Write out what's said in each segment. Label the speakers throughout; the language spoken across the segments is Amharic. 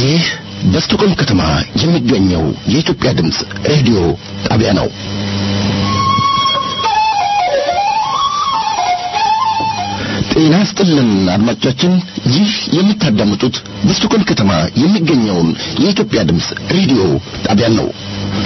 Speaker 1: ይህ በስቶኮልም ከተማ የሚገኘው የኢትዮጵያ ድምፅ ሬዲዮ ጣቢያ ነው። ጤና ስጥልን አድማጮቻችን፣ ይህ የምታዳምጡት በስቶኮልም ከተማ የሚገኘውን የኢትዮጵያ ድምፅ ሬዲዮ ጣቢያን ነው።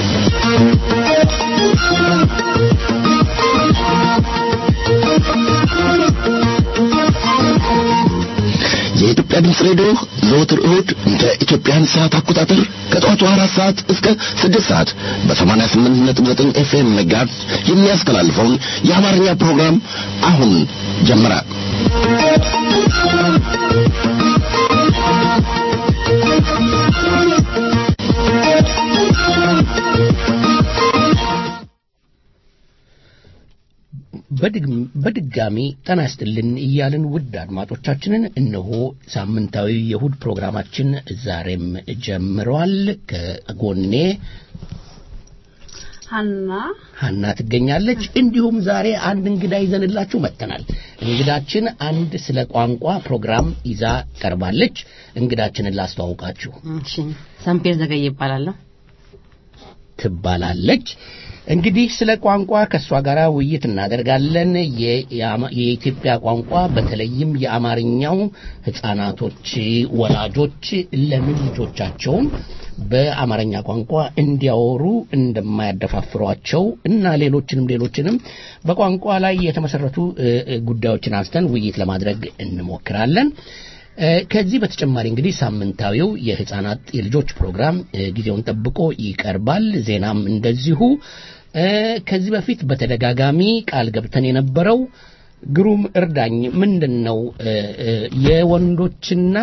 Speaker 1: የኢትዮጵያ ድምፅ ሬዲዮ ዘወትር እሁድ እንደ ኢትዮጵያን ሰዓት አቆጣጠር ከጠዋቱ አራት ሰዓት እስከ ስድስት ሰዓት በሰማንያ ስምንት ነጥብ ዘጠኝ ኤፍኤም መጋዝ የሚያስተላልፈውን የአማርኛ ፕሮግራም አሁን ጀመረ።
Speaker 2: በድጋሚ ጤና ይስጥልን እያልን ውድ አድማጮቻችንን እነሆ ሳምንታዊ የእሁድ ፕሮግራማችን ዛሬም ጀምረዋል። ከጎኔ
Speaker 3: ሀና
Speaker 2: ሀና ትገኛለች። እንዲሁም ዛሬ አንድ እንግዳ ይዘንላችሁ መጥተናል። እንግዳችን አንድ ስለ ቋንቋ ፕሮግራም ይዛ ቀርባለች። እንግዳችንን ላስተዋውቃችሁ።
Speaker 4: እሺ፣ ሰምፔር ዘገየ ይባላለሁ።
Speaker 2: ትባላለች። እንግዲህ ስለ ቋንቋ ከእሷ ጋር ውይይት እናደርጋለን። የኢትዮጵያ ቋንቋ በተለይም የአማርኛው ሕፃናቶች ወላጆች ለምን ልጆቻቸውን በአማርኛ ቋንቋ እንዲያወሩ እንደማያደፋፍሯቸው እና ሌሎችንም ሌሎችንም በቋንቋ ላይ የተመሰረቱ ጉዳዮችን አንስተን ውይይት ለማድረግ እንሞክራለን። ከዚህ በተጨማሪ እንግዲህ ሳምንታዊው የህፃናት የልጆች ፕሮግራም ጊዜውን ጠብቆ ይቀርባል። ዜናም እንደዚሁ። ከዚህ በፊት በተደጋጋሚ ቃል ገብተን የነበረው ግሩም እርዳኝ ምንድን ነው የወንዶችና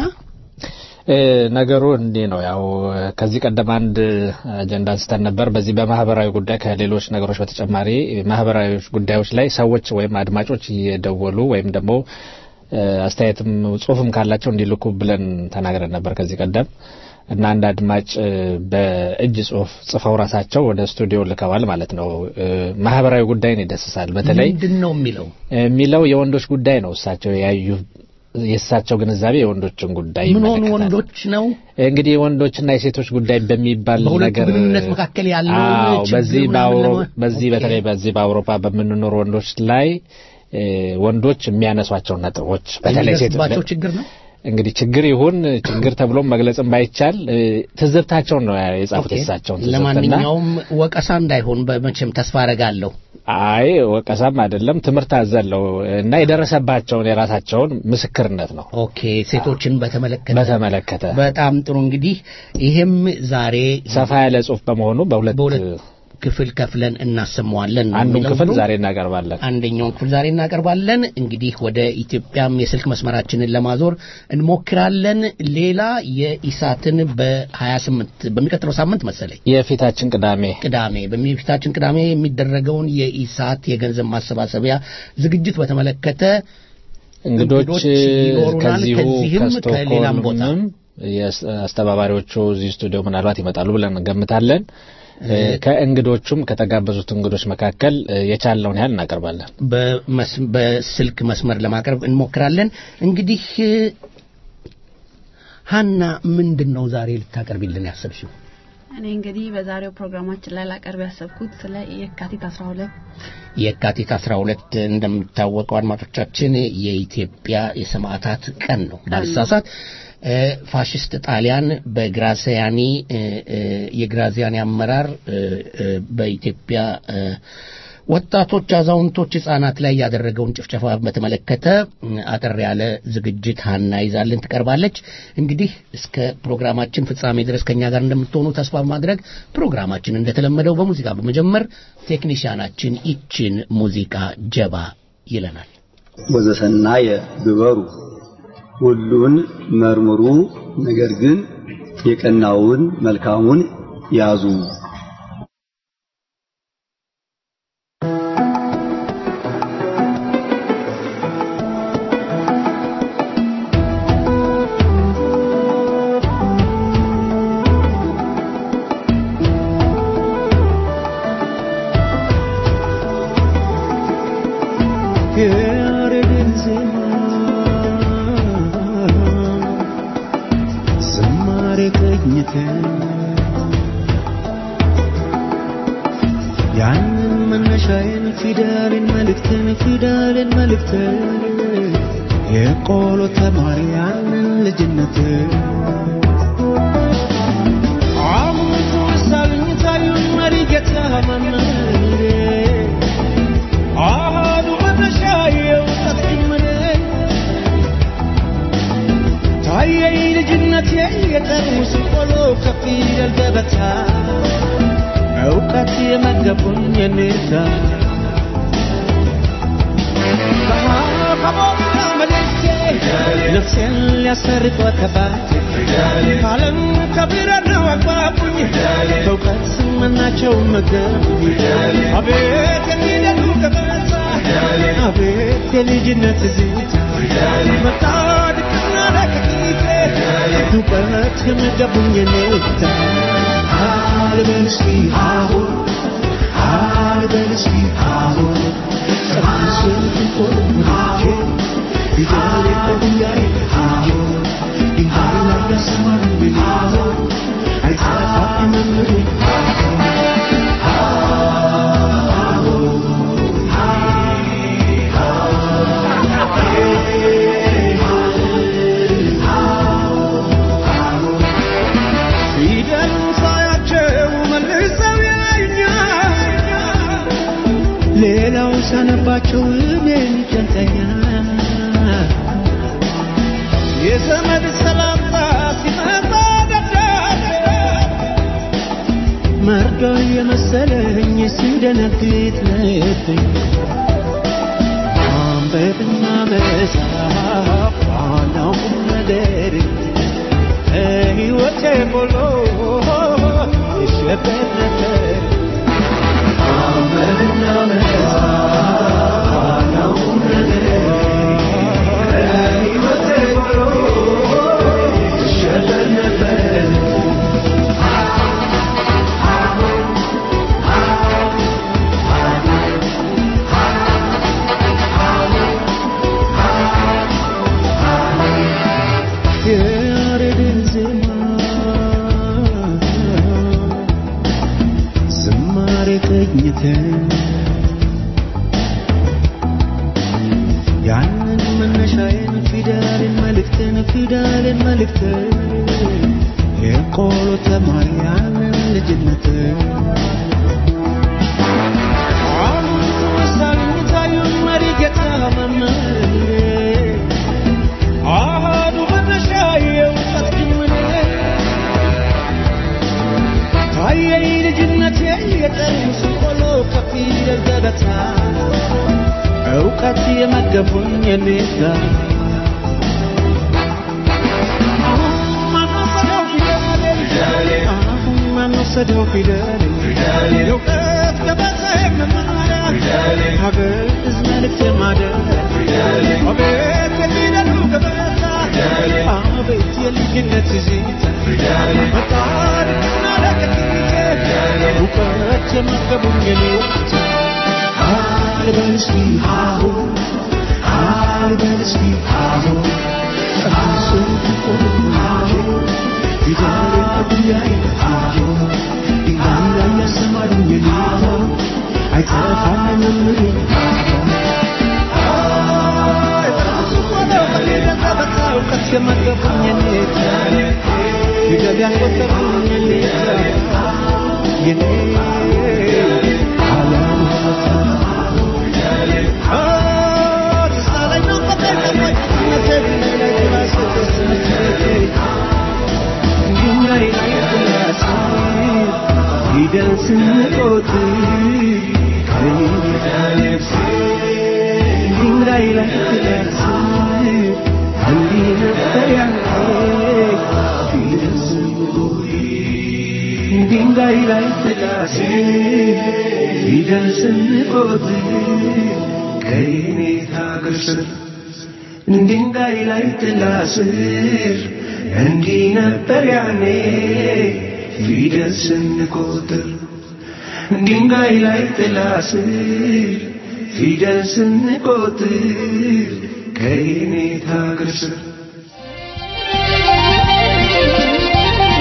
Speaker 5: ነገሩ እንዲህ ነው። ያው ከዚህ ቀደም አንድ አጀንዳ አንስተን ነበር። በዚህ በማህበራዊ ጉዳይ ከሌሎች ነገሮች በተጨማሪ ማህበራዊ ጉዳዮች ላይ ሰዎች ወይም አድማጮች እየደወሉ ወይም ደግሞ አስተያየትም ጽሁፍም ካላቸው እንዲልኩ ብለን ተናግረን ነበር ከዚህ ቀደም እና አንድ አድማጭ በእጅ ጽሁፍ ጽፈው ራሳቸው ወደ ስቱዲዮ ልከዋል ማለት ነው። ማህበራዊ ጉዳይን ይደስሳል። በተለይ
Speaker 2: ምንድን ነው የሚለው
Speaker 5: የሚለው የወንዶች ጉዳይ ነው። እሳቸው ያዩ የእሳቸው ግንዛቤ የወንዶችን ጉዳይ
Speaker 2: ምን ሆኑ
Speaker 5: ይመለከታል።
Speaker 2: ወንዶች ነው
Speaker 5: እንግዲህ የወንዶችና የሴቶች ጉዳይ በሚባል
Speaker 2: በሁለቱ
Speaker 5: ነገር
Speaker 2: ግንኙነት መካከል ያለውን
Speaker 5: አዎ፣
Speaker 2: ችግር
Speaker 5: በዚህ
Speaker 2: ምናምን
Speaker 5: በአውሮ
Speaker 2: ለማ-
Speaker 5: በዚህ
Speaker 2: ኦኬ።
Speaker 5: በተለይ በዚህ በአውሮፓ በምንኖር ወንዶች ላይ እ፣ ወንዶች የሚያነሷቸው ነጥቦች በተለይ ሴት
Speaker 2: የሚደርስባቸው ችግር ነው።
Speaker 5: እንግዲህ ችግር ይሁን ችግር ተብሎም መግለጽም ባይቻል እ፣ ትዝብታቸውን ነው የጻፉት
Speaker 2: ኦኬ።
Speaker 5: የእሳቸውን ትዝብትና
Speaker 2: ለማንኛውም ወቀሳ እንዳይሆን በመቼም ተስፋ አረጋለሁ።
Speaker 5: አይ ወቀሳም አይደለም ትምህርት አዘለው እና የደረሰባቸውን የራሳቸውን ምስክርነት ነው
Speaker 2: ኦኬ ሴቶችን በተመለከተ
Speaker 5: በተመለከተ
Speaker 2: በጣም ጥሩ እንግዲህ ይሄም ዛሬ
Speaker 5: ሰፋ ያለ ጽሁፍ በመሆኑ በሁለት
Speaker 2: በሁለት ክፍል ከፍለን እናሰማዋለን ነው
Speaker 5: አንዱን
Speaker 2: የሚለው
Speaker 5: ክፍል
Speaker 2: ግሩም።
Speaker 5: ዛሬ እናቀርባለን።
Speaker 2: አንደኛውን ክፍል ዛሬ እናቀርባለን። እንግዲህ ወደ ኢትዮጵያም የስልክ መስመራችንን ለማዞር እንሞክራለን። ሌላ የኢሳትን በ28 በሚቀጥለው ሳምንት መሰለኝ
Speaker 5: የፊታችን ቅዳሜ
Speaker 2: ቅዳሜ በሚፊታችን ቅዳሜ የሚደረገውን የኢሳት የገንዘብ ማሰባሰቢያ ዝግጅት በተመለከተ
Speaker 5: እንግዶች
Speaker 2: ይኖሩናል።
Speaker 5: ከዚሁ
Speaker 2: ከዚህም ከሌላም ቦታ
Speaker 5: ከስቶክሆልምም የስ- አስተባባሪዎቹ እዚህ ስቱዲዮ ምናልባት ይመጣሉ ብለን እንገምታለን። እ፣ ከእንግዶቹም ከተጋበዙት እንግዶች መካከል እ፣ የቻልነውን ያህል እናቀርባለን።
Speaker 2: በመስ- በስልክ መስመር ለማቅረብ እንሞክራለን። እንግዲህ ሀና ምንድን ነው ዛሬ ልታቀርቢልን ያሰብሽው?
Speaker 3: እኔ እንግዲህ በዛሬው ፕሮግራማችን ላይ ላቀርብ ያሰብኩት ስለ የካቲት 12
Speaker 2: የካቲት 12 እንደሚታወቀው አድማጮቻችን የኢትዮጵያ የሰማዕታት ቀን ነው። ባልሳሳት እ፣ ፋሽስት ጣሊያን በግራዚያኒ እ፣ እ፣ የግራዚያኒ አመራር እ፣ እ፣ በኢትዮጵያ እ፣ ወጣቶች፣ አዛውንቶች፣ ህጻናት ላይ ያደረገውን ጭፍጨፋ በተመለከተ እ፣ አጠር ያለ ዝግጅት ሀና ይዛልን ትቀርባለች። እንግዲህ እስከ ፕሮግራማችን ፍጻሜ ድረስ ከኛ ጋር እንደምትሆኑ ተስፋ በማድረግ ፕሮግራማችን እንደተለመደው በሙዚቃ በመጀመር ቴክኒሽያናችን ይችን ሙዚቃ ጀባ ይለናል።
Speaker 6: ወዘሰናየ ግበሩ ሁሉን መርምሩ፣ ነገር ግን የቀናውን መልካሙን ያዙ።
Speaker 7: ያረግን ዜማ ዝማሬ ቅኝት ያንን መነሻዬን ፊደልን መልእክትን ፊደልን መልእክትን የቆሎ ተማሪ ያንን ልጅነት አሁን ትውሳልኝ ታዩን መሪ ጌታ መምህሬ አሃዱ መነሻ የእውቀት ጅምሬ ታየኝ ልጅነቴ የጠርሙስ ቆሎ ከፊደል ገበታ እውቀት የመገቡኝ የኔታ ከቦታ መልእክቴ ነፍሴን ሊያሰርቅ ወከባት ካለም ከብረነው አግባቡኝ በእውቀት ስመናቸው መገቡኝ አቤት የሚደሉ ገበታ አቤት የልጅነት ዝታ መጣ ድቅና ለቅቂቴ እውቀት የመገቡኝ የኔታ ልበል እስኪ አሁን ልበል እስኪ አሁን ቅዱስን ፍቆ ፊደል የለብያይ አሁን ድንጋይ ላይ ያሰማሩኝ አሁን አይጠፋም መምሩ ፊደሉን ሳያቸው መልሰው ያዩኛል ሌላው ሳነባቸው እኔን ይጨንቀኛል የዘመድ ሰላምታ ሲመጣ ደብዳቤ መርዶ የመሰለኝ ሲደነግጥ ልቤ ማንበብና መጻፍ ዋናው ቁም ነገር ሕይወቴ ሞሎ ይሸበት ነበር ማንበብና መጻፍ ዋናው ቁም ነገር ሕይወቴ ሞሎ ይሸበት ነበር የያሬድን ዜማ ዝማሬ ቅኝትን ያንን መነሻዬን ፊደልን መልእክትን ፊደልን መልእክትን የቆሎ ተማሪ ያንን ልጅነትን አሁን ትውሳልኝ ታዩን መሪ ጌታ መምህሬ አሃዱ መነሻ የእውቀት ጅምሬ ታየኝ ልጅነቴ የጠርሙስ ቆሎ ከፊደል ገበታ እውቀት የመገቡኝ የኔታ አሁን ማንወሰደው ፊደሌን አሁን ማንወሰደው ፊደሌን የእውቀት ገበታ መማሪያ ሀገር ሕዝብ መልእክት ማደሪያ አቤት የሚደሉ ገበታ አቤት የልጅነት ዜታ በታሪክና ለቅቂቴ እውቀት የመገቡኝ የኔታ ልበል እስኪ አሁን ልበል እስኪ አሁን ቅዱስን ፍቆ ፊደል አብያይ አሁን ድንጋይ ላይ ያሰማሩኝ አሁን አይጠፋም መምሬ እውቀት የመገቡኝ የኔታ ፊደል ያስቆጠሩኝ የኔታ የኔ ዓለም ድንጋይ ላይ ጥላሴ ፊደል ስንቆጥር ከኔታ ሀገር ስር ድንጋይ ላይ ጥላ ስር እንዲህ ነበር ያኔ ፊደል ስንቆጥር ድንጋይ ላይ ጥላ ስር ፊደል ስንቆጥር ከኔታ ሀገር ስር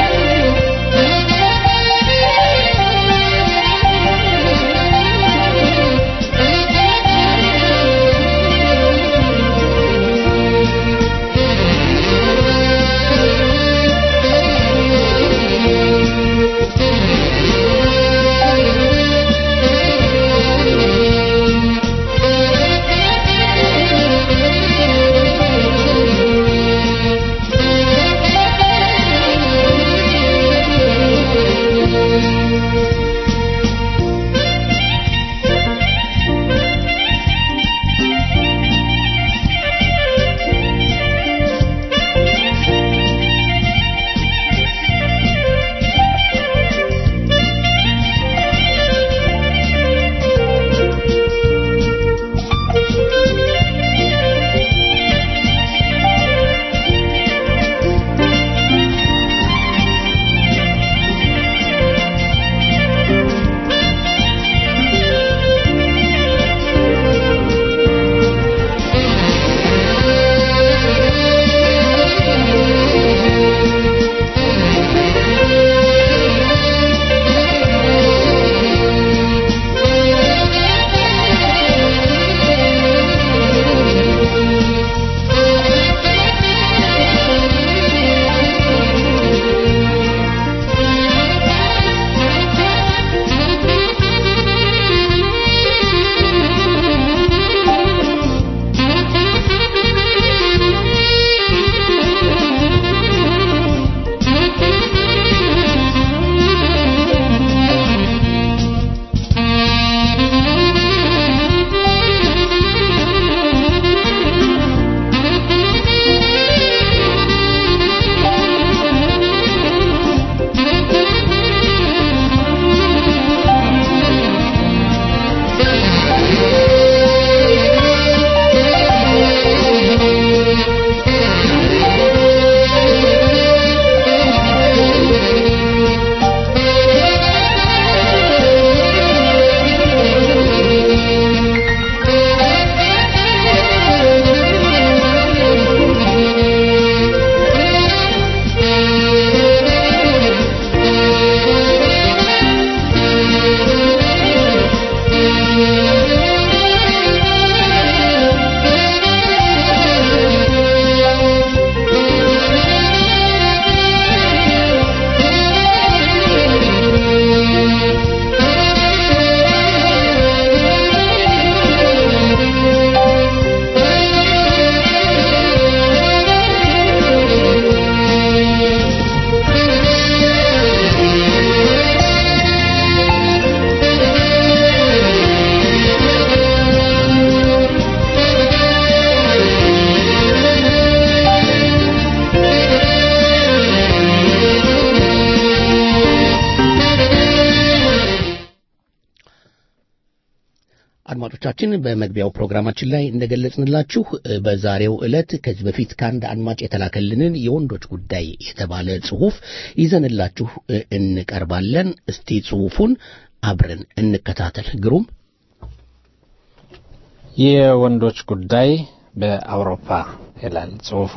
Speaker 2: አድማጮቻችን በመግቢያው ፕሮግራማችን ላይ እንደገለጽንላችሁ እ፣ በዛሬው ዕለት ከዚህ በፊት ከአንድ አድማጭ የተላከልንን የወንዶች ጉዳይ የተባለ ጽሑፍ ይዘንላችሁ እ፣ እንቀርባለን። እስቲ ጽሑፉን አብረን እንከታተል። ግሩም
Speaker 5: የወንዶች ጉዳይ በአውሮፓ ይላል ጽሑፉ።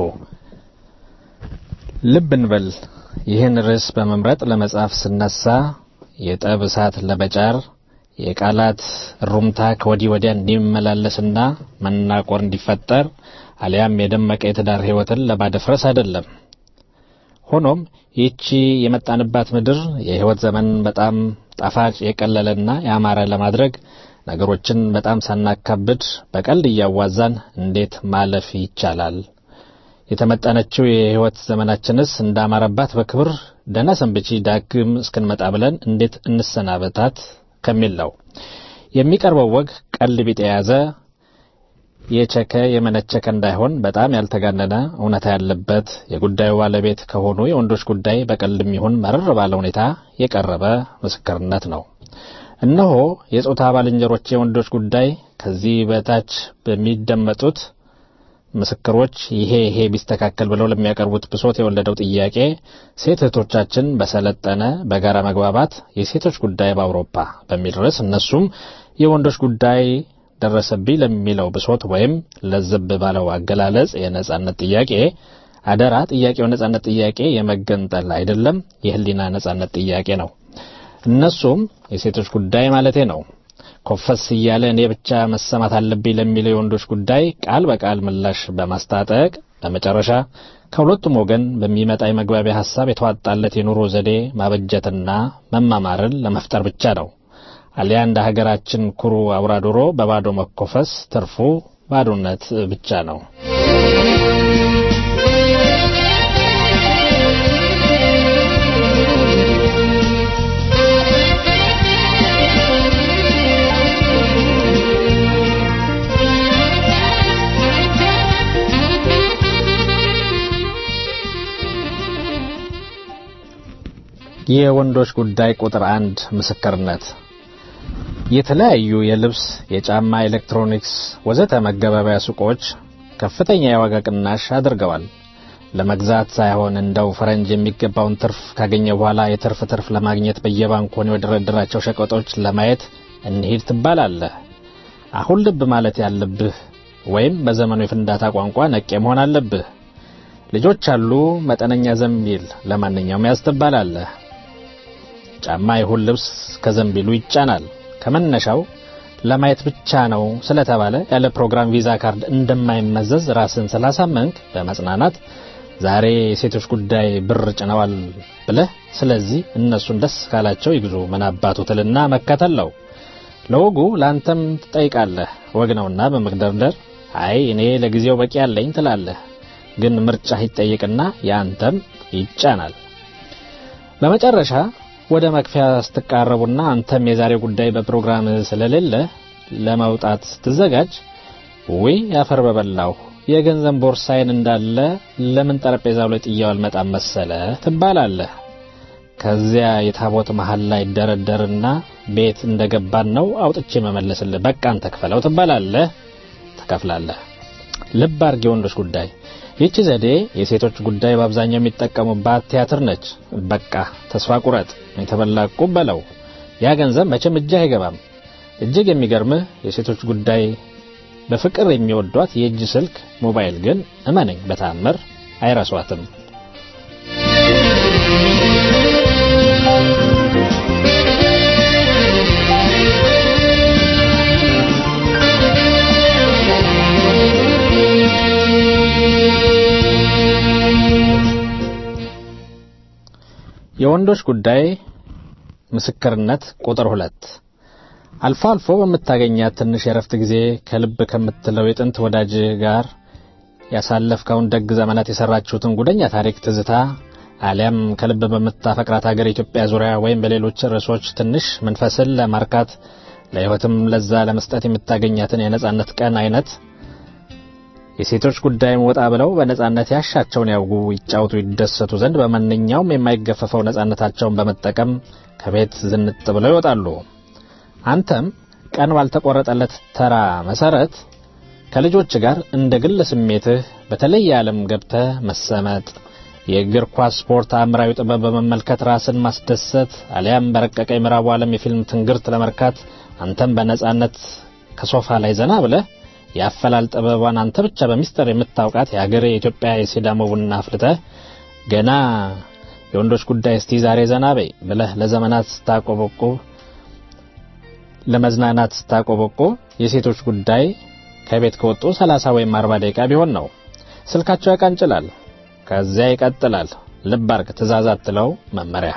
Speaker 5: ልብ እንበል ይህን ርዕስ በመምረጥ ለመጻፍ ስነሳ የጠብ እሳት ለመጫር የቃላት ሩምታ ከወዲህ ወዲያ እንዲመላለስና መናቆር እንዲፈጠር አሊያም የደመቀ የትዳር ሕይወትን ለማደፍረስ አይደለም። ሆኖም ይህቺ የመጣንባት ምድር የሕይወት ዘመን በጣም ጣፋጭ የቀለለና ያማረ ለማድረግ ነገሮችን በጣም ሳናካብድ በቀልድ እያዋዛን እንዴት ማለፍ ይቻላል? የተመጠነችው የሕይወት ዘመናችንስ እንዳማረባት በክብር ደህና ሰንብቺ ዳግም እስክንመጣ ብለን እንዴት እንሰናበታት ከሚል ነው። የሚቀርበው ወግ ቀልድ ቢጥ የያዘ የቸከ የመነቸከ እንዳይሆን በጣም ያልተጋነነ እውነታ ያለበት የጉዳዩ ባለቤት ከሆኑ የወንዶች ጉዳይ በቀልድም ይሁን መረር ባለ ሁኔታ የቀረበ ምስክርነት ነው። እነሆ የጾታ ባልንጀሮች የወንዶች ጉዳይ ከዚህ በታች በሚደመጡት ምስክሮች ይሄ ይሄ ቢስተካከል ብለው ለሚያቀርቡት ብሶት የወለደው ጥያቄ ሴት እህቶቻችን በሰለጠነ በጋራ መግባባት የሴቶች ጉዳይ በአውሮፓ በሚል ርዕስ እነሱም የወንዶች ጉዳይ ደረሰብኝ ለሚለው ብሶት ወይም ለዘብ ባለው አገላለጽ የነጻነት ጥያቄ አደራ ጥያቄው ነጻነት ጥያቄ የመገንጠል አይደለም፣ የህሊና ነጻነት ጥያቄ ነው። እነሱም የሴቶች ጉዳይ ማለቴ ነው። ኮፈስ እያለ እኔ ብቻ መሰማት አለብኝ ለሚለው የወንዶች ጉዳይ ቃል በቃል ምላሽ በማስታጠቅ በመጨረሻ ከሁለቱም ወገን በሚመጣ የመግባቢያ ሀሳብ የተዋጣለት የኑሮ ዘዴ ማበጀትና መማማርን ለመፍጠር ብቻ ነው። አሊያ እንደ ሀገራችን ኩሩ አውራ ዶሮ በባዶ መኮፈስ ትርፉ ባዶነት ብቻ ነው። የወንዶች ጉዳይ ቁጥር አንድ ምስክርነት የተለያዩ የልብስ፣ የጫማ፣ ኤሌክትሮኒክስ ወዘተ መገበያያ ሱቆች ከፍተኛ የዋጋ ቅናሽ አድርገዋል። ለመግዛት ሳይሆን እንደው ፈረንጅ የሚገባውን ትርፍ ካገኘ በኋላ የትርፍ ትርፍ ለማግኘት በየባንኮን የወደረደራቸው ሸቀጦች ለማየት እንሂድ ትባላለህ። አሁን ልብ ማለት ያለብህ ወይም በዘመኑ የፍንዳታ ቋንቋ ነቄ መሆን አለብህ። ልጆች አሉ፣ መጠነኛ ዘንቢል ለማንኛውም ያዝ ትባላለህ። ጫማ ይሁን ልብስ ከዘንቢሉ ይጫናል። ከመነሻው ለማየት ብቻ ነው ስለተባለ ያለ ፕሮግራም ቪዛ ካርድ እንደማይመዘዝ ራስን ስላሳመንክ በመጽናናት ዛሬ የሴቶች ጉዳይ ብር ጭነዋል ብለህ ስለዚህ እነሱን ደስ ካላቸው ይግዙ ምን አባቱ ትልና መከተል ነው። ለወጉ ለአንተም ትጠይቃለህ። ወግ ነውና በመግደርደር አይ እኔ ለጊዜው በቂ ያለኝ ትላለህ። ግን ምርጫህ ይጠይቅና የአንተም ይጫናል። በመጨረሻ ወደ መክፈያ ስትቃረቡና አንተም የዛሬ ጉዳይ በፕሮግራም ስለሌለ ለመውጣት ስትዘጋጅ ወይ ያፈር በበላሁ የገንዘብ ቦርሳዬን እንዳለ ለምን ጠረጴዛው ላይ ጥያው አልመጣም መሰለ ትባላለህ። ከዚያ የታቦት መሃል ላይ ደረደርና ቤት እንደገባን ነው አውጥቼ መመለስልህ በቃ አንተ ክፈለው ትባላለህ። ትከፍላለህ። ልብ አድርግ የወንዶች ጉዳይ ይህች ዘዴ የሴቶች ጉዳይ በአብዛኛው የሚጠቀሙባት ቲያትር ነች። በቃ ተስፋ ቁረጥ፣ የተበላ ዕቁብ በለው። ያ ገንዘብ መቼም እጅህ አይገባም። እጅግ የሚገርምህ የሴቶች ጉዳይ በፍቅር የሚወዷት የእጅ ስልክ ሞባይል ግን እመነኝ በተአምር አይረሷትም። የወንዶች ጉዳይ ምስክርነት ቁጥር ሁለት አልፎ አልፎ በምታገኛት ትንሽ የረፍት ጊዜ ከልብ ከምትለው የጥንት ወዳጅ ጋር ያሳለፍከውን ደግ ዘመናት የሰራችሁትን ጉደኛ ታሪክ ትዝታ አሊያም ከልብ በምታፈቅራት ሀገር ኢትዮጵያ ዙሪያ ወይም በሌሎች ርዕሶች ትንሽ መንፈስን ለማርካት ለሕይወትም ለዛ ለመስጠት የምታገኛትን የነጻነት ቀን አይነት የሴቶች ጉዳይም ወጣ ብለው በነጻነት ያሻቸውን ያውጉ፣ ይጫወቱ፣ ይደሰቱ ዘንድ በማንኛውም የማይገፈፈው ነጻነታቸውን በመጠቀም ከቤት ዝንጥ ብለው ይወጣሉ። አንተም ቀን ባልተቆረጠለት ተራ መሰረት ከልጆች ጋር እንደ ግል ስሜትህ በተለየ ዓለም ገብተህ መሰመጥ የእግር ኳስ ስፖርት አእምራዊ ጥበብ በመመልከት ራስን ማስደሰት አሊያም በረቀቀ የምዕራቡ ዓለም የፊልም ትንግርት ለመርካት አንተም በነጻነት ከሶፋ ላይ ዘና ብለህ የአፈላል ጥበቧን አንተ ብቻ በሚስጥር የምታውቃት የሀገር የኢትዮጵያ የሲዳሞ ቡና አፍልተህ ገና የወንዶች ጉዳይ እስቲ ዛሬ ዘና በይ ብለህ ለዘመናት ስታቆበቁብ ለመዝናናት ስታቆበቁብ የሴቶች ጉዳይ ከቤት ከወጡ 30 ወይም 40 ደቂቃ ቢሆን ነው። ስልካቸው ያቃንጭላል። ከዚያ ይቀጥላል። ልብ አርግ ትእዛዝ አትለው መመሪያ።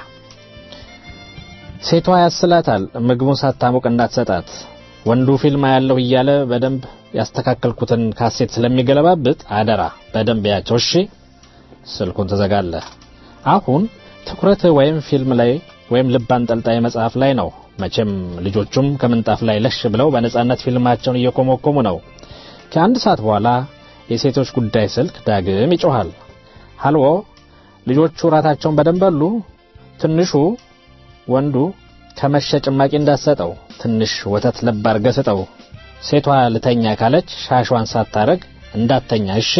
Speaker 5: ሴቷ ያስላታል ምግቡን ሳታሞቅ እንዳትሰጣት። ወንዱ ፊልም ያለው እያለ በደንብ ያስተካከልኩትን ካሴት ስለሚገለባብጥ አደራ በደንብ ያቸው እሺ። ስልኩን ትዘጋለህ። አሁን ትኩረትህ ወይም ፊልም ላይ ወይም ልብ አንጠልጣይ መጽሐፍ ላይ ነው። መቼም ልጆቹም ከምንጣፍ ላይ ለሽ ብለው በነጻነት ፊልማቸውን እየኮመኮሙ ነው። ከአንድ ሰዓት በኋላ የሴቶች ጉዳይ ስልክ ዳግም ይጮሃል። ሀልዎ ልጆቹ ራታቸውን በደንብ በሉ። ትንሹ ወንዱ ከመሸ ጭማቂ እንዳትሰጠው፣ ትንሽ ወተት ለብ አድርገህ ስጠው። ሴቷ ልተኛ ካለች ሻሿን ሳታረግ እንዳተኛ እሺ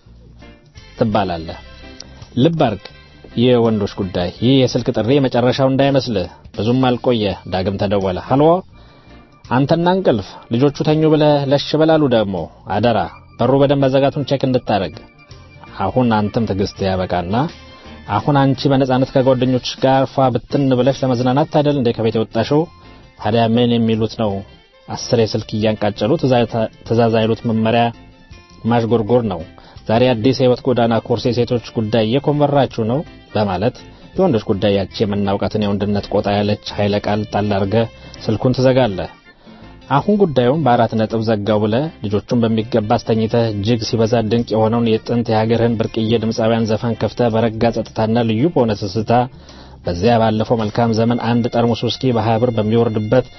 Speaker 5: ትባላለህ። ልብ አርግ የወንዶች ጉዳይ ይህ የስልክ ጥሪ የመጨረሻው እንዳይመስልህ። ብዙም አልቆየ፣ ዳግም ተደወለ። ሀሎ አንተና እንቅልፍ ልጆቹ ተኙ ብለህ ለሽ በላሉ ደግሞ አደራ በሩ በደንብ መዘጋቱን ቼክ እንድታረግ። አሁን አንተም ትዕግስት ያበቃና አሁን አንቺ በነጻነት ከጓደኞች ጋር ፏ ብትን ብለሽ ለመዝናናት ታደል እንደ ከቤት የወጣሽው። ታዲያ ምን የሚሉት ነው? አስር የስልክ እያንቃጨሉ ትእዛዝ አይሉት መመሪያ ማሽጎርጎር ነው። ዛሬ አዲስ የህይወት ጎዳና ኮርስ የሴቶች ጉዳይ እየኮመራችሁ ነው በማለት የወንዶች ጉዳይ ያቺ የምናውቃትን የወንድነት ቆጣ ያለች ኃይለ ቃል ጣል አድርገህ ስልኩን ትዘጋለህ። አሁን ጉዳዩን በአራት ነጥብ ዘጋው ብለህ ልጆቹን በሚገባ አስተኝተህ እጅግ ሲበዛ ድንቅ የሆነውን የጥንት የሀገርህን ብርቅዬ ድምፃውያን ዘፈን ከፍተህ በረጋ ጸጥታና ልዩ በሆነ ትዝታ በዚያ ባለፈው መልካም ዘመን አንድ ጠርሙስ ውስኪ በሀያ ብር በሚወርድበት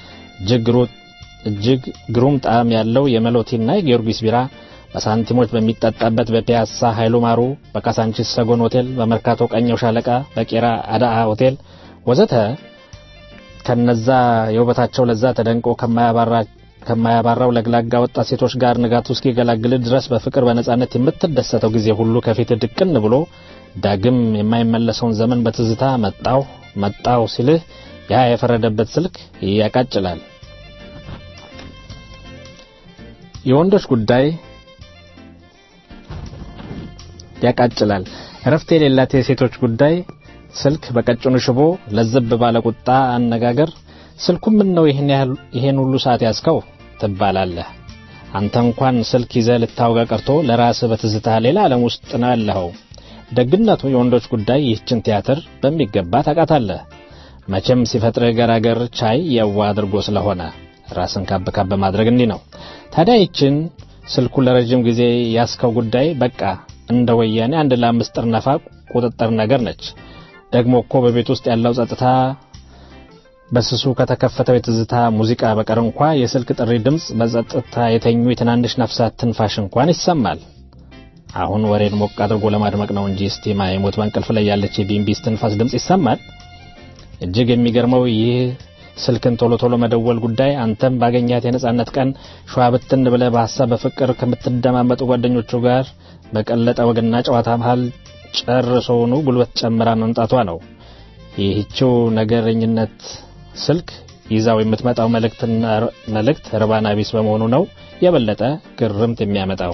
Speaker 5: እጅግ ግሩም ጣዕም ያለው የመሎቲና የጊዮርጊስ ቢራ በሳንቲሞች በሚጠጣበት በፒያሳ ኃይሉ ማሩ፣ በካሳንቺስ ሰጎን ሆቴል፣ በመርካቶ ቀኘው ሻለቃ፣ በቄራ አዳአ ሆቴል ወዘተ ከነዛ የውበታቸው ለዛ ተደንቆ ከማያባራው ለግላጋ ወጣት ሴቶች ጋር ንጋቱ እስኪገላግል ድረስ በፍቅር በነጻነት የምትደሰተው ጊዜ ሁሉ ከፊት ድቅን ብሎ ዳግም የማይመለሰውን ዘመን በትዝታ መጣው መጣው ሲልህ ያ የፈረደበት ስልክ ያቃጭላል። የወንዶች ጉዳይ ያቃጭላል። እረፍት የሌላት የሴቶች ጉዳይ ስልክ በቀጭኑ ሽቦ ለዘብ ባለ ቁጣ አነጋገር ስልኩ ምን ነው ይሄን ያህል ይሄን ሁሉ ሰዓት ያዝከው ትባላለህ። አንተ እንኳን ስልክ ይዘህ ልታወጋ ቀርቶ ለራስህ በትዝታ ሌላ ዓለም ውስጥ ነው ያለኸው። ደግነቱ የወንዶች ጉዳይ ይህችን ቲያትር በሚገባ ታውቃታለህ። መቼም ሲፈጥርህ ገራገር ቻይ የዋ አድርጎ ስለሆነ ራስን ካብ ካብ ማድረግ እንዲህ ነው። ታዲያ ይችን ስልኩ ለረጅም ጊዜ ያስከው ጉዳይ በቃ እንደ ወያኔ አንድ ለአምስት ጥርነፋ ቁጥጥር ነገር ነች። ደግሞ እኮ በቤት ውስጥ ያለው ጸጥታ በስሱ ከተከፈተው የትዝታ ሙዚቃ በቀር እንኳ የስልክ ጥሪ ድምፅ በጸጥታ የተኙ የትናንሽ ነፍሳት ትንፋሽ እንኳን ይሰማል። አሁን ወሬን ሞቅ አድርጎ ለማድመቅ ነው እንጂ ስቲማ የሞት በእንቅልፍ ላይ ያለች የቢምቢስ ትንፋስ ድምፅ ይሰማል። እጅግ የሚገርመው ይህ ስልክን ቶሎ ቶሎ መደወል ጉዳይ አንተም ባገኛት የነጻነት ቀን ሸዋ ብትን ብለህ በሀሳብ በፍቅር ከምትደማመጡ ጓደኞቹ ጋር በቀለጠ ወግና ጨዋታ መሃል ጨርሶውኑ ጉልበት ጨምራ መምጣቷ ነው። ይህችው ነገረኝነት ስልክ ይዛው የምትመጣው መልእክትና መልእክት ርባና ቢስ በመሆኑ ነው የበለጠ ግርምት የሚያመጣው።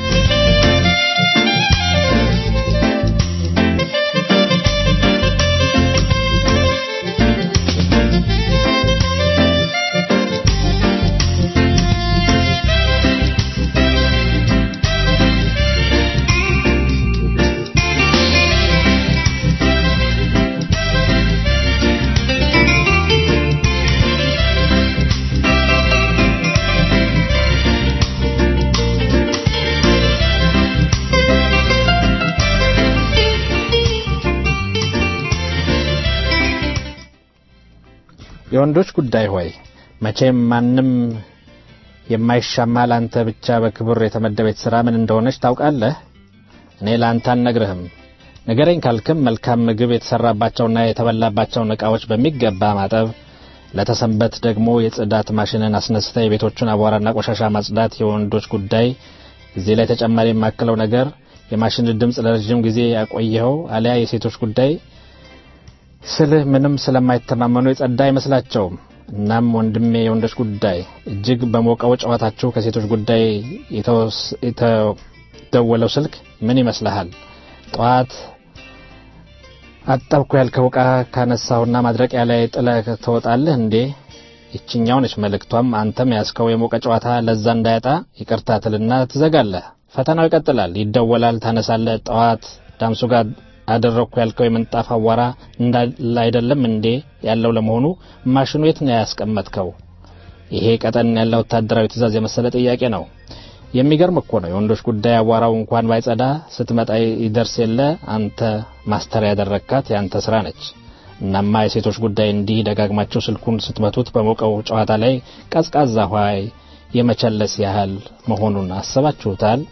Speaker 5: የወንዶች ጉዳይ ሆይ መቼም ማንም የማይሻማ ለአንተ ብቻ በክብር የተመደበች ሥራ ምን እንደሆነች ታውቃለህ። እኔ ለአንተ አልነግርህም። ንገረኝ ካልክም መልካም ምግብ የተሰራባቸውና የተበላባቸውን ዕቃዎች በሚገባ ማጠብ፣ ለተሰንበት ደግሞ የጽዳት ማሽንን አስነስተ የቤቶቹን አቧራና ቆሻሻ ማጽዳት የወንዶች ጉዳይ። እዚህ ላይ ተጨማሪ የማክለው ነገር የማሽን ድምፅ ለረዥም ጊዜ ያቆየኸው አሊያ የሴቶች ጉዳይ ስልህ ምንም ስለማይተማመኑ የጸዳ አይመስላቸውም። እናም ወንድሜ የወንዶች ጉዳይ እጅግ በሞቀው ጨዋታችሁ ከሴቶች ጉዳይ የተደወለው ስልክ ምን ይመስልሃል? ጠዋት አጠብኩ ያልከው ዕቃ ካነሳውና ማድረቂያ ላይ ጥለህ ትወጣለህ እንዴ? ይችኛው ነች መልእክቷም። አንተም ያዝከው የሞቀ ጨዋታ ለዛ እንዳያጣ ይቅርታ ትልና ትዘጋለህ። ፈተናው ይቀጥላል። ይደወላል፣ ታነሳለህ። ጠዋት ዳምሱ ጋር አደረግኩ ያልከው የምንጣፍ አዋራ እንዳለ አይደለም እንዴ ያለው? ለመሆኑ ማሽኑ የት ነው ያስቀመጥከው? ይሄ ቀጠን ያለ ወታደራዊ ትዕዛዝ የመሰለ ጥያቄ ነው። የሚገርም እኮ ነው። የወንዶች ጉዳይ አቧራው እንኳን ባይጸዳ ስትመጣ ይደርስ የለ አንተ ማስተር ያደረግካት የአንተ ስራ ነች። እናማ የሴቶች ጉዳይ እንዲህ ደጋግማቸው ስልኩን ስትመቱት በሞቀው ጨዋታ ላይ ቀዝቃዛ ኋይ የመቸለስ ያህል መሆኑን አስባችሁታል?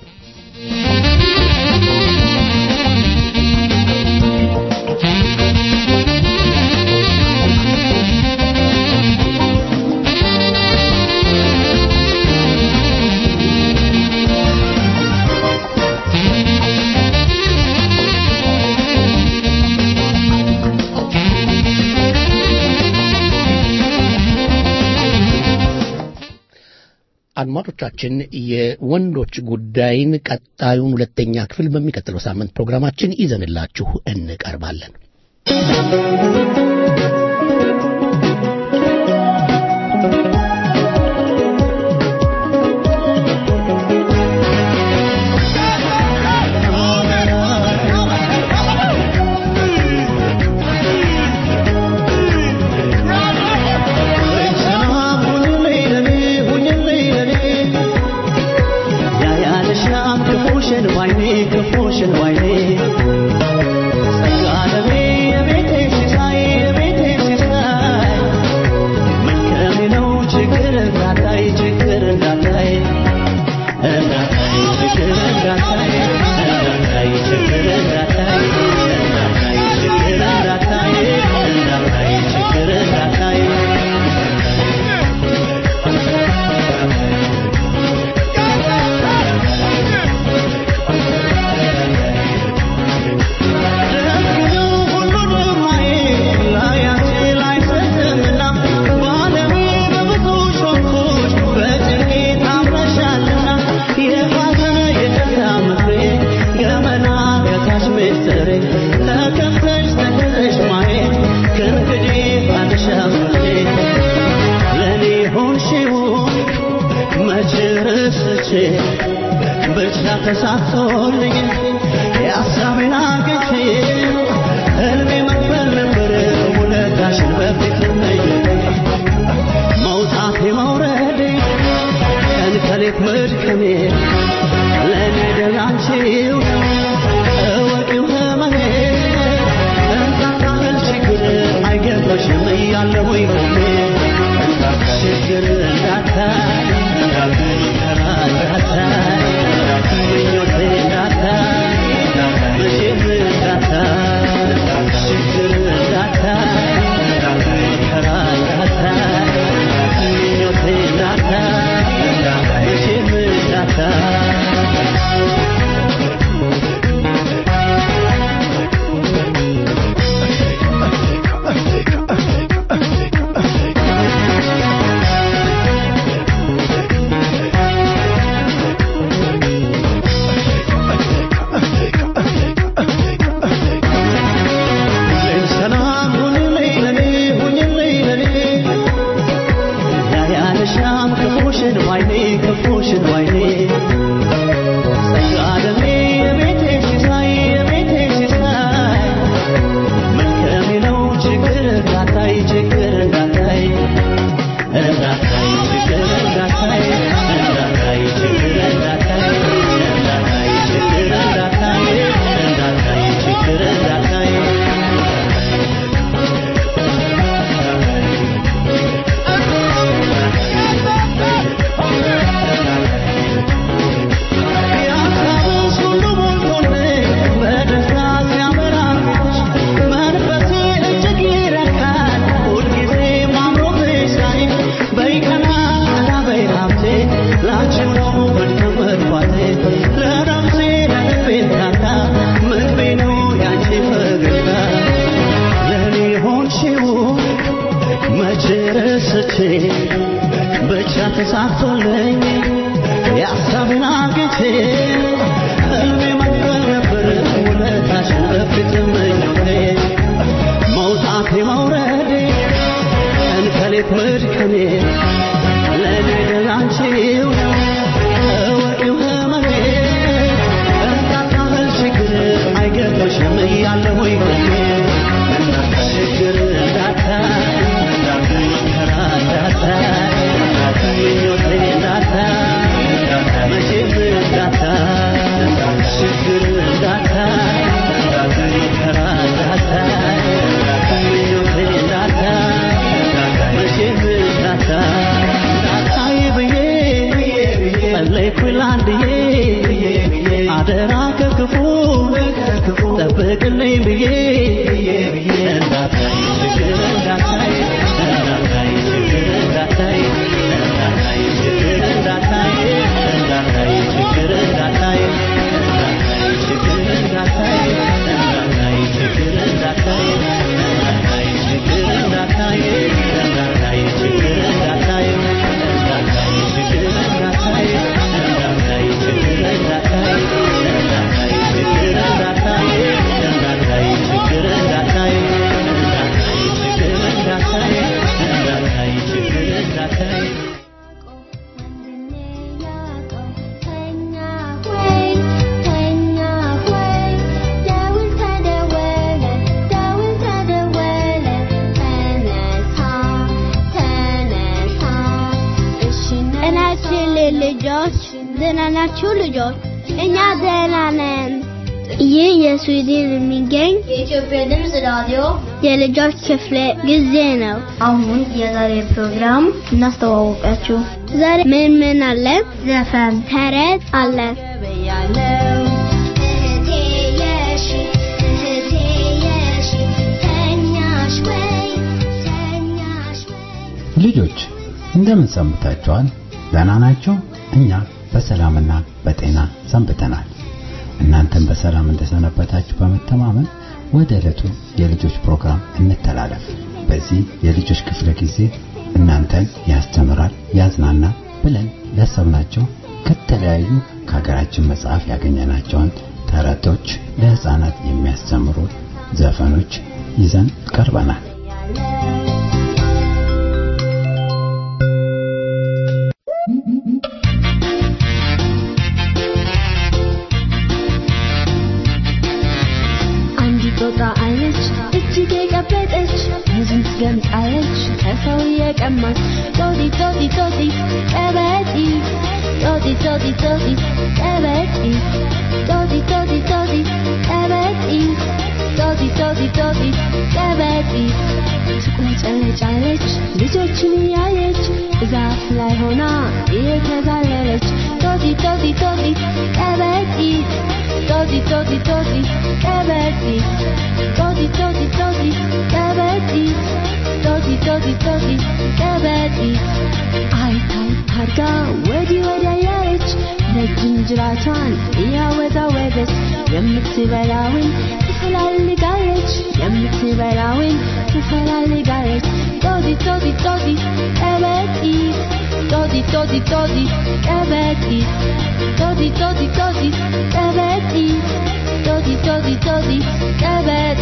Speaker 2: አድማጮቻችን የወንዶች ጉዳይን ቀጣዩን ሁለተኛ ክፍል በሚቀጥለው ሳምንት ፕሮግራማችን ይዘንላችሁ እንቀርባለን።
Speaker 8: ተሳክቶልኝ የሀሳቤን አግኝቼ ህልሜ መክፈል ነበር ውለታሽን በፊት መውጣቴ መውረዴ ቀን ከሌት መድከሜ ለእኔ ደላንቺው እወቂው ህመሜ እንታታህል ችግር አይገባሽም እያለሁኝ ቆሜ ችግር እንዳታይ እንዳታይ ምኞቴ እንዳታይ መቼ ረስቼ ብቻ ተሳክቶልኝ የሀሳብን አግኝቼ ህልሜ መቅጠር ነበር ውለታሽን በፊት ምኞቴ መውጣቴ መውረዴ ቀን ከሌት መድከሜ ለእኔ ደላንቺው ነው እወቂው ህመሜ እርዳታ ችግር አይገጥምሽም እያለሁኝ ቆሜ ችግር እንዳታ መከራ እንዳታ ምኞቴ እንዳታ መቼም እንዳታ ችግር እንዳታ መከራ እንዳታ ምኞቴ እንዳታ መቼም እንዳታ እንዳታይ ብዬ ጸለይኩኝ ላንድዬ አደራ ከክፉ ጠብቅልኝ ብዬ እንዳታይ ችግር እንዳታይ እንዳታይ ችግር እንዳታይ እንዳታይ ችግር እንዳታይ እንዳታይ ችግር እንዳታይ እንዳታይ ችግር እንዳታይ እንዳታይ ችግር እንዳታይ እንዳታይ ችግር እንዳታይ እንዳታይ ችግር እንዳታይ እንዳታይ ችግር እንዳታይ እንዳታይ ችግር እንዳታይ እንዳታይ ችግር እንዳታይ እንዳታይ ችግር እንዳታይ እንዳታይ ችግር እንዳታይ እንዳታይ ችግር እንዳታይ
Speaker 9: ጤናችን ልጆች ደህና ናችሁ ልጆች? እኛ ደህና ነን። ይህ የስዊድን የሚገኝ
Speaker 10: የኢትዮጵያ ድምፅ ራዲዮ
Speaker 9: የልጆች ክፍለ ጊዜ ነው።
Speaker 10: አሁን የዛሬ ፕሮግራም እናስተዋወቃችሁ።
Speaker 9: ዛሬ ምን ምን አለ?
Speaker 10: ዘፈን፣
Speaker 9: ተረት አለ።
Speaker 11: ልጆች እንደምን ሰንብታችኋል? ደህና ናቸው? እኛ በሰላምና በጤና ሰንብተናል። እናንተም በሰላም እንደሰነበታችሁ በመተማመን ወደ ዕለቱ የልጆች ፕሮግራም እንተላለፍ። በዚህ የልጆች ክፍለ ጊዜ እናንተን ያስተምራል፣ ያዝናና ብለን ያሰብናቸው ከተለያዩ ከሀገራችን መጽሐፍ ያገኘናቸውን ተረቶች፣ ለህፃናት የሚያስተምሩ ዘፈኖች ይዘን ቀርበናል።
Speaker 9: አንዲት ጦጣ አለች እጅግ የቀበጠች ብዙም ትገምጣለች ከሰው የቀማች ጦጢ ጦጢ ጦጢ ቀበጢ ጦጢ ጦጢ ጦጢ ቀበጢ ጦጢ ጦጢ ጦጢ ቀበጢ ጦጢ ጦጢ ጦጢ ቀበጢ ትቁንጨለጫለች ልጆችን እያየች ዛፍ ላይ ሆና እየተዛለለች ጦጢ ጦጢ ጦጢ ቀበጢ ጦጢ ጦጢ ጦጢ ቀበጢ ጦጢ ጦጢ ጦጢ ቀበጢ ጦጢ ጦጢ ጦጢ ቀበጢ አይታይ ታርጋ ወዲህ ወዲያ ያለች ረጅም ጅራቷን እያወዛወዘች የምትበላውን ትፈላልጋለች የምትበላውን ትፈላልጋለች ጦጢ ጦጢ ጦጢ ቀበጢ ጦጢ ጦጢ ጦጢ ቀበጢ ጦጢ ጦጢ ጦጢ ቀበጢ ጦጢ ጦጢ ጦጢ ቀበጢ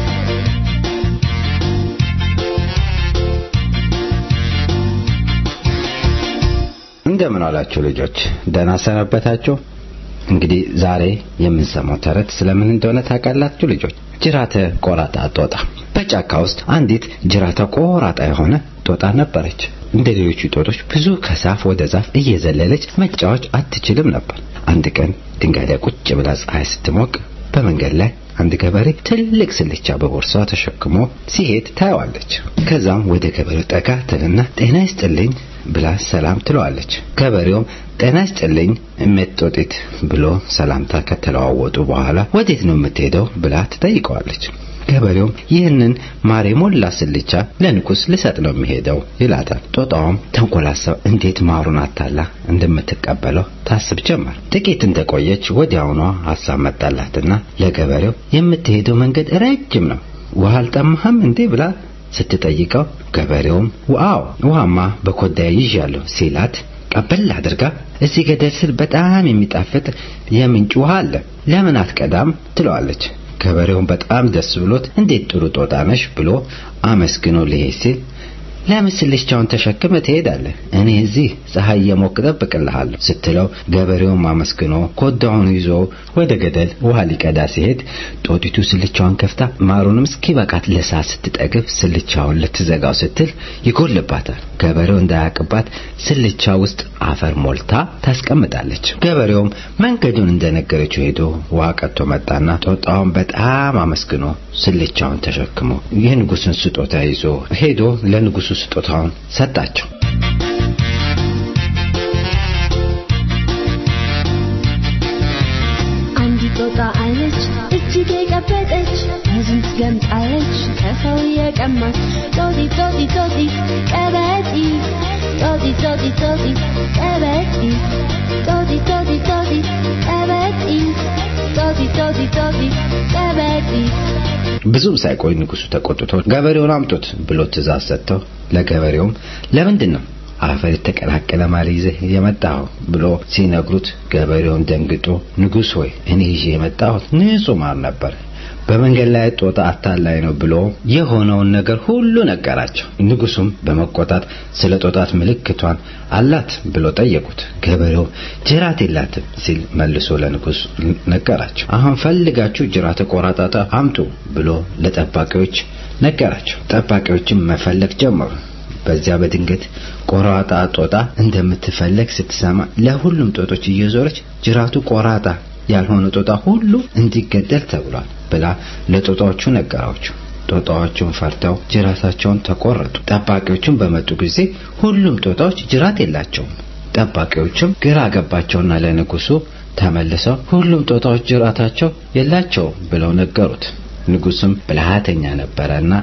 Speaker 11: እንደምን አላችሁ ልጆች? ደህና ሰነበታችሁ? እንግዲህ ዛሬ የምንሰማው ተረት ስለምን እንደሆነ ታውቃላችሁ ልጆች? ጅራተ ቆራጣ ጦጣ። በጫካ ውስጥ አንዲት ጅራተ ቆራጣ የሆነ ጦጣ ነበረች። እንደ ሌሎቹ ጦጦች ብዙ ከዛፍ ወደ ዛፍ እየዘለለች መጫወት አትችልም ነበር። አንድ ቀን ድንጋይ ላይ ቁጭ ብላ ፀሐይ ስትሞቅ በመንገድ ላይ አንድ ገበሬ ትልቅ ስልቻ በቦርሷ ተሸክሞ ሲሄድ ታየዋለች። ከዛም ወደ ገበሬው ጠጋ ትልና ጤና ይስጥልኝ ብላ ሰላም ትለዋለች። ገበሬውም ጤና ይስጥልኝ እሜት ጦጢት ብሎ ሰላምታ ከተለዋወጡ በኋላ ወዴት ነው የምትሄደው ብላ ትጠይቀዋለች። ገበሬውም ይህንን ማር የሞላ ስልቻ ለንጉስ ልሰጥ ነው የሚሄደው ይላታል። ጦጣውም ተንኮላሰብ እንዴት ማሩን አታላ እንደምትቀበለው ታስብ ጀመር። ጥቂት እንደቆየች ወዲያውኗ ሀሳብ መጣላትና ለገበሬው የምትሄደው መንገድ ረጅም ነው፣ ውሃ አልጠማህም እንዴ ብላ ስትጠይቀው ገበሬውም ዋው ውሃማ በኮዳ ይዣለሁ ሲላት ቀበል አድርጋ እዚህ ገደል ስር በጣም የሚጣፍጥ የምንጭ ውሃ አለ ለምን አትቀዳም ትለዋለች። ገበሬውን በጣም ደስ ብሎት እንዴት ጥሩ ጦጣ ነሽ ብሎ አመስግኖ ሊሄድ ሲል ለምን ስልቻውን ተሸክመ ትሄዳለህ? እኔ እዚህ ፀሐይ እየሞቅ እጠብቅልሃለሁ ስትለው ገበሬውን አመስግኖ ኮዳውን ይዞ ወደ ገደል ውሃ ሊቀዳ ሲሄድ ጦጢቱ ስልቻዋን ከፍታ ማሩንም እስኪበቃት ልሳ ስትጠግብ ስልቻውን ልትዘጋው ስትል ይጎልባታል። ገበሬው እንዳያቅባት ስልቻ ውስጥ አፈር ሞልታ ታስቀምጣለች። ገበሬውም መንገዱን እንደነገረችው ሄዶ ውሃ ቀጥቶ መጣና ጦጣውን በጣም አመስግኖ ስልቻውን ተሸክሞ የንጉሥን ስጦታ ይዞ ሄዶ ለንጉሱ ስጦታውን ሰጣቸው።
Speaker 9: አንዲት ጦጣ አለች እጅግ የቀበጠች ብዙም ትገምጣለች ከሰው የቀማች ጦጢ ጦጢ ጦጢ ቀበጢ ጦጢ ጦጢ ጦጢ ቀበጢ ጦጢ ጦጢ ጦጢ ቀበጢ ጦጢ ጦጢ ጦጢ ቀበጢ
Speaker 11: ብዙም ሳይቆይ ንጉሱ ተቆጥቶ ገበሬውን አምጡት ብሎ ትእዛዝ ሰጥተው ለገበሬውም ለምንድን ነው አፈር የተቀላቀለ ማር ይዘህ የመጣኸው ብሎ ሲነግሩት ገበሬውን ደንግጦ ንጉሥ ሆይ እኔ ይዤ የመጣሁት ንጹህ ማር ነበር በመንገድ ላይ ጦጣ አታላይ ነው ብሎ የሆነውን ነገር ሁሉ ነገራቸው። ንጉሱም በመቆጣት ስለ ጦጣት ምልክቷን አላት ብሎ ጠየቁት። ገበሬው ጅራት የላትም ሲል መልሶ ለንጉስ ነገራቸው። አሁን ፈልጋችሁ ጅራት ቆራጣጣ አምጡ ብሎ ለጠባቂዎች ነገራቸው። ጠባቂዎችም መፈለግ ጀመሩ። በዚያ በድንገት ቆራጣ ጦጣ እንደምትፈለግ ስትሰማ ለሁሉም ጦጦች እየዞረች ጅራቱ ቆራጣ ያልሆነ ጦጣ ሁሉ እንዲገደል ተብሏል ብላ ለጦጣዎቹ ነገራቸው። ጦጣዎቹን ፈርተው ጅራታቸውን ተቆረጡ። ጠባቂዎቹም በመጡ ጊዜ ሁሉም ጦጣዎች ጅራት የላቸውም። ጠባቂዎችም ግራ ገባቸውና ለንጉሱ ተመልሰው ሁሉም ጦጣዎች ጅራታቸው የላቸውም ብለው ነገሩት። ንጉስም ብልሃተኛ ነበረና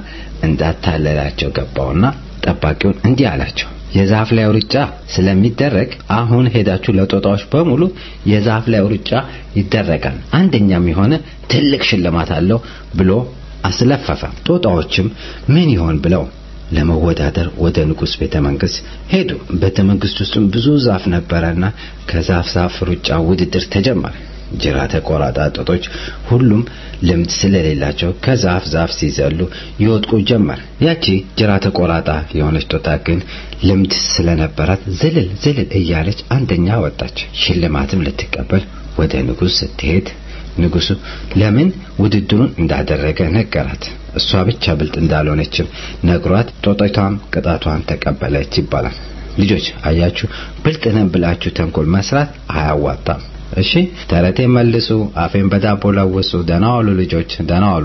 Speaker 11: እንዳታለላቸው ገባውና ጠባቂውን እንዲህ አላቸው የዛፍ ላይ ሩጫ ስለሚደረግ አሁን ሄዳችሁ ለጦጣዎች በሙሉ የዛፍ ላይ ሩጫ ይደረጋል፣ አንደኛም የሆነ ትልቅ ሽልማት አለው ብሎ አስለፈፈ። ጦጣዎችም ምን ይሆን ብለው ለመወዳደር ወደ ንጉሥ ቤተ መንግስት ሄዱ። ቤተ መንግስት ውስጥም ብዙ ዛፍ ነበረና ከዛፍ ዛፍ ሩጫ ውድድር ተጀመረ። ጅራተ ቆራጣ ጦጦች ሁሉም ልምድ ስለሌላቸው ከዛፍ ዛፍ ሲዘሉ ይወድቁ ጀመር። ያቺ ጅራተ ቆራጣ የሆነች ጦጣ ግን ልምድ ስለነበራት ዝልል ዝልል እያለች አንደኛ ወጣች። ሽልማትም ልትቀበል ወደ ንጉሥ ስትሄድ ንጉሱ ለምን ውድድሩን እንዳደረገ ነገራት። እሷ ብቻ ብልጥ እንዳልሆነችም ነግሯት ጦጣቷም ቅጣቷን ተቀበለች ይባላል። ልጆች አያችሁ፣ ብልጥ ነን ብላችሁ ተንኮል መስራት አያዋጣም። እሺ ተረቴ መልሱ፣ አፌን በዳቦ ለውሱ። ደህና ዋሉ ልጆች፣ ደህና ዋሉ።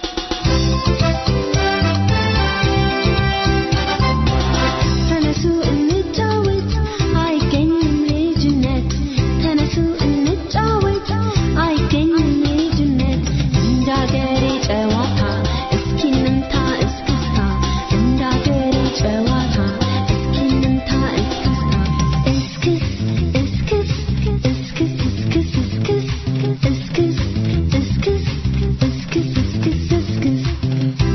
Speaker 9: ተነሱ እንጫወት አይገኝም ልጅነት ተነሱ እንጫወት አይገኝም ልጅነት እንዳገሬ ጨዋታ እስኪ እንምታ እስክስታ እንዳገሬ ጨዋታ እስኪ እንምታ እስክስታ እስክስ እስክስ እስክስ እስክስ እስክስ እስክስ እስክስ እስክስ እስክስ እስክስ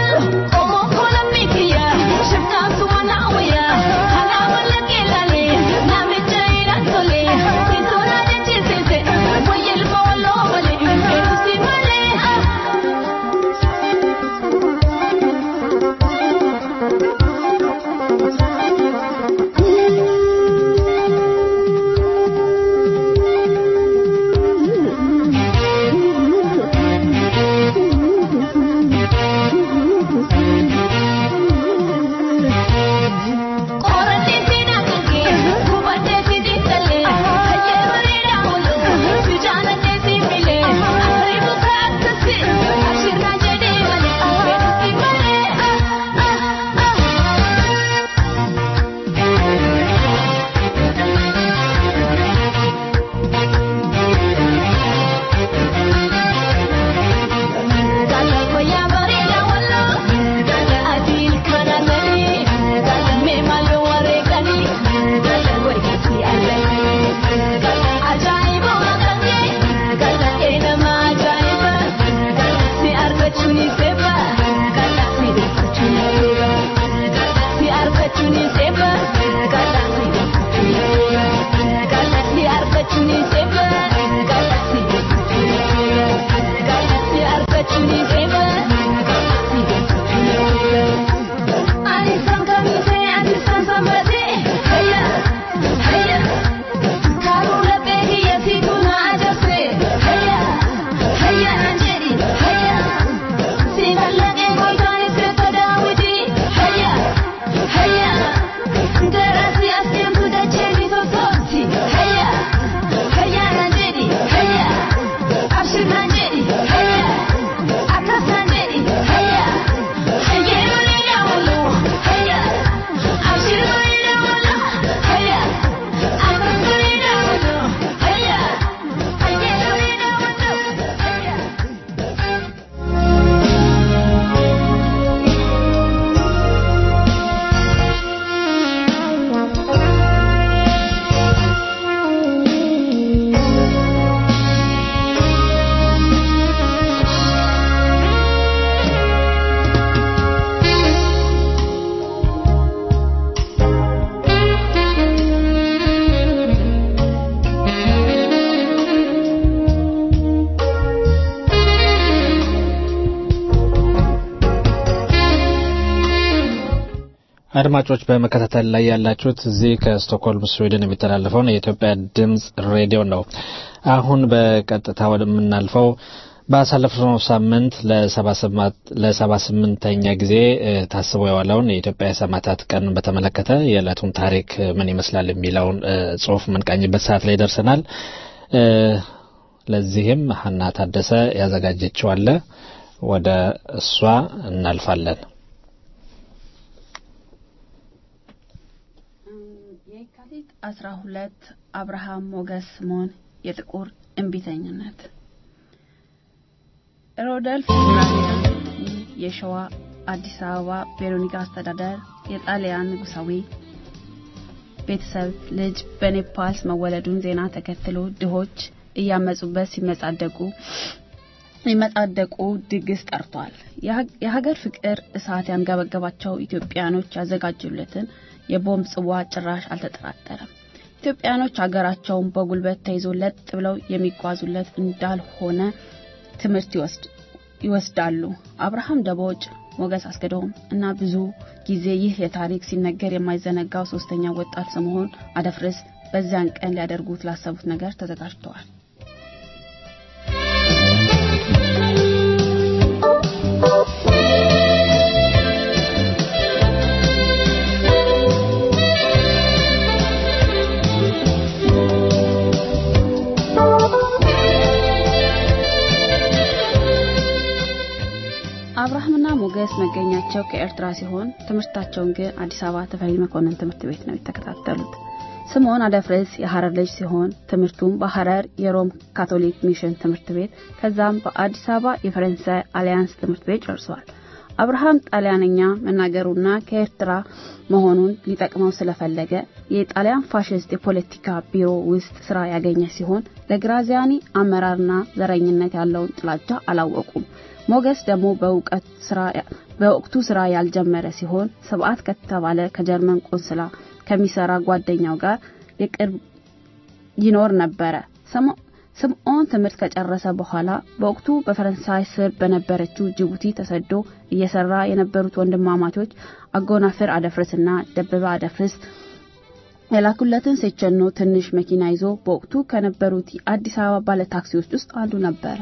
Speaker 5: አድማጮች በመከታተል ላይ ያላችሁት እዚህ ከስቶክሆልም ስዊድን የሚተላለፈውን የኢትዮጵያ ድምጽ ሬዲዮ ነው። አሁን በቀጥታ ወደምናልፈው ባሳለፍነው ሳምንት ለሰባ ስምንተኛ ጊዜ ታስቦ የዋለውን የኢትዮጵያ የሰማዕታት ቀን በተመለከተ የዕለቱን ታሪክ ምን ይመስላል የሚለውን ጽሑፍ የምንቃኝበት ሰዓት ላይ ደርሰናል። ለዚህም ሀና ታደሰ ያዘጋጀችው አለ። ወደ እሷ እናልፋለን።
Speaker 3: የካቲት አስራ ሁለት አብርሃም ሞገስ ስምዖን የጥቁር እምቢተኝነት ሮደልፍ የሸዋ አዲስ አበባ ቤሮኒካ አስተዳደር የጣሊያን ንጉሳዊ ቤተሰብ ልጅ በኔፓልስ መወለዱን ዜና ተከትሎ ድሆች እያመጹበት ሲመጻደቁ የመጻደቁ ድግስ ጠርቷል። የሀገር ፍቅር እሳት ያንገበገባቸው ኢትዮጵያኖች ያዘጋጁለትን የቦምብ ጽዋ ጭራሽ አልተጠራጠረም። ኢትዮጵያኖች ሀገራቸውን በጉልበት ተይዞ ለጥ ብለው የሚጓዙለት እንዳልሆነ ትምህርት ይወስዳሉ። አብርሃም ደቦጭ፣ ሞገስ አስገዶም እና ብዙ ጊዜ ይህ የታሪክ ሲነገር የማይዘነጋው ሶስተኛ ወጣት ስምዖን አደፍርስ በዚያን ቀን ሊያደርጉት ላሰቡት ነገር ተዘጋጅተዋል። አብርሃምና ሞገስ መገኛቸው ከኤርትራ ሲሆን ትምህርታቸውን ግን አዲስ አበባ ተፈሪ መኮንን ትምህርት ቤት ነው የተከታተሉት። ስምዖን አደፍርስ የሐረር ልጅ ሲሆን ትምህርቱም በሐረር የሮም ካቶሊክ ሚሽን ትምህርት ቤት ከዛም በአዲስ አበባ የፈረንሳይ አሊያንስ ትምህርት ቤት ጨርሷል። አብርሃም ጣሊያንኛ መናገሩና ከኤርትራ መሆኑን ሊጠቅመው ስለፈለገ የጣሊያን ፋሽስት የፖለቲካ ቢሮ ውስጥ ስራ ያገኘ ሲሆን ለግራዚያኒ አመራርና ዘረኝነት ያለውን ጥላቻ አላወቁም። ሞገስ ደግሞ በእውቀት ስራ በወቅቱ ስራ ያልጀመረ ሲሆን ስብዓት ከተባለ ከጀርመን ቆንስላ ከሚሰራ ጓደኛው ጋር የቅርብ ይኖር ነበረ። ስምዖን ትምህርት ከጨረሰ በኋላ በወቅቱ በፈረንሳይ ስር በነበረችው ጅቡቲ ተሰዶ እየሰራ የነበሩት ወንድማማቾች አጎናፍር አደፍርስና ደበበ አደፍርስ የላኩለትን ሴቸኖ ትንሽ መኪና ይዞ በወቅቱ ከነበሩት የአዲስ አበባ ባለ ታክሲዎች ውስጥ አንዱ ነበረ።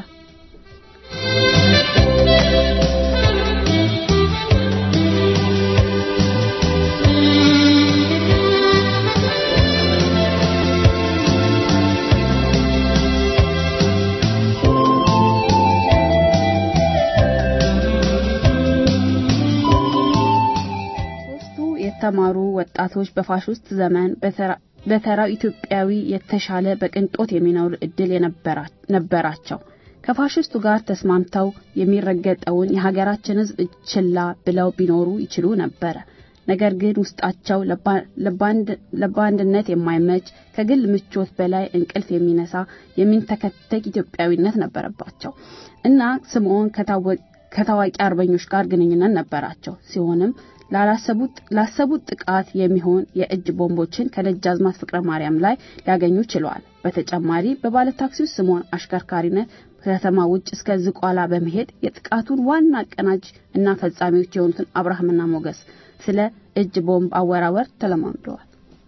Speaker 3: የተማሩ ወጣቶች በፋሽስት ዘመን በተራው ኢትዮጵያዊ የተሻለ በቅንጦት የሚኖር እድል ነበራቸው። ከፋሽስቱ ጋር ተስማምተው የሚረገጠውን የሀገራችን ሕዝብ ችላ ብለው ቢኖሩ ይችሉ ነበረ። ነገር ግን ውስጣቸው ለባንድነት የማይመች ከግል ምቾት በላይ እንቅልፍ የሚነሳ የሚንተከተክ ኢትዮጵያዊነት ነበረባቸው እና ስምዖን ከታዋቂ አርበኞች ጋር ግንኙነት ነበራቸው ሲሆንም ላሰቡት ጥቃት የሚሆን የእጅ ቦምቦችን ከደጃዝማች ፍቅረ ማርያም ላይ ሊያገኙ ችለዋል። በተጨማሪ በባለ ታክሲው ስምዖን አሽከርካሪነት ከተማ ውጭ እስከ ዝቋላ በመሄድ የጥቃቱን ዋና አቀናጅ እና ፈጻሚዎች የሆኑትን አብርሃምና ሞገስ ስለ እጅ ቦምብ አወራወር ተለማምደዋል።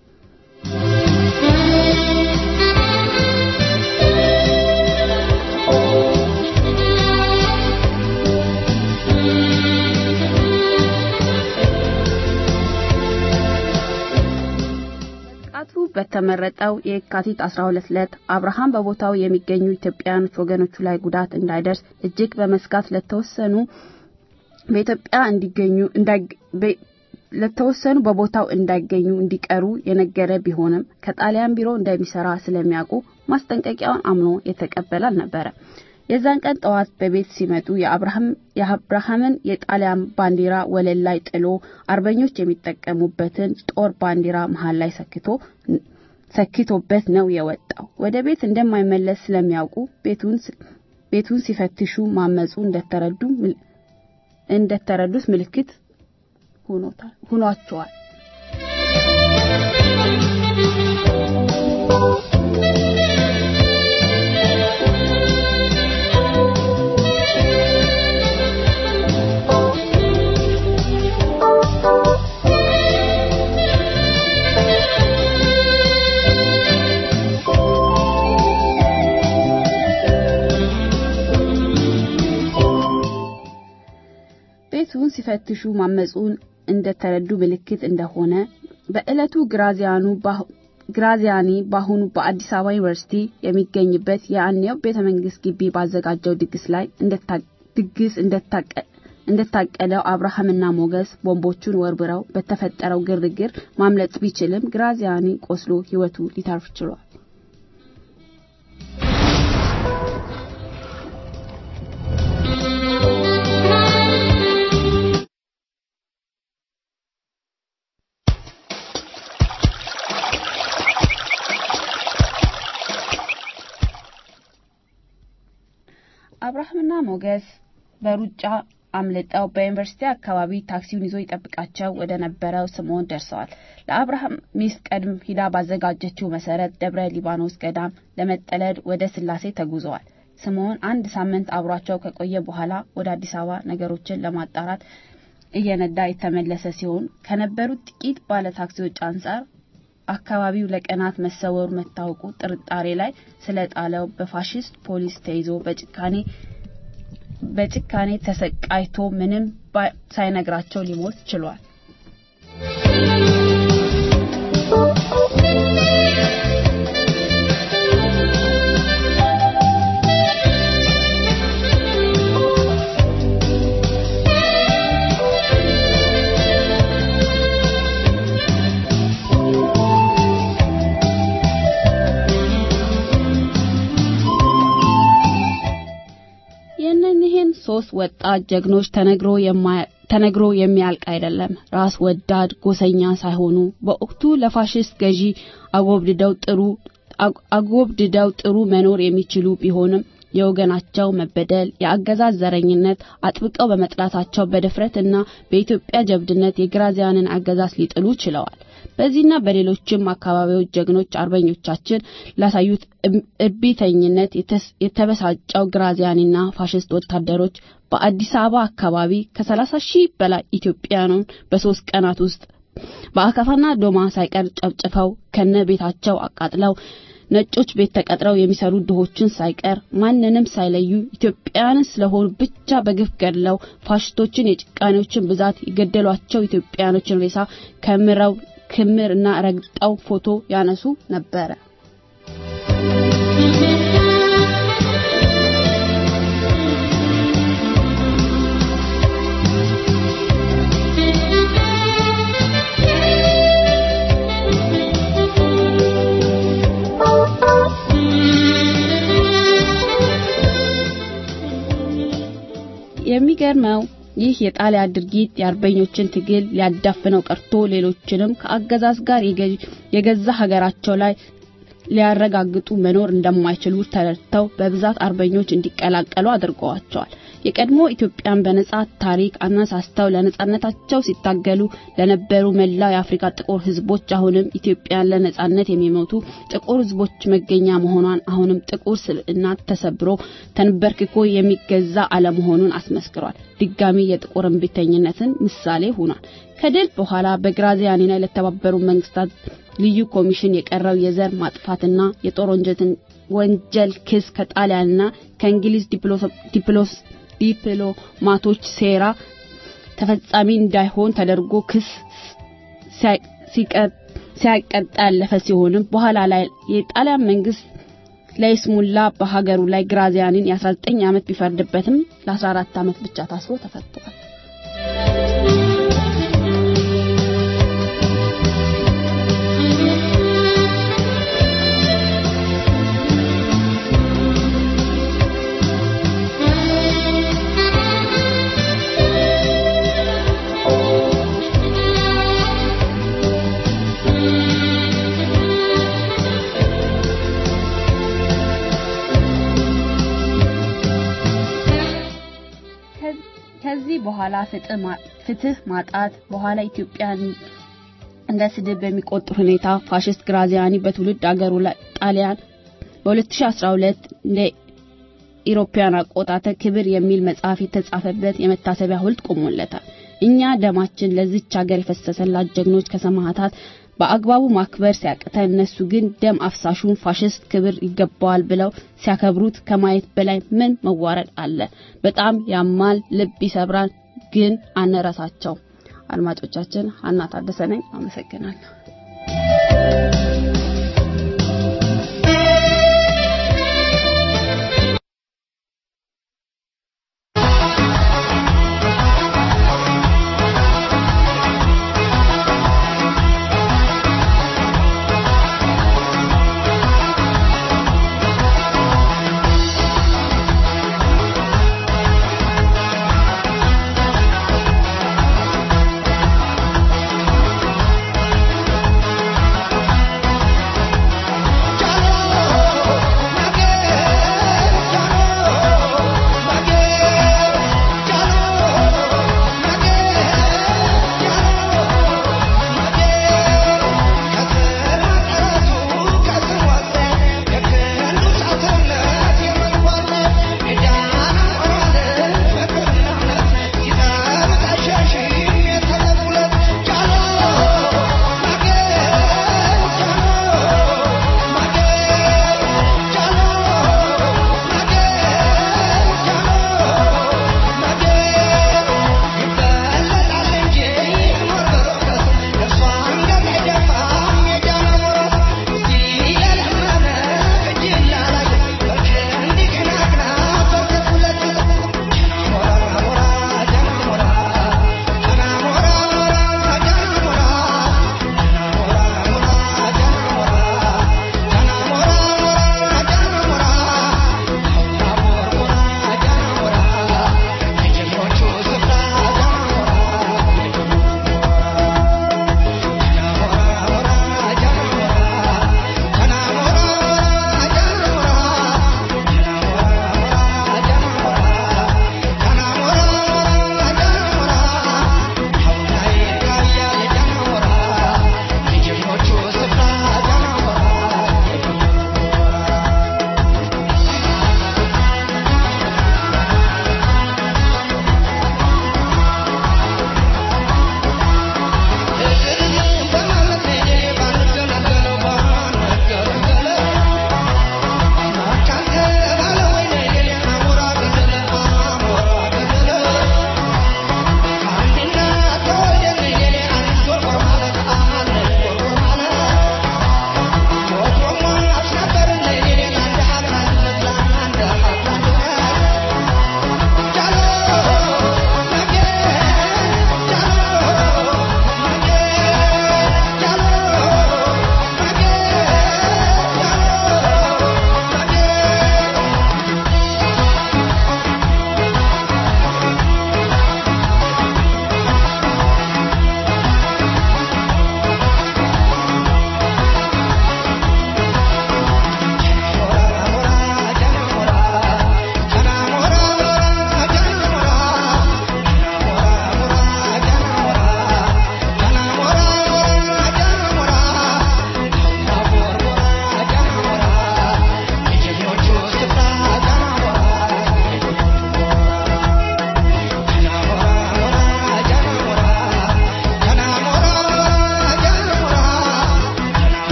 Speaker 3: በተመረጠው የካቲት 12 ዕለት አብርሃም በቦታው የሚገኙ ኢትዮጵያውያን ወገኖቹ ላይ ጉዳት እንዳይደርስ እጅግ በመስጋት ለተወሰኑ በኢትዮጵያ እንዲገኙ ለተወሰኑ በቦታው እንዳይገኙ እንዲቀሩ የነገረ ቢሆንም ከጣሊያን ቢሮ እንደሚሰራ ስለሚያውቁ ማስጠንቀቂያውን አምኖ የተቀበለ አልነበረ። የዛን ቀን ጠዋት በቤት ሲመጡ የአብርሃምን የጣሊያን ባንዲራ ወለል ላይ ጥሎ አርበኞች የሚጠቀሙበትን ጦር ባንዲራ መሃል ላይ ሰክቶ ሰክቶበት ነው የወጣው። ወደ ቤት እንደማይመለስ ስለሚያውቁ ቤቱን ሲፈትሹ ማመፁ እንደተረዱ እንደተረዱት ምልክት ሆኗቸዋል። ቤቱን ሲፈትሹ ማመፁን እንደተረዱ ምልክት እንደሆነ በዕለቱ ግራዚያኑ ግራዚያኒ በአሁኑ በአዲስ አበባ ዩኒቨርሲቲ የሚገኝበት የአኔው ቤተ መንግስት ግቢ ባዘጋጀው ድግስ ላይ ድግስ እንደታቀደው አብርሃምና ሞገስ ቦምቦቹን ወርብረው በተፈጠረው ግርግር ማምለጥ ቢችልም ግራዚያኒ ቆስሎ ሕይወቱ ሊተርፍ ችሏል። አብርሃምና ሞገስ በሩጫ አምልጠው በዩኒቨርሲቲ አካባቢ ታክሲውን ይዞ ይጠብቃቸው ወደ ነበረው ስምዖን ደርሰዋል። ለአብርሃም ሚስት ቀድም ሂዳ ባዘጋጀችው መሰረት ደብረ ሊባኖስ ገዳም ለመጠለድ ወደ ስላሴ ተጉዘዋል። ስምዖን አንድ ሳምንት አብሯቸው ከቆየ በኋላ ወደ አዲስ አበባ ነገሮችን ለማጣራት እየነዳ የተመለሰ ሲሆን ከነበሩት ጥቂት ባለ ታክሲዎች አንጻር አካባቢው ለቀናት መሰወሩ መታወቁ ጥርጣሬ ላይ ስለጣለው በፋሽስት ፖሊስ ተይዞ በጭካኔ በጭካኔ ተሰቃይቶ ምንም ሳይነግራቸው ሊሞት ችሏል። የእነኚህን ሶስት ወጣት ጀግኖች ተነግሮ ተነግሮ የሚያልቅ አይደለም። ራስ ወዳድ ጎሰኛ ሳይሆኑ በወቅቱ ለፋሽስት ገዢ አጎብድደው ጥሩ አጎብድደው ጥሩ መኖር የሚችሉ ቢሆንም የወገናቸው መበደል፣ የአገዛዝ ዘረኝነት አጥብቀው በመጥላታቸው በድፍረትና በኢትዮጵያ ጀብድነት የግራዚያንን አገዛዝ ሊጥሉ ችለዋል። በዚህና በሌሎችም አካባቢዎች ጀግኖች አርበኞቻችን ላሳዩት እቢተኝነት የተበሳጨው ግራዚያኒና ፋሽስት ወታደሮች በአዲስ አበባ አካባቢ ከ30 ሺህ በላይ ኢትዮጵያውያኑን በሶስት ቀናት ውስጥ በአካፋና ዶማ ሳይቀር ጨፍጭፈው ከነ ቤታቸው አቃጥለው ነጮች ቤት ተቀጥረው የሚሰሩ ድሆችን ሳይቀር ማንንም ሳይለዩ ኢትዮጵያውያን ስለሆኑ ብቻ በግፍ ገድለው ፋሽስቶችን የጭቃኔዎችን ብዛት የገደሏቸው ኢትዮጵያውያኖችን ሬሳ ከምረው ክምር እና ረግጠው ፎቶ ያነሱ ነበረ። የሚገርመው ይህ የጣሊያን ድርጊት የአርበኞችን ትግል ሊያዳፍነው ቀርቶ ሌሎችንም ከአገዛዝ ጋር የገዛ ሀገራቸው ላይ ሊያረጋግጡ መኖር እንደማይችሉ ተረድተው በብዛት አርበኞች እንዲቀላቀሉ አድርገዋቸዋል። የቀድሞ ኢትዮጵያን በነጻ ታሪክ አነሳስተው ለነጻነታቸው ሲታገሉ ለነበሩ መላው የአፍሪካ ጥቁር ህዝቦች አሁንም ኢትዮጵያን ለነጻነት የሚሞቱ ጥቁር ህዝቦች መገኛ መሆኗን አሁንም ጥቁር ስብዕና ተሰብሮ ተንበርክኮ የሚገዛ አለመሆኑን አስመስክሯል። ድጋሚ የጥቁር እምቢተኝነትን ምሳሌ ሆኗል። ከድል በኋላ በግራዚያኒ ላይ ለተባበሩ መንግስታት ልዩ ኮሚሽን የቀረው የዘር ማጥፋትና የጦር ወንጀል ክስ ከጣሊያንና ከእንግሊዝ ዲፕሎማቶች ሴራ ተፈጻሚ እንዳይሆን ተደርጎ ክስ ሲያቀጣ ያለፈ ሲሆንም በኋላ ላይ የጣሊያን መንግስት ለይስሙላ በሀገሩ ላይ ግራዚያኒን የ19 ዓመት ቢፈርድበትም ለ14 ዓመት ብቻ ታስሮ ተፈቷል። ከዚህ በኋላ ፍትህ ማጣት በኋላ ኢትዮጵያን እንደ ስድብ በሚቆጥር ሁኔታ ፋሽስት ግራዚያኒ በትውልድ አገሩ ላይ ጣሊያን በ2012 እንደ ኢሮፓያን አቆጣጠር ክብር የሚል መጽሐፍ የተጻፈበት የመታሰቢያ ሐውልት ቆሞለታል። እኛ ደማችን ለዚች ሀገር የፈሰሰላት ጀግኖች ከሰማዕታት በአግባቡ ማክበር ሲያቅተን እነሱ ግን ደም አፍሳሹን ፋሽስት ክብር ይገባዋል ብለው ሲያከብሩት ከማየት በላይ ምን መዋረድ አለ? በጣም ያማል፣ ልብ ይሰብራል። ግን አንረሳቸው። አድማጮቻችን፣ ሀና ታደሰ ነኝ። አመሰግናለሁ።
Speaker 9: Thank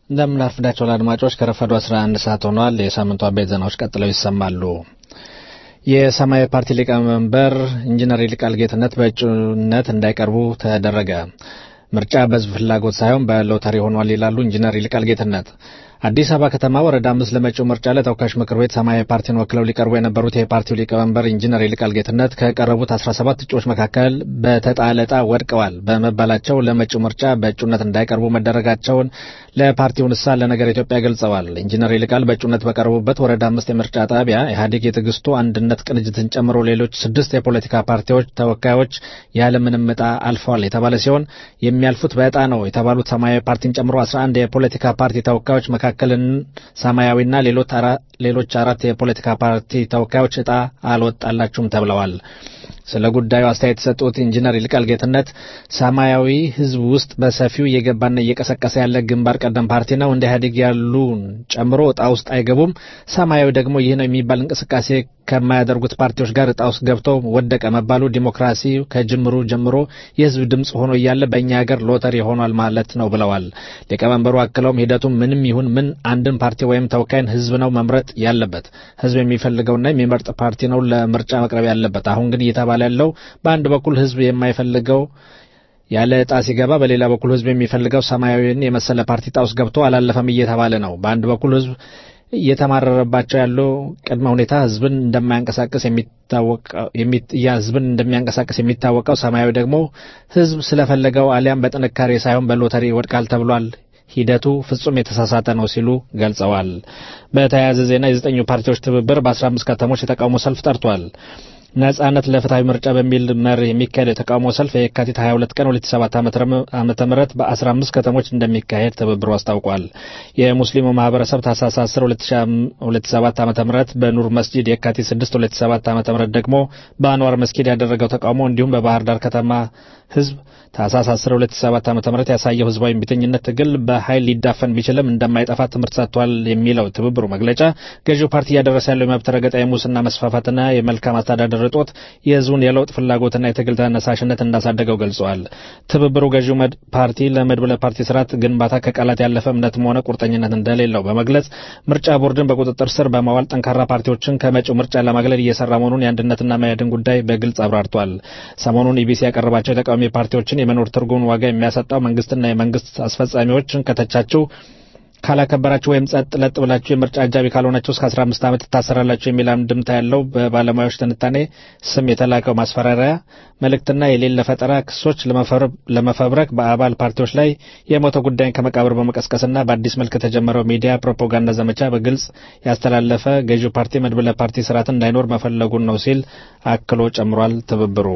Speaker 5: እንደምን አርፍዳችኋል አድማጮች። ከረፈዱ 11 ሰዓት ሆኗል። የሳምንቱ አበይት ዜናዎች ቀጥለው ይሰማሉ። የሰማያዊ ፓርቲ ሊቀመንበር ኢንጂነር ይልቃል ጌትነት በእጩነት እንዳይቀርቡ ተደረገ። ምርጫ በሕዝብ ፍላጎት ሳይሆን በሎተሪ ሆኗል ይላሉ ኢንጂነር ይልቃል ጌትነት። አዲስ አበባ ከተማ ወረዳ አምስት ለመጪው ምርጫ ለተወካዮች ምክር ቤት ሰማያዊ ፓርቲን ወክለው ሊቀርቡ የነበሩት የፓርቲው ሊቀመንበር ኢንጂነር ይልቃል ጌትነት ከቀረቡት 17 እጩዎች መካከል በተጣለ ዕጣ ወድቀዋል በመባላቸው ለመጪው ምርጫ በእጩነት እንዳይቀርቡ መደረጋቸውን ለፓርቲው ንሳ ለነገር ኢትዮጵያ ገልጸዋል። ኢንጂነር ይልቃል በእጩነት በቀረቡበት ወረዳ አምስት የምርጫ ጣቢያ ኢህአዴግ የትዕግስቱ አንድነት ቅንጅትን ጨምሮ ሌሎች ስድስት የፖለቲካ ፓርቲዎች ተወካዮች ያለምንም ዕጣ አልፈዋል የተባለ ሲሆን የሚያልፉት በዕጣ ነው የተባሉት ሰማያዊ ፓርቲን ጨምሮ 11 የፖለቲካ ፓርቲ ተወካዮች መካከልን ሰማያዊና ሌሎች አራት የፖለቲካ ፓርቲ ተወካዮች ዕጣ አልወጣላችሁም ተብለዋል። ስለ ጉዳዩ አስተያየት የሰጡት ኢንጂነር ይልቃል ጌትነት ሰማያዊ ሕዝብ ውስጥ በሰፊው እየገባና እየቀሰቀሰ ያለ ግንባር ቀደም ፓርቲ ነው። እንደ ኢህአዴግ ያሉን ጨምሮ ዕጣ ውስጥ አይገቡም። ሰማያዊ ደግሞ ይህ ነው የሚባል እንቅስቃሴ ከማያደርጉት ፓርቲዎች ጋር ዕጣ ውስጥ ገብቶ ወደቀ መባሉ ዲሞክራሲ ከጅምሩ ጀምሮ የሕዝብ ድምፅ ሆኖ እያለ በእኛ ሀገር ሎተሪ ሆኗል ማለት ነው ብለዋል። ሊቀመንበሩ አክለውም ሂደቱ ምንም ይሁን ምን አንድን ፓርቲ ወይም ተወካይን ሕዝብ ነው መምረጥ ያለበት። ሕዝብ የሚፈልገውና የሚመርጥ ፓርቲ ነው ለምርጫ መቅረብ ያለበት። አሁን ግን እየተባለ ያለው በአንድ በኩል ሕዝብ የማይፈልገው ያለ ዕጣ ሲገባ በሌላ በኩል ሕዝብ የሚፈልገው ሰማያዊን የመሰለ ፓርቲ ዕጣ ውስጥ ገብቶ አላለፈም እየተባለ ነው። በአንድ በኩል ሕዝብ እየተማረረባቸው ያለው ቅድመ ሁኔታ ህዝብን እንደማያንቀሳቀስ የሚታወቀው ህዝብን እንደሚያንቀሳቀስ የሚታወቀው ሰማያዊ ደግሞ ህዝብ ስለፈለገው አሊያም በጥንካሬ ሳይሆን በሎተሪ ይወድቃል ተብሏል። ሂደቱ ፍጹም የተሳሳተ ነው ሲሉ ገልጸዋል። በተያያዘ ዜና የዘጠኙ ፓርቲዎች ትብብር በ15 ከተሞች የተቃውሞ ሰልፍ ጠርቷል። ነጻነት ለፍትሐዊ ምርጫ በሚል መር የሚካሄድ የተቃውሞ ሰልፍ የካቲት 22 ቀን 2007 ዓመተ ምህረት በ15 ከተሞች እንደሚካሄድ ትብብሩ አስታውቋል። የሙስሊሙ ማህበረሰብ ታህሳስ 10 2007 ዓመተ ምህረት በኑር መስጂድ፣ የካቲት 6 2007 ዓመተ ምህረት ደግሞ በአንዋር መስጊድ ያደረገው ተቃውሞ እንዲሁም በባህር ዳር ከተማ ህዝብ ታህሳስ 10 2007 ዓመተ ምህረት ያሳየው ህዝባዊ እምቢተኝነት ትግል በኃይል ሊዳፈን ቢችልም እንደማይጠፋ ትምህርት ሰጥቷል የሚለው ትብብሩ መግለጫ ገዢው ፓርቲ እያደረሰ ያለው የመብት ረገጣ፣ የሙስና መስፋፋትና የመልካም አስተዳደር እጦት የህዝቡን የለውጥ ፍላጎትና የትግል ተነሳሽነት እንዳሳደገው ገልጸዋል። ትብብሩ ገዢው ፓርቲ ለመድብለ ፓርቲ ስርዓት ግንባታ ከቃላት ያለፈ እምነትም ሆነ ቁርጠኝነት እንደሌለው በመግለጽ ምርጫ ቦርድን በቁጥጥር ስር በማዋል ጠንካራ ፓርቲዎችን ከመጪው ምርጫ ለማግለል እየሰራ መሆኑን የአንድነትና መያድን ጉዳይ በግልጽ አብራርቷል። ሰሞኑን ኢቢሲ ያቀረባቸው የተቃዋሚ ፓርቲዎችን የመኖር ትርጉም ዋጋ የሚያሰጣው መንግስትና የመንግስት አስፈጻሚዎችን ከተቻቸው ካላከበራችሁ ወይም ጸጥ ለጥ ብላችሁ የምርጫ አጃቢ ካልሆናችሁ እስከ 15 ዓመት ትታሰራላችሁ የሚል አንድምታ ያለው በባለሙያዎች ትንታኔ ስም የተላከው ማስፈራሪያ መልእክትና የሌለ ፈጠራ ክሶች ለመፈብረክ በአባል ፓርቲዎች ላይ የሞተ ጉዳይን ከመቃብር በመቀስቀስና በአዲስ መልክ የተጀመረው ሚዲያ ፕሮፓጋንዳ ዘመቻ በግልጽ ያስተላለፈ ገዢው ፓርቲ መድብለ ፓርቲ ስርዓት እንዳይኖር መፈለጉን ነው ሲል አክሎ ጨምሯል። ትብብሩ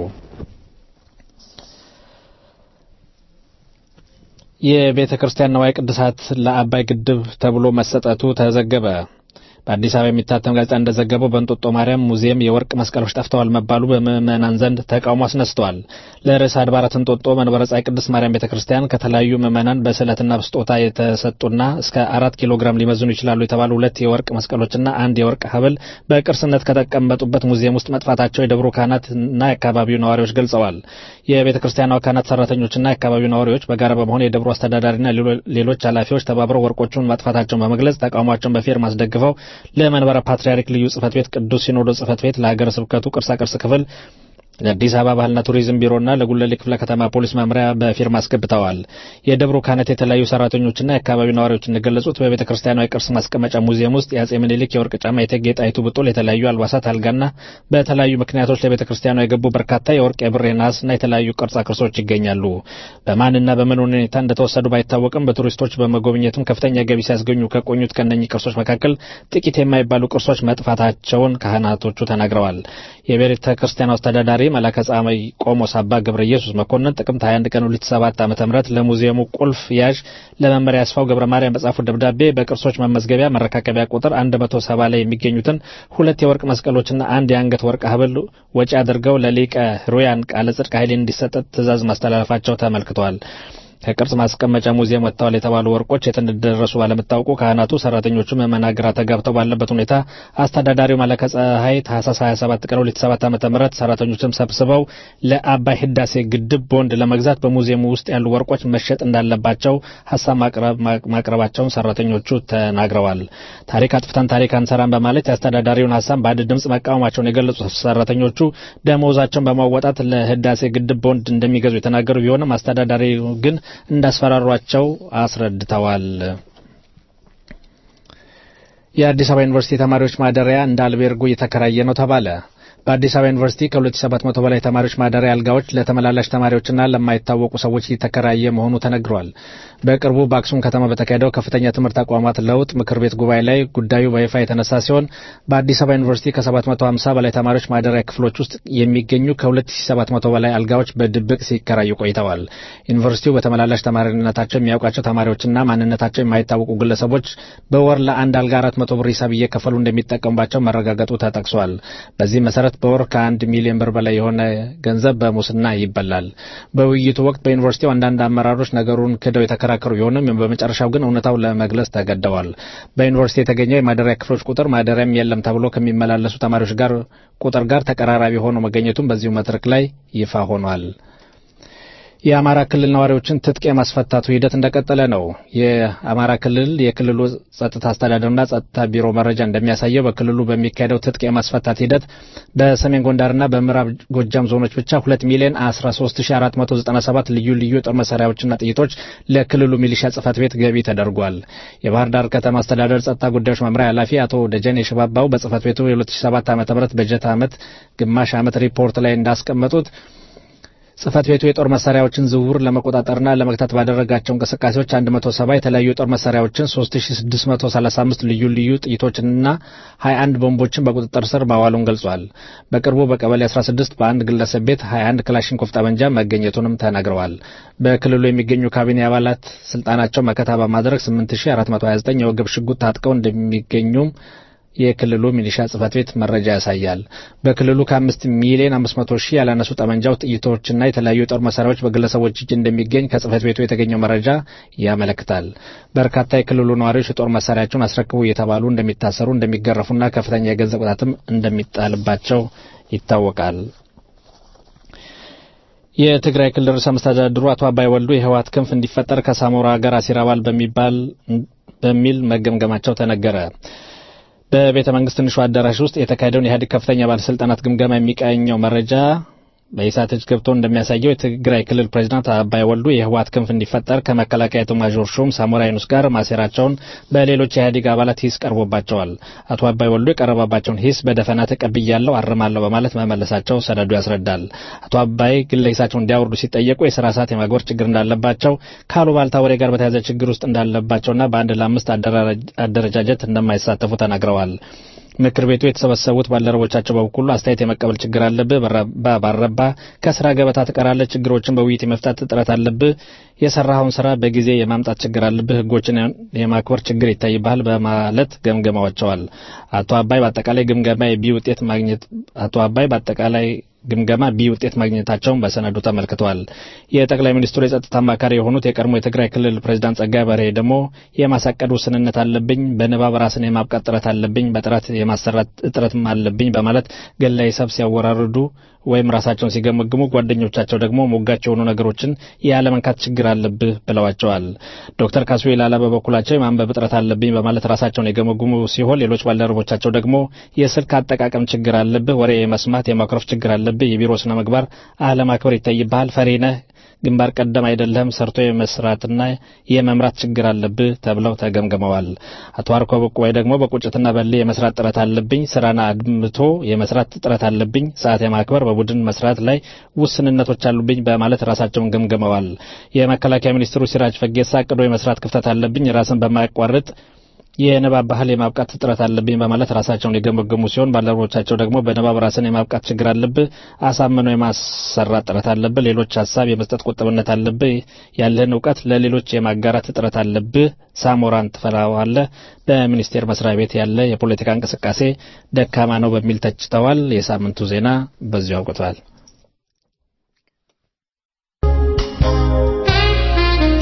Speaker 5: የቤተ ክርስቲያን ነዋይ ቅድሳት ለአባይ ግድብ ተብሎ መሰጠቱ ተዘገበ። በአዲስ አበባ የሚታተም ጋዜጣ እንደዘገበው በእንጦጦ ማርያም ሙዚየም የወርቅ መስቀሎች ጠፍተዋል መባሉ በምዕመናን ዘንድ ተቃውሞ አስነስተዋል። ለርዕሰ አድባራት እንጦጦ መንበረ ጸሐይ ቅድስት ማርያም ቤተ ክርስቲያን ከተለያዩ ምዕመናን በስዕለትና በስጦታ የተሰጡና እስከ አራት ኪሎ ግራም ሊመዝኑ ይችላሉ የተባሉ ሁለት የወርቅ መስቀሎችና አንድ የወርቅ ሐብል በቅርስነት ከተቀመጡበት ሙዚየም ውስጥ መጥፋታቸው የደብሩ ካህናትና የአካባቢው ነዋሪዎች ገልጸዋል። የቤተ ክርስቲያኗ ካህናት ሰራተኞችና የአካባቢው ነዋሪዎች በጋራ በመሆን የደብሩ አስተዳዳሪና ሌሎች ኃላፊዎች ተባብረው ወርቆቹን ማጥፋታቸውን በመግለጽ ተቃውሟቸውን በፊርማ አስደግፈው ለመንበረ ፓትርያርክ ልዩ ጽሕፈት ቤት፣ ቅዱስ ሲኖዶስ ጽሕፈት ቤት፣ ለሀገረ ስብከቱ ቅርሳቅርስ ክፍል ለአዲስ አበባ ባህልና ቱሪዝም ቢሮና ለጉለሌ ክፍለ ከተማ ፖሊስ መምሪያ በፊርማ አስገብተዋል። የደብሩ ካህናት የተለያዩ ሰራተኞችና የአካባቢው ነዋሪዎች እንደገለጹት በቤተ ክርስቲያኗ የቅርስ ማስቀመጫ ሙዚየም ውስጥ የአጼ ምኒልክ የወርቅ ጫማ፣ የእቴጌ ጣይቱ ብጡል፣ የተለያዩ አልባሳት፣ አልጋና በተለያዩ ምክንያቶች ለቤተ ክርስቲያኗ የገቡ በርካታ የወርቅ የብር፣ የነሐስና የተለያዩ ቅርጻ ቅርሶች ይገኛሉ። በማንና በምን ሁኔታ እንደተወሰዱ ባይታወቅም በቱሪስቶች በመጎብኘትም ከፍተኛ ገቢ ሲያስገኙ ከቆዩት ከነኚህ ቅርሶች መካከል ጥቂት የማይባሉ ቅርሶች መጥፋታቸውን ካህናቶቹ ተናግረዋል። የቤተ ክርስቲያኗ አስተዳዳሪ መላከ ጸሐይ ቆሞስ አባ ገብረ ኢየሱስ መኮንን ጥቅምት 21 ቀን 2007 ዓ.ም ለሙዚየሙ ቁልፍ ያዥ ለመመሪያ ያስፋው ገብረ ማርያም በጻፉት ደብዳቤ በቅርሶች መመዝገቢያ መረካከቢያ ቁጥር 170 ላይ የሚገኙትን ሁለት የወርቅ መስቀሎችና አንድ የአንገት ወርቅ ሐብል ወጪ አድርገው ለሊቀ ሩያን ቃለ ጽድቅ ኃይሌ እንዲሰጥ ትእዛዝ ማስተላለፋቸው ተመልክቷል። ከቅርጽ ማስቀመጫ ሙዚየም ወጥተዋል የተባሉ ወርቆች የት እንደደረሱ ባለመታወቁ ካህናቱ፣ ሰራተኞቹ ምዕመናን ግራ ተጋብተው ባለበት ሁኔታ አስተዳዳሪው መለከ ፀሐይ ታህሳስ 27 ቀን 2007 ዓ.ም ሰራተኞችም ሰብስበው ለአባይ ህዳሴ ግድብ ቦንድ ለመግዛት በሙዚየሙ ውስጥ ያሉ ወርቆች መሸጥ እንዳለባቸው ሀሳብ ማቅረባቸውን ሰራተኞቹ ተናግረዋል። ታሪክ አጥፍተን ታሪክ አንሰራም በማለት የአስተዳዳሪውን ሀሳብ በአንድ ድምጽ መቃወማቸውን የገለጹት ሰራተኞቹ ደመወዛቸውን በማወጣት ለህዳሴ ግድብ ቦንድ እንደሚገዙ የተናገሩ ቢሆንም አስተዳዳሪው ግን እንዳስፈራሯቸው አስረድተዋል። የአዲስ አበባ ዩኒቨርሲቲ ተማሪዎች ማደሪያ እንደ አልቤርጎ እየተከራየ ነው ተባለ። በአዲስ አበባ ዩኒቨርሲቲ ከ2700 በላይ ተማሪዎች ማደሪያ አልጋዎች ለተመላላሽ ተማሪዎችና ለማይታወቁ ሰዎች እየተከራየ መሆኑ ተነግሯል። በቅርቡ በአክሱም ከተማ በተካሄደው ከፍተኛ ትምህርት ተቋማት ለውጥ ምክር ቤት ጉባኤ ላይ ጉዳዩ በይፋ የተነሳ ሲሆን በአዲስ አበባ ዩኒቨርሲቲ ከ750 በላይ ተማሪዎች ማደሪያ ክፍሎች ውስጥ የሚገኙ ከ2700 በላይ አልጋዎች በድብቅ ሲከራዩ ቆይተዋል። ዩኒቨርሲቲው በተመላላሽ ተማሪነታቸው የሚያውቃቸው ተማሪዎችና ማንነታቸው የማይታወቁ ግለሰቦች በወር ለአንድ አልጋ 400 ብር ሂሳብ እየከፈሉ እንደሚጠቀሙባቸው መረጋገጡ ተጠቅሷል። በዚህ መሰረት በወር ከአንድ ሚሊዮን ብር በላይ የሆነ ገንዘብ በሙስና ይበላል። በውይይቱ ወቅት በዩኒቨርሲቲው አንዳንድ አመራሮች ነገሩን ክደው የተከራከሩ ቢሆንም በመጨረሻው ግን እውነታው ለመግለጽ ተገደዋል። በዩኒቨርሲቲ የተገኘው የማደሪያ ክፍሎች ቁጥር ማደሪያም የለም ተብሎ ከሚመላለሱ ተማሪዎች ጋር ቁጥር ጋር ተቀራራቢ ሆኖ መገኘቱም በዚሁ መድረክ ላይ ይፋ ሆኗል። የአማራ ክልል ነዋሪዎችን ትጥቅ የማስፈታቱ ሂደት እንደቀጠለ ነው። የአማራ ክልል የክልሉ ጸጥታ አስተዳደርና ጸጥታ ቢሮ መረጃ እንደሚያሳየው በክልሉ በሚካሄደው ትጥቅ የማስፈታት ሂደት በሰሜን ጎንደርና በምዕራብ ጎጃም ዞኖች ብቻ 2 ሚሊዮን 13497 ልዩ ልዩ የጦር መሳሪያዎችና ጥይቶች ለክልሉ ሚሊሻ ጽህፈት ቤት ገቢ ተደርጓል። የባህር ዳር ከተማ አስተዳደር ጸጥታ ጉዳዮች መምሪያ ኃላፊ አቶ ደጀን የሸባባው በጽህፈት ቤቱ የ2007 ዓ.ም በጀት ዓመት ግማሽ ዓመት ሪፖርት ላይ እንዳስቀመጡት ጽህፈት ቤቱ የጦር መሳሪያዎችን ዝውውር ለመቆጣጠርና ለመግታት ባደረጋቸው እንቅስቃሴዎች 170 የተለያዩ የጦር መሳሪያዎችን፣ 3635 ልዩ ልዩ ጥይቶችንና 21 ቦምቦችን በቁጥጥር ስር ማዋሉን ገልጿል። በቅርቡ በቀበሌ 16 በአንድ ግለሰብ ቤት 21 ክላሽንኮቭ ጠመንጃ መገኘቱንም ተናግረዋል። በክልሉ የሚገኙ ካቢኔ አባላት ስልጣናቸው መከታ በማድረግ 8429 የወገብ ሽጉጥ ታጥቀው እንደሚገኙም የክልሉ ሚሊሻ ጽህፈት ቤት መረጃ ያሳያል። በክልሉ ከአምስት ሚሊዮን አምስት መቶ ሺህ ያላነሱ ጠመንጃው ጥይቶችና የተለያዩ የጦር መሳሪያዎች በግለሰቦች እጅ እንደሚገኝ ከጽህፈት ቤቱ የተገኘው መረጃ ያመለክታል። በርካታ የክልሉ ነዋሪዎች የጦር መሳሪያቸውን አስረክቡ እየተባሉ እንደሚታሰሩ፣ እንደሚገረፉና ከፍተኛ የገንዘብ ቅጣትም እንደሚጣልባቸው ይታወቃል። የትግራይ ክልል ርዕሰ መስተዳድሩ አቶ አባይ ወልዱ የህወሓት ክንፍ እንዲፈጠር ከሳሞራ ጋር አሲር አባል በሚባል በሚል መገምገማቸው ተነገረ። በቤተ መንግስት ትንሹ አዳራሽ ውስጥ የተካሄደውን የኢህአዴግ ከፍተኛ ባለስልጣናት ግምገማ የሚቃኘው መረጃ በኢሳት እጅ ገብቶ እንደሚያሳየው የትግራይ ክልል ፕሬዚዳንት አባይ ወልዱ የህወሓት ክንፍ እንዲፈጠር ከመከላከያ ኤታማዦር ሹም ሳሞራ ዩኑስ ጋር ማሴራቸውን በሌሎች የኢህአዴግ አባላት ሂስ ቀርቦባቸዋል። አቶ አባይ ወልዱ የቀረበባቸውን ሂስ በደፈና ተቀብያለሁ፣ አርማለሁ በማለት መመለሳቸው ሰነዱ ያስረዳል። አቶ አባይ ግለ ሂሳቸውን እንዲያወርዱ ሲጠየቁ የስራ ሰዓት የማክበር ችግር እንዳለባቸው ከአሉባልታ ወሬ ጋር በተያያዘ ችግር ውስጥ እንዳለባቸውና በአንድ ለአምስት አደረጃጀት እንደማይሳተፉ ተናግረዋል። ምክር ቤቱ የተሰበሰቡት ባልደረቦቻቸው በበኩሉ አስተያየት የመቀበል ችግር አለብህ፣ ባረባ ከስራ ገበታ ትቀራለህ፣ ችግሮችን በውይይት የመፍታት ጥረት አለብህ፣ የሰራኸውን ስራ በጊዜ የማምጣት ችግር አለብህ፣ ህጎችን የማክበር ችግር ይታይብሃል በማለት ገምገማቸዋል። አቶ አባይ በአጠቃላይ ግምገማ የቢ ውጤት ማግኘት አቶ አባይ በአጠቃላይ ግምገማ ቢ ውጤት ማግኘታቸውን በሰነዱ ተመልክተዋል። የጠቅላይ ሚኒስትሩ የጸጥታ አማካሪ የሆኑት የቀድሞ የትግራይ ክልል ፕሬዚዳንት ጸጋይ በርሄ ደግሞ የማሳቀድ ውስንነት አለብኝ፣ በንባብ ራስን የማብቃት ጥረት አለብኝ፣ በጥራት የማሰራት እጥረትም አለብኝ በማለት ገላ ሂሳብ ሲያወራርዱ ወይም ራሳቸውን ሲገመግሙ ጓደኞቻቸው ደግሞ ሞጋች የሆኑ ነገሮችን ያለመንካት ችግር አለብህ ብለዋቸዋል። ዶክተር ካሱ ላላ በበኩላቸው የማንበብ እጥረት አለብኝ በማለት ራሳቸውን የገመገሙ ሲሆን ሌሎች ባልደረቦቻቸው ደግሞ የስልክ አጠቃቀም ችግር አለብህ፣ ወሬ የመስማት የማኩረፍ ችግር አለብህ፣ የቢሮ ስነ ምግባር አለማክበር ይታይብሃል፣ ፈሪ ነህ ግንባር ቀደም አይደለም፣ ሰርቶ የመስራትና የመምራት ችግር አለብህ ተብለው ተገምግመዋል። አቶ አርኮ በቁባይ ደግሞ በቁጭትና በል የመስራት ጥረት አለብኝ፣ ስራን አድምቶ የመስራት ጥረት አለብኝ፣ ሰዓት የማክበር በቡድን መስራት ላይ ውስንነቶች አሉብኝ በማለት ራሳቸውን ገምግመዋል። የመከላከያ ሚኒስትሩ ሲራጅ ፈጌሳ አቅዶ የመስራት ክፍተት አለብኝ፣ ራስን በማያቋርጥ የንባብ ባህል የማብቃት እጥረት አለብኝ በማለት ራሳቸውን የገመገሙ ሲሆን ባልደረቦቻቸው ደግሞ በንባብ ራስን የማብቃት ችግር አለብህ፣ አሳምኖ የማሰራት ጥረት አለብህ፣ ሌሎች ሀሳብ የመስጠት ቁጥብነት አለብህ፣ ያለህን እውቀት ለሌሎች የማጋራት እጥረት አለብህ፣ ሳሞራን ትፈራዋለህ፣ በሚኒስቴር መስሪያ ቤት ያለ የፖለቲካ እንቅስቃሴ ደካማ ነው በሚል ተችተዋል። የሳምንቱ ዜና በዚሁ አብቅቷል።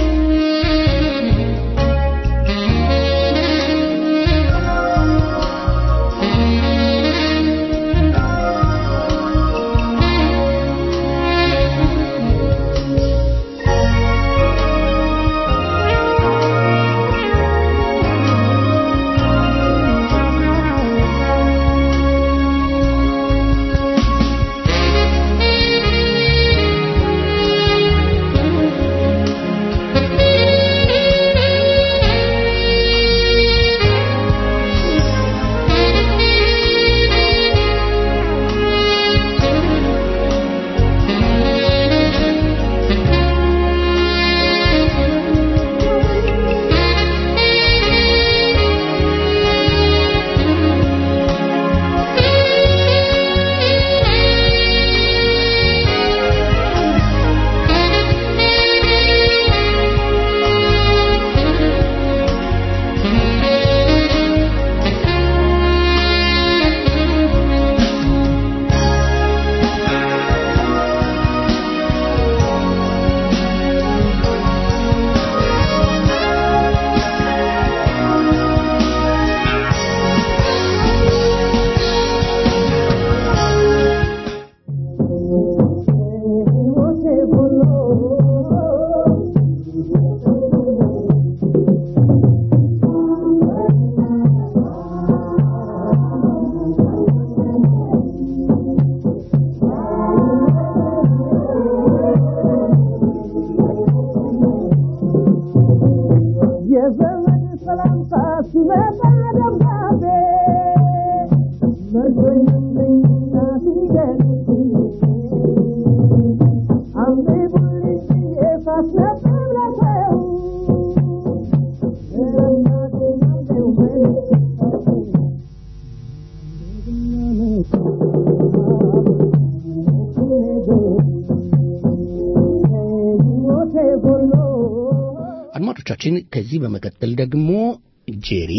Speaker 2: አድማጮቻችን ከዚህ በመቀጠል ደግሞ ጄሪ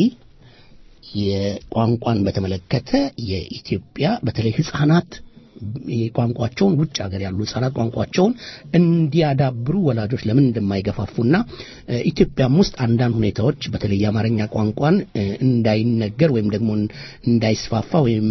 Speaker 2: የቋንቋን በተመለከተ የኢትዮጵያ በተለይ ህጻናት ቋንቋቸውን ውጭ ሀገር ያሉ ህጻናት ቋንቋቸውን እንዲያዳብሩ ወላጆች ለምን እንደማይገፋፉና ኢትዮጵያም ውስጥ አንዳንድ ሁኔታዎች በተለይ የአማርኛ ቋንቋን እንዳይነገር ወይም ደግሞ እንዳይስፋፋ ወይም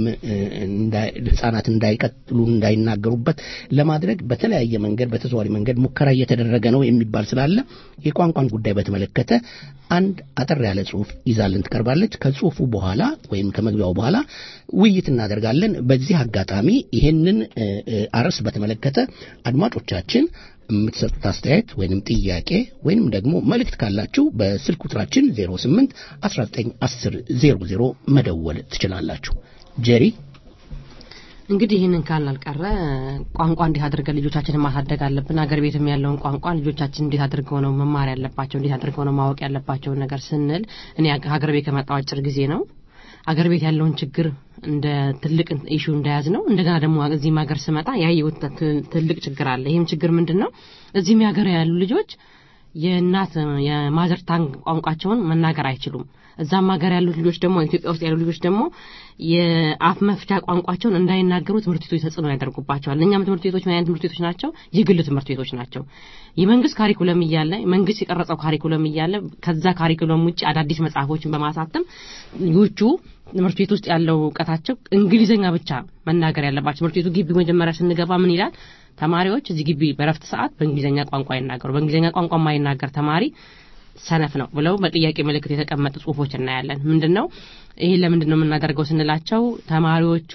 Speaker 2: ህጻናት እንዳይቀጥሉ እንዳይናገሩበት ለማድረግ በተለያየ መንገድ በተዘዋሪ መንገድ ሙከራ እየተደረገ ነው የሚባል ስላለ የቋንቋን ጉዳይ በተመለከተ አንድ አጠር ያለ ጽሁፍ ይዛልን ትቀርባለች። ከጽሁፉ በኋላ ወይም ከመግቢያው በኋላ ውይይት እናደርጋለን። በዚህ አጋጣሚ ይሄንን አርዕስ በተመለከተ አድማጮቻችን የምትሰጡት አስተያየት ወይንም ጥያቄ ወይንም ደግሞ መልእክት ካላችሁ በስልክ ቁጥራችን 08 19 10 00 መደወል ትችላላችሁ። ጄሪ
Speaker 4: እንግዲህ ይህንን ካልን አልቀረ ቋንቋ እንዴት አድርገን ልጆቻችንን ማሳደግ አለብን። ሀገር ቤትም ያለውን ቋንቋ ልጆቻችን እንዴት አድርገው ነው መማር ያለባቸው፣ እንዴት አድርገው ነው ማወቅ ያለባቸውን ነገር ስንል እኔ ሀገር ቤት ከመጣው አጭር ጊዜ ነው። ሀገር ቤት ያለውን ችግር እንደ ትልቅ ኢሹ እንደያዝ ነው። እንደገና ደግሞ እዚህም ሀገር ስመጣ ያየሁት ትልቅ ችግር አለ። ይህም ችግር ምንድን ነው? እዚህም ሀገር ያሉ ልጆች የእናት የማዘር ታንግ ቋንቋቸውን መናገር አይችሉም። እዛም ሀገር ያሉት ልጆች ደግሞ ኢትዮጵያ ውስጥ ያሉ ልጆች ደግሞ የአፍ መፍቻ ቋንቋቸውን እንዳይናገሩ ትምህርት ቤቶች ተጽዕኖ ያደርጉባቸዋል። እኛም ትምህርት ቤቶች ምን አይነት ትምህርት ቤቶች ናቸው? የግል ትምህርት ቤቶች ናቸው። የመንግስት ካሪኩለም እያለ መንግስት የቀረጸው ካሪኩለም እያለ ከዛ ካሪኩለም ውጭ አዳዲስ መጽሐፎችን በማሳተም ልጆቹ ትምህርት ቤት ውስጥ ያለው እውቀታቸው እንግሊዝኛ ብቻ መናገር ያለባቸው ትምህርት ቤቱ ግቢ መጀመሪያ ስንገባ ምን ይላል? ተማሪዎች እዚህ ግቢ በረፍት ሰዓት በእንግሊዝኛ ቋንቋ ይናገሩ። በእንግሊዝኛ ቋንቋ የማይናገር ተማሪ ሰነፍ ነው ብለው በጥያቄ ምልክት የተቀመጡ ጽሁፎች እናያለን። ምንድን ነው ይህ ለምንድን ነው የምናደርገው ስንላቸው ተማሪዎቹ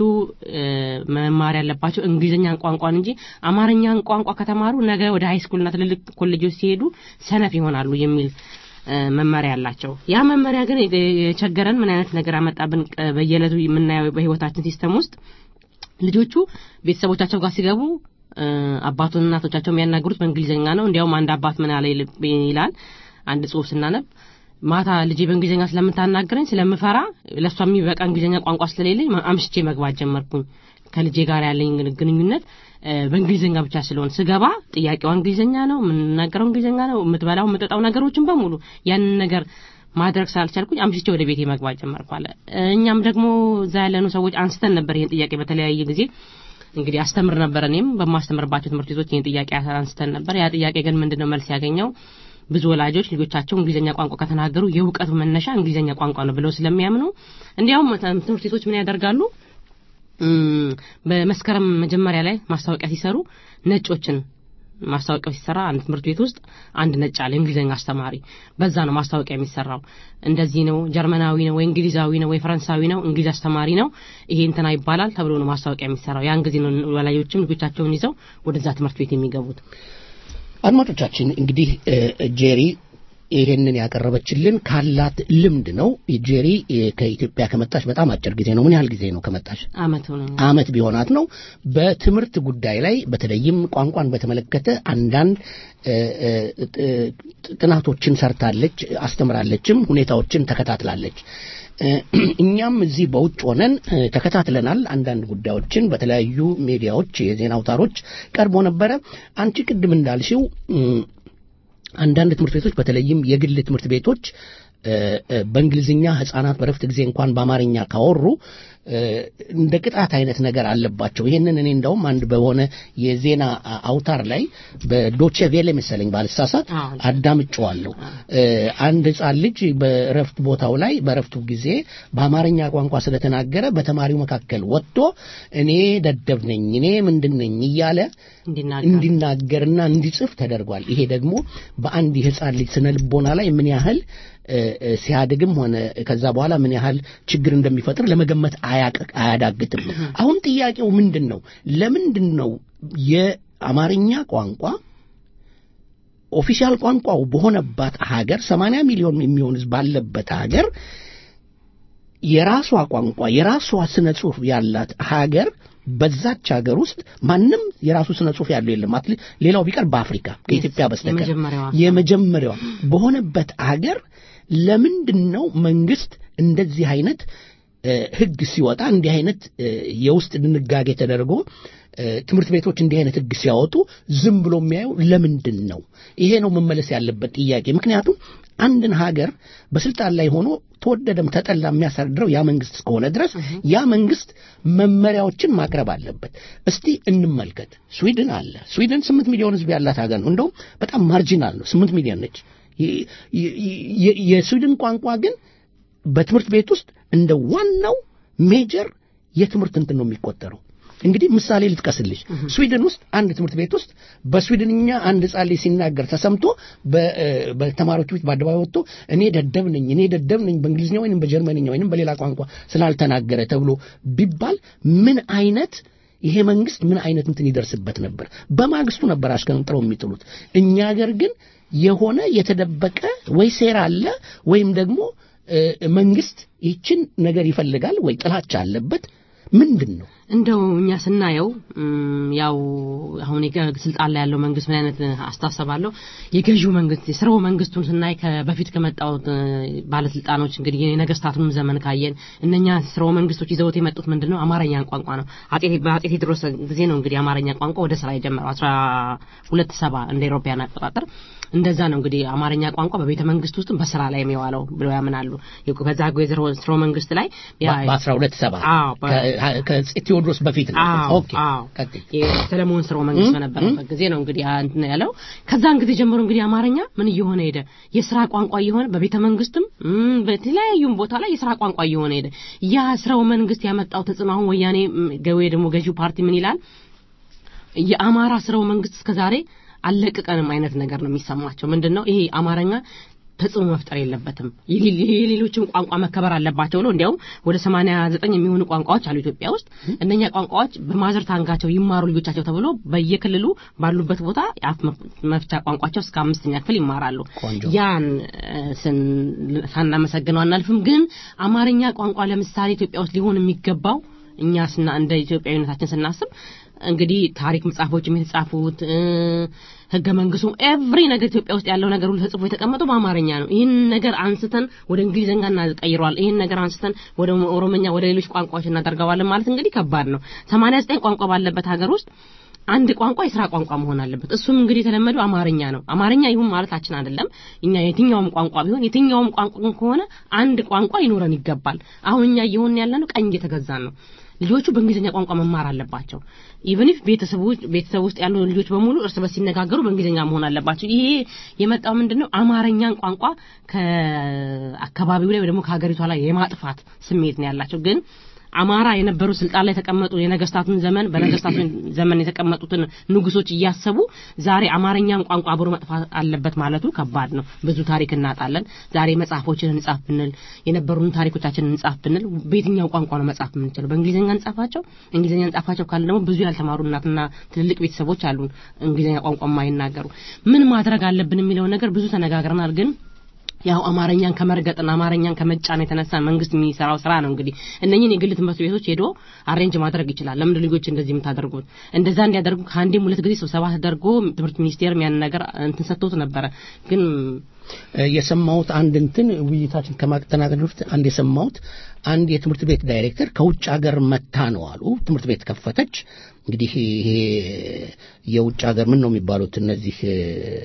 Speaker 4: መማር ያለባቸው እንግሊዝኛን ቋንቋን እንጂ አማርኛን ቋንቋ ከተማሩ ነገ ወደ ሃይስኩልና ትልልቅ ኮሌጆች ሲሄዱ ሰነፍ ይሆናሉ የሚል መመሪያ አላቸው። ያ መመሪያ ግን የቸገረን ምን አይነት ነገር አመጣብን? በየዕለቱ የምናየው በህይወታችን ሲስተም ውስጥ ልጆቹ ቤተሰቦቻቸው ጋር ሲገቡ አባቱን እናቶቻቸው የሚያናግሩት በእንግሊዝኛ ነው። እንዲያውም አንድ አባት ምን ያለ ይላል አንድ ጽሁፍ ስናነብ ማታ ልጄ በእንግሊዝኛ ስለምታናግረኝ ስለምፈራ ለእሷ የሚበቃ እንግሊዝኛ ቋንቋ ስለሌለኝ አምሽቼ መግባት ጀመርኩኝ። ከልጄ ጋር ያለኝ ግንኙነት በእንግሊዝኛ ብቻ ስለሆን ስገባ ጥያቄዋ እንግሊዝኛ ነው፣ የምንናገረው እንግሊዝኛ ነው፣ የምትበላው የምጠጣው ነገሮችን በሙሉ ያንን ነገር ማድረግ ስላልቻልኩኝ አምሽቼ ወደ ቤቴ መግባት ጀመርኩ አለ። እኛም ደግሞ እዛ ያለኑ ሰዎች አንስተን ነበር ይህን ጥያቄ በተለያየ ጊዜ እንግዲህ አስተምር ነበር። እኔም በማስተምርባቸው ትምህርት ቤቶች ይህን ጥያቄ አንስተን ነበር። ያ ጥያቄ ግን ምንድነው መልስ ያገኘው? ብዙ ወላጆች ልጆቻቸው እንግሊዝኛ ቋንቋ ከተናገሩ የእውቀቱ መነሻ እንግሊዝኛ ቋንቋ ነው ብለው ስለሚያምኑ እንዲያውም ትምህርት ቤቶች ምን ያደርጋሉ? በመስከረም መጀመሪያ ላይ ማስታወቂያ ሲሰሩ ነጮችን ማስታወቂያው ሲሰራ አንድ ትምህርት ቤት ውስጥ አንድ ነጭ አለ እንግሊዝኛ አስተማሪ። በዛ ነው ማስታወቂያ የሚሰራው። እንደዚህ ነው፣ ጀርመናዊ ነው ወይ እንግሊዛዊ ነው ወይ ፈረንሳዊ ነው፣ እንግሊዝ አስተማሪ ነው፣ ይሄ እንትና ይባላል ተብሎ ነው ማስታወቂያ የሚሰራው። ያን ጊዜ ነው ወላጆችም ልጆቻቸውን ይዘው ወደዛ ትምህርት ቤት የሚገቡት።
Speaker 2: አድማጮቻችን እንግዲህ ጄሪ ይሄንን ያቀረበችልን ካላት ልምድ ነው። ጄሪ ከኢትዮጵያ ከመጣች በጣም አጭር ጊዜ ነው። ምን ያህል ጊዜ ነው ከመጣች?
Speaker 4: አመት ሆነ።
Speaker 2: አመት ቢሆናት ነው። በትምህርት ጉዳይ ላይ በተለይም ቋንቋን በተመለከተ አንዳንድ ጥናቶችን ሰርታለች፣ አስተምራለችም፣ ሁኔታዎችን ተከታትላለች። እኛም እዚህ በውጭ ሆነን ተከታትለናል። አንዳንድ ጉዳዮችን በተለያዩ ሚዲያዎች፣ የዜና አውታሮች ቀርቦ ነበረ። አንቺ ቅድም እንዳልሽው አንዳንድ ትምህርት ቤቶች በተለይም የግል ትምህርት ቤቶች በእንግሊዝኛ ህጻናት በረፍት ጊዜ እንኳን በአማርኛ ካወሩ እንደ ቅጣት አይነት ነገር አለባቸው። ይሄንን እኔ እንደውም አንድ በሆነ የዜና አውታር ላይ በዶቼ ቬለ መሰለኝ ባልሳሳት አዳምጬዋለሁ። አንድ ህጻን ልጅ በረፍት ቦታው ላይ በረፍቱ ጊዜ በአማርኛ ቋንቋ ስለተናገረ በተማሪው መካከል ወጥቶ እኔ ደደብ ነኝ፣ እኔ ምንድን ነኝ እያለ እንዲናገርና እንዲጽፍ ተደርጓል። ይሄ ደግሞ በአንድ የህጻን ልጅ ስነ ልቦና ላይ ምን ያህል ሲያድግም ሆነ ከዛ በኋላ ምን ያህል ችግር እንደሚፈጥር ለመገመት አያዳግትም። አሁን ጥያቄው ምንድን ነው? ለምንድን ነው የአማርኛ ቋንቋ ኦፊሻል ቋንቋው በሆነባት ሀገር 80 ሚሊዮን የሚሆን ህዝብ ባለበት ሀገር የራሷ ቋንቋ የራሷ ስነ ጽሁፍ ያላት ሀገር በዛች ሀገር ውስጥ ማንም የራሱ ስነ ጽሁፍ ያለው የለም። አትሊ ሌላው ቢቀር በአፍሪካ ከኢትዮጵያ በስተቀር
Speaker 4: የመጀመሪያዋ
Speaker 2: የመጀመሪያዋ በሆነበት ሀገር ለምንድን ነው መንግስት እንደዚህ አይነት እ፣ ህግ ሲወጣ እንዲህ አይነት እ፣ የውስጥ ድንጋጌ ተደርጎ እ፣ ትምህርት ቤቶች እንዲህ አይነት ህግ ሲያወጡ ዝም ብሎ የሚያዩ ለምንድን ነው? ይሄ ነው መመለስ ያለበት ጥያቄ። ምክንያቱም አንድን ሀገር በስልጣን ላይ ሆኖ ተወደደም ተጠላ የሚያስተዳድረው ያ መንግስት እስከሆነ ድረስ ያ መንግስት መመሪያዎችን ማቅረብ አለበት። እስቲ እንመልከት። ስዊድን አለ። ስዊድን ስምንት ሚሊዮን ህዝብ ያላት ሀገር ነው። እንደውም በጣም ማርጂናል ነው። ስምንት ሚሊዮን ነች። የ- የ- የ- የስዊድን ቋንቋ ግን በትምህርት ቤት ውስጥ እንደ ዋናው ሜጀር የትምህርት እንትን ነው የሚቆጠረው። እንግዲህ ምሳሌ ልጥቀስልሽ። ስዊድን ውስጥ አንድ ትምህርት ቤት ውስጥ በስዊድንኛ አንድ ሕፃን ልጅ ሲናገር ተሰምቶ በ- እ፣ በተማሪዎች ፊት በአደባባይ ወጥቶ እኔ ደደብ ነኝ እኔ ደደብ ነኝ በእንግሊዝኛ ወይም በጀርመንኛ ወይም በሌላ ቋንቋ ስላልተናገረ ተብሎ ቢባል ምን አይነት ይሄ መንግስት ምን አይነት እንትን ይደርስበት ነበር? በማግስቱ ነበር አሽቀንጥረው የሚጥሉት። እኛ ሀገር ግን የሆነ የተደበቀ ወይ ሴራ አለ ወይም ደግሞ እ፣ መንግስት ይችን ነገር ይፈልጋል ወይ ጥላቻ አለበት ምንድን ነው?
Speaker 4: እንደው እኛ ስናየው እም፣ ያው አሁን የገ- ስልጣን ላይ ያለው መንግስት ምን አይነት አስተሳሰብ አለው? የገዢው መንግስት የስርወ መንግስቱን ስናይ በፊት ከመጣው እ፣ ባለስልጣኖች እንግዲህ የነገስታቱንም ዘመን ካየን እነኛ ስርወ መንግስቶች ይዘውት የመጡት ምንድን ነው? አማርኛን ቋንቋ ነው። አጤ በአጤ ቴዎድሮስ ጊዜ ነው እንግዲህ አማርኛ ቋንቋ ወደ ስራ የጀመረው አስራ ሁለት ሰባ እንደ ኤሮፓያን አቆጣጠር እንደዛ ነው እንግዲህ አማርኛ ቋንቋ በቤተ መንግስት ውስጥም በስራ ላይ የሚዋለው ብለው ያምናሉ። በዛ ስርወ መንግስት ላይ ያ-
Speaker 2: በአስራ ሁለት ሰባ
Speaker 4: አዎ፣ በ-
Speaker 2: ከቴዎድሮስ በፊት ነው።
Speaker 4: አዎ
Speaker 2: ኦኬ
Speaker 4: አዎ
Speaker 2: ቀጥይ።
Speaker 4: የሰለሞን ስርወ መንግስት በነበረበት ጊዜ ነው እንግዲህ ያ እንትን ያለው። ከዛን ጊዜ ጀምሮ እንግዲህ አማርኛ ምን እየሆነ ሄደ? የስራ ቋንቋ እየሆነ በቤተ መንግስትም እም፣ በተለያዩም ቦታ ላይ የስራ ቋንቋ እየሆነ ሄደ። ያ ስርወ መንግስት ያመጣው ተጽዕኖ አሁን ወያኔ እም፣ ገዌ ደግሞ ገዢው ፓርቲ ምን ይላል? የአማራ ስርወ መንግስት እስከዛሬ አለቅቀንም አይነት ነገር ነው የሚሰማቸው። ምንድነው ይሄ አማርኛ ተጽዕኖ መፍጠር የለበትም የሌ- የሌሎችም ቋንቋ መከበር አለባቸው ብሎ እንዲያውም ወደ 89 የሚሆኑ ቋንቋዎች አሉ ኢትዮጵያ ውስጥ እነኛ ቋንቋዎች በማዘር ታንጋቸው ይማሩ ልጆቻቸው ተብሎ በየክልሉ ባሉበት ቦታ የአፍ መፍ- መፍቻ ቋንቋቸው እስከ አምስተኛ ክፍል ይማራሉ
Speaker 2: ቆንጆ።
Speaker 4: ያን እ፣ ስን- ሳናመሰግነው አናልፍም ግን አማርኛ ቋንቋ ለምሳሌ ኢትዮጵያ ውስጥ ሊሆን የሚገባው እኛ ስና እንደ ኢትዮጵያዊነታችን ስናስብ እንግዲህ ታሪክ መጽሐፎችም የተጻፉት እ፣ ህገ መንግስቱ ኤቭሪ ነገር ኢትዮጵያ ውስጥ ያለው ነገር ሁሉ ተጽፎ የተቀመጠው በአማርኛ ነው። ይህን ነገር አንስተን ወደ እንግሊዝኛ እናቀይረዋል። ይህን ነገር አንስተን ወደ ኦሮምኛ፣ ወደ ሌሎች ቋንቋዎች እናደርገዋለን ማለት እንግዲህ ከባድ ነው። 89 ቋንቋ ባለበት ሀገር ውስጥ አንድ ቋንቋ የስራ ቋንቋ መሆን አለበት። እሱም እንግዲህ የተለመደው አማርኛ ነው። አማርኛ ይሁን ማለታችን አይደለም። እኛ የትኛውም ቋንቋ ቢሆን የትኛውም ቋንቋ ከሆነ አንድ ቋንቋ ይኖረን ይገባል። አሁን እኛ እየሆን ያለነው ቀኝ እየተገዛን ነው። ልጆቹ በእንግሊዝኛ ቋንቋ መማር አለባቸው። ኢቨን ኢፍ ቤተሰቦች ቤተሰብ ውስጥ ያሉ ልጆች በሙሉ እርስ በርስ ሲነጋገሩ በእንግሊዝኛ መሆን አለባቸው። ይሄ የመጣው ምንድነው አማርኛን ቋንቋ ከአካባቢው ላይ ወይ ደግሞ ከሀገሪቷ ላይ የማጥፋት ስሜት ነው ያላቸው ግን አማራ የነበሩ ስልጣን ላይ የተቀመጡ የነገስታቱን ዘመን በነገስታቱ ዘመን የተቀመጡትን ንጉሶች እያሰቡ ዛሬ አማርኛን ቋንቋ አብሮ መጥፋት አለበት ማለቱ ከባድ ነው። ብዙ ታሪክ እናጣለን። ዛሬ መጽሐፎችን እንጻፍ ብንል የነበሩን ታሪኮቻችንን እንጻፍ ብንል በየትኛው ቋንቋ ነው መጻፍ የምንችለው? በእንግሊዝኛ እንጻፋቸው። እንግሊዝኛ እንጻፋቸው ካለ ደግሞ ብዙ ያልተማሩ እናትና ትልልቅ ቤተሰቦች አሉን እንግሊዝኛ ቋንቋ የማይናገሩ። ምን ማድረግ አለብን የሚለው ነገር ብዙ ተነጋግረናል ግን ያው አማርኛን ከመርገጥና አማርኛን ከመጫን የተነሳ መንግስት የሚሰራው ስራ ነው። እንግዲህ እነኝህን የግል ትምህርት ቤቶች ሄዶ አሬንጅ ማድረግ ይችላል። ለምንድን ልጆች እንደዚህ የምታደርጉት? እንደዛ እንዲያደርጉ ከአንዴም ሁለት ጊዜ ስብሰባ ተደርጎ ትምህርት ሚኒስቴርም ያን ነገር እንትን ሰጥቶት ነበረ። ግን
Speaker 2: እ፣ የሰማሁት አንድ እንትን ውይይታችን ከማጠናቀቅ በፊት አንድ የሰማሁት አንድ የትምህርት ቤት ዳይሬክተር ከውጭ ሀገር መታ ነው አሉ። ትምህርት ቤት ከፈተች። እንግዲህ ይሄ የውጭ ሀገር ምን ነው የሚባሉት እነዚህ እ፣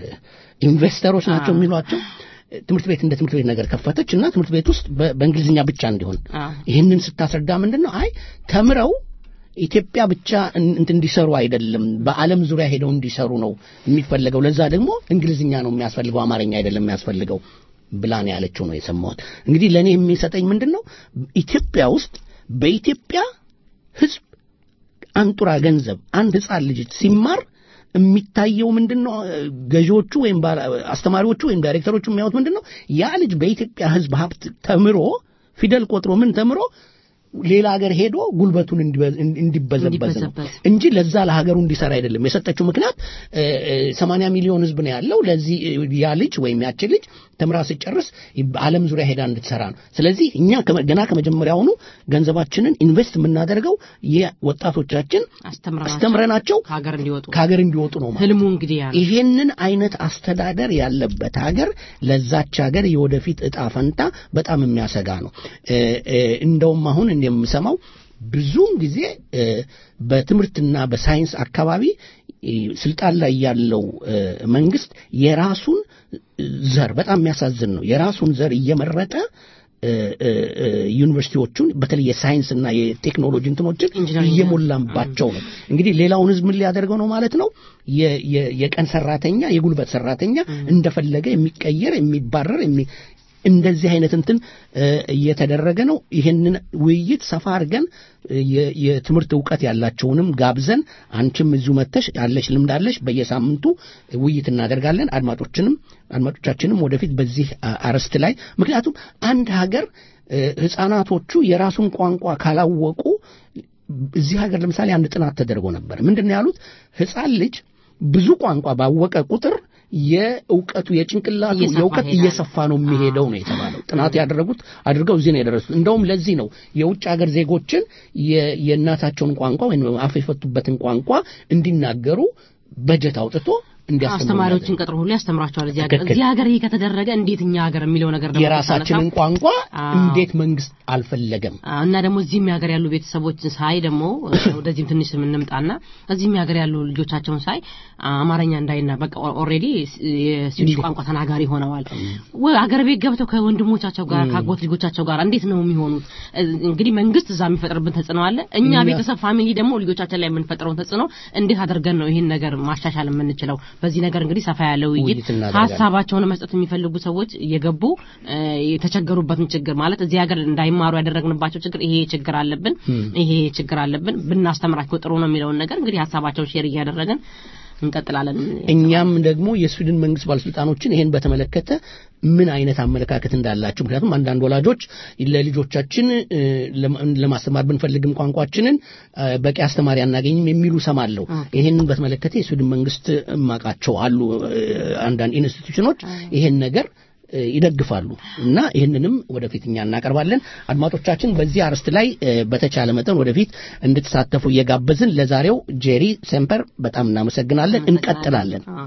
Speaker 2: ኢንቨስተሮች ናቸው የሚሏቸው ትምህርት ቤት እንደ ትምህርት ቤት ነገር ከፈተች እና ትምህርት ቤት ውስጥ በ- በእንግሊዝኛ ብቻ እንዲሆን
Speaker 4: አዎ።
Speaker 2: ይህንን ስታስረዳ ምንድን ነው አይ ተምረው ኢትዮጵያ ብቻ እን- እንትን እንዲሰሩ አይደለም፣ በዓለም ዙሪያ ሄደው እንዲሰሩ ነው የሚፈለገው። ለዛ ደግሞ እንግሊዝኛ ነው የሚያስፈልገው፣ አማርኛ አይደለም የሚያስፈልገው ብላ ነው ያለችው ነው የሰማሁት። እንግዲህ ለእኔ የሚሰጠኝ ምንድን ነው ኢትዮጵያ ውስጥ በኢትዮጵያ ሕዝብ አንጡራ ገንዘብ አንድ ሕፃን ልጅ ሲማር የሚታየው ምንድን ነው? ገዢዎቹ ወይም ባለ- አስተማሪዎቹ ወይም ዳይሬክተሮቹ የሚያዩት ምንድን ነው? ያ ልጅ በኢትዮጵያ ሕዝብ ሀብት ተምሮ ፊደል ቆጥሮ ምን ተምሮ ሌላ ሀገር ሄዶ ጉልበቱን እንዲበ- እንዲበዘበዝ ነው
Speaker 4: እንዲበዘበዝ።
Speaker 2: እንጂ ለዛ ለሀገሩ እንዲሰራ አይደለም የሰጠችው ምክንያት ሰማንያ ሚሊዮን ህዝብ ነው ያለው ለዚህ እ, ያ ልጅ ወይም ያች ልጅ ተምራ ስጨርስ ዓለም ዙሪያ ሄዳ እንድትሰራ ነው ስለዚህ እኛ ከመ- ገና ከመጀመሪያውኑ ገንዘባችንን ኢንቨስት የምናደርገው የወጣቶቻችን
Speaker 4: አስተምረናቸው
Speaker 2: አስተምረናቸው
Speaker 4: ከሀገር እንዲወጡ
Speaker 2: ከሀገር እንዲወጡ ነው ማለት
Speaker 4: ህልሙ እንግዲህ ያ ነው።
Speaker 2: ይሄንን አይነት አስተዳደር ያለበት ሀገር ለዛች ሀገር የወደፊት እጣ ፈንታ በጣም የሚያሰጋ ነው። እ፣ እ፣ እንደውም አሁን እኔ የምሰማው ብዙውን ጊዜ እ፣ በትምህርትና በሳይንስ አካባቢ እ፣ ስልጣን ላይ ያለው እ፣ መንግስት የራሱን ዘር በጣም የሚያሳዝን ነው። የራሱን ዘር እየመረጠ እ፣ እ፣ እ፣ ዩኒቨርሲቲዎቹን በተለይ የሳይንስና የቴክኖሎጂ እንትኖችን
Speaker 4: ኢንጂነሪንግ
Speaker 2: እየሞላባቸው ነው። እንግዲህ ሌላውን ህዝብ ምን ሊያደርገው ነው ማለት ነው? የ- የ- የቀን ሰራተኛ የጉልበት ሰራተኛ እንደፈለገ የሚቀየር የሚባረር የሚ እንደዚህ አይነት እንትን እ፣ እየተደረገ ነው። ይህንን ውይይት ሰፋ አድርገን እ፣ የ- የትምህርት እውቀት ያላቸውንም ጋብዘን አንቺም እዚሁ መተሽ ያለሽ ልምድ አለሽ በየሳምንቱ ውይይት እናደርጋለን። አድማጮችንም አድማጮቻችንም ወደፊት በዚህ አ- አርዕስት ላይ ምክንያቱም አንድ ሀገር እ፣ ህፃናቶቹ የራሱን ቋንቋ ካላወቁ እዚህ ሀገር ለምሳሌ አንድ ጥናት ተደርጎ ነበር። ምንድን ነው ያሉት? ህፃን ልጅ ብዙ ቋንቋ ባወቀ ቁጥር የእውቀቱ የጭንቅላቱ
Speaker 4: እየሰፋ
Speaker 2: የእውቀት
Speaker 4: ይሄዳል።
Speaker 2: እየሰፋ ነው የሚሄደው ነው የተባለው። ጥናት ያደረጉት አድርገው እዚህ ነው የደረሱት። እንደውም ለዚህ ነው የውጭ ሀገር ዜጎችን የ- የእናታቸውን ቋንቋ ወይም አፍ የፈቱበትን ቋንቋ እንዲናገሩ በጀት አውጥቶ እንዲያስተምሩ
Speaker 4: አስተማሪዎችን ቀጥሮ ሁሉ ያስተምሯቸዋል። እዚህ ሀገር
Speaker 2: ትክክል።
Speaker 4: እዚህ ሀገር ይሄ ከተደረገ እንዴት እኛ ሀገር የሚለው ነገር ደግሞ
Speaker 2: የራሳችንን
Speaker 4: ስታነሳ-
Speaker 2: ቋንቋ
Speaker 4: አዎ።
Speaker 2: እንዴት መንግስት አልፈለገም?
Speaker 4: አዎ፣ እና ደግሞ እዚህም ሀገር ያሉ ቤተሰቦችን ሳይ ደግሞ ወደዚህም ትንሽ የምንምጣና እዚህም ሀገር ያሉ ልጆቻቸውን ሳይ አማርኛ እንዳይና በቃ ኦልሬዲ የስዊዲሽ ቋንቋ ተናጋሪ ሆነዋል። ወ- አገር ቤት ገብተው ከወንድሞቻቸው ጋር ከአጎት ልጆቻቸው ጋር እንዴት ነው የሚሆኑት? እንግዲህ መንግስት እዛ የሚፈጥርብን ተጽዕኖ አለ። እኛ
Speaker 2: እኛ-
Speaker 4: ቤተሰብ ፋሚሊ ደግሞ ልጆቻችን ላይ የምንፈጥረውን ተጽዕኖ እንዴት አድርገን ነው ይህን ነገር ማሻሻል የምንችለው? በዚህ ነገር እንግዲህ ሰፋ ያለ ውይይት
Speaker 2: ውይይት እናደርጋለን።
Speaker 4: ሀሳባቸውን መስጠት የሚፈልጉ ሰዎች እየገቡ እ፣ የተቸገሩበትን ችግር ማለት እዚህ ሀገር እንዳይማሩ ያደረግንባቸው ችግር ይሄ ችግር አለብን ይሄ ችግር አለብን ብናስተምራቸው ጥሩ ነው የሚለውን ነገር እንግዲህ ሀሳባቸውን ሼር እያደረግን እንቀጥላለን።
Speaker 2: እኛም ደግሞ የስዊድን መንግስት ባለስልጣኖችን ይሄን በተመለከተ ምን አይነት አመለካከት እንዳላቸው ምክንያቱም አንዳንድ ወላጆች ለልጆቻችን እ፣ ለማ- ለማስተማር ብንፈልግም ቋንቋችንን እ፣ በቂ አስተማሪ አናገኝም የሚሉ ሰማለሁ። ይሄንን በተመለከተ የስዊድን መንግስት እማቃቸው አሉ እ፣ አንዳንድ ኢንስቲትዩሽኖች ይሄን ነገር እ፣ ይደግፋሉ እና ይህንንም ወደፊት እኛ እናቀርባለን። አድማጮቻችን በዚህ አርዕስት ላይ እ፣ በተቻለ መጠን ወደፊት እንድትሳተፉ እየጋበዝን ለዛሬው ጄሪ ሴምፐር በጣም እናመሰግናለን። እንቀጥላለን።
Speaker 4: አዎ።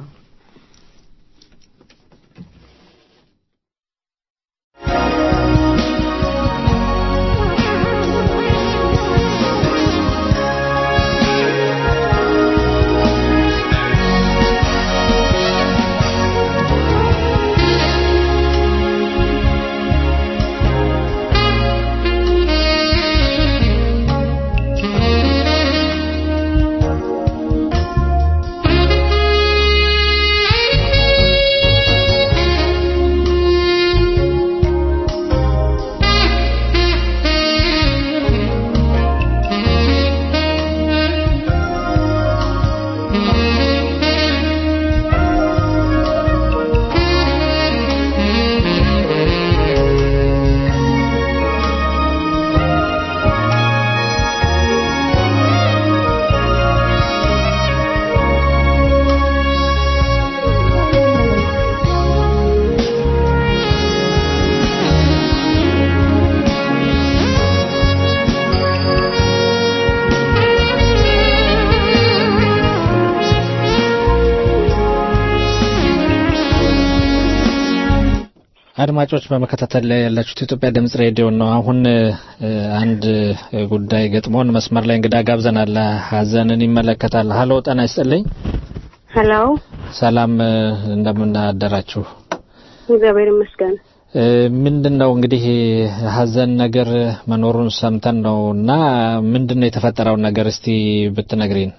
Speaker 5: አድማጮች በመከታተል ላይ ያላችሁት የኢትዮጵያ ድምጽ ሬዲዮ ነው። አሁን እ፣ አንድ እ፣ ጉዳይ ገጥሞን መስመር ላይ እንግዳ ጋብዘናል። ሀዘንን ይመለከታል። ሀሎ ጤና ይስጥልኝ።
Speaker 12: ሄሎ
Speaker 5: ሰላም እ፣ እንደምን አደራችሁ?
Speaker 12: እግዚአብሔር ይመስገን።
Speaker 5: እ፣ ምንድን ነው እንግዲህ ሀዘን ነገር መኖሩን ሰምተን ነው እና ምንድን ነው የተፈጠረውን ነገር እስቲ ብትነግሪን።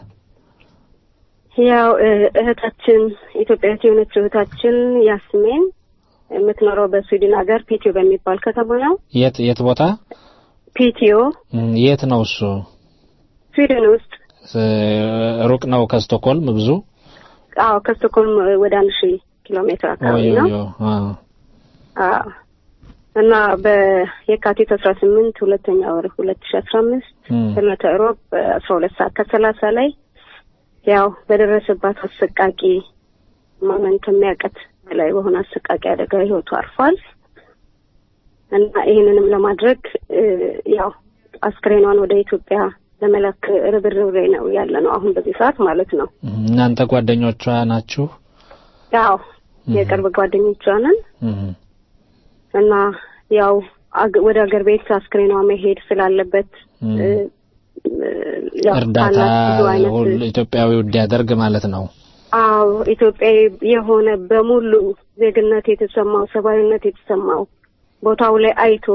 Speaker 12: ያው እ፣ እህታችን ኢትዮጵያዊት የሆነች እህታችን ያስሜን የምትኖረው በስዊድን ሀገር ፒቲዮ በሚባል ከተማ ነው።
Speaker 5: የት የት ቦታ
Speaker 12: ፒቲዮ
Speaker 5: እም፣ የት ነው እሱ?
Speaker 12: ስዊድን ውስጥ
Speaker 5: እ፣ ሩቅ ነው ከስቶኮልም ብዙ?
Speaker 12: አዎ፣ ከስቶኮልም ወደ አንድ ሺህ ኪሎ ሜትር አካባቢ
Speaker 5: ኦዮ
Speaker 12: ነው።
Speaker 5: ኦዮ፣ አዎ።
Speaker 12: አዎ እና በየካቲት አስራ ስምንት ሁለተኛ ወር ሁለት ሺ አስራ አምስት ዕለተ ሮብ በአስራ ሁለት ሰዓት ከሰላሳ ላይ ያው በደረሰባት አሰቃቂ ማመን ከሚያቀት በላይ በሆነ አሰቃቂ አደጋ ህይወቱ አርፏል እና ይህንንም ለማድረግ እ፣ ያው አስክሬኗን ወደ ኢትዮጵያ ለመላክ ርብርብ ላይ ነው ያለ ነው አሁን በዚህ ሰዓት ማለት ነው።
Speaker 5: እናንተ ጓደኞቿ ናችሁ?
Speaker 12: ያው የቅርብ ጓደኞቿ ነን
Speaker 5: እህ፣
Speaker 12: እና ያው አግ- ወደ ሀገር ቤት አስክሬኗ መሄድ ስላለበት
Speaker 5: እህ።
Speaker 12: እ፣ እ፣ ያው
Speaker 5: እርዳታ
Speaker 12: ካላት ብዙ አይነት
Speaker 5: ሁሉ ኢትዮጵያዊ እንዲያደርግ ማለት ነው።
Speaker 12: አዎ ኢትዮጵያዊ የሆነ በሙሉ ዜግነት የተሰማው ሰብአዊነት የተሰማው ቦታው ላይ አይቶ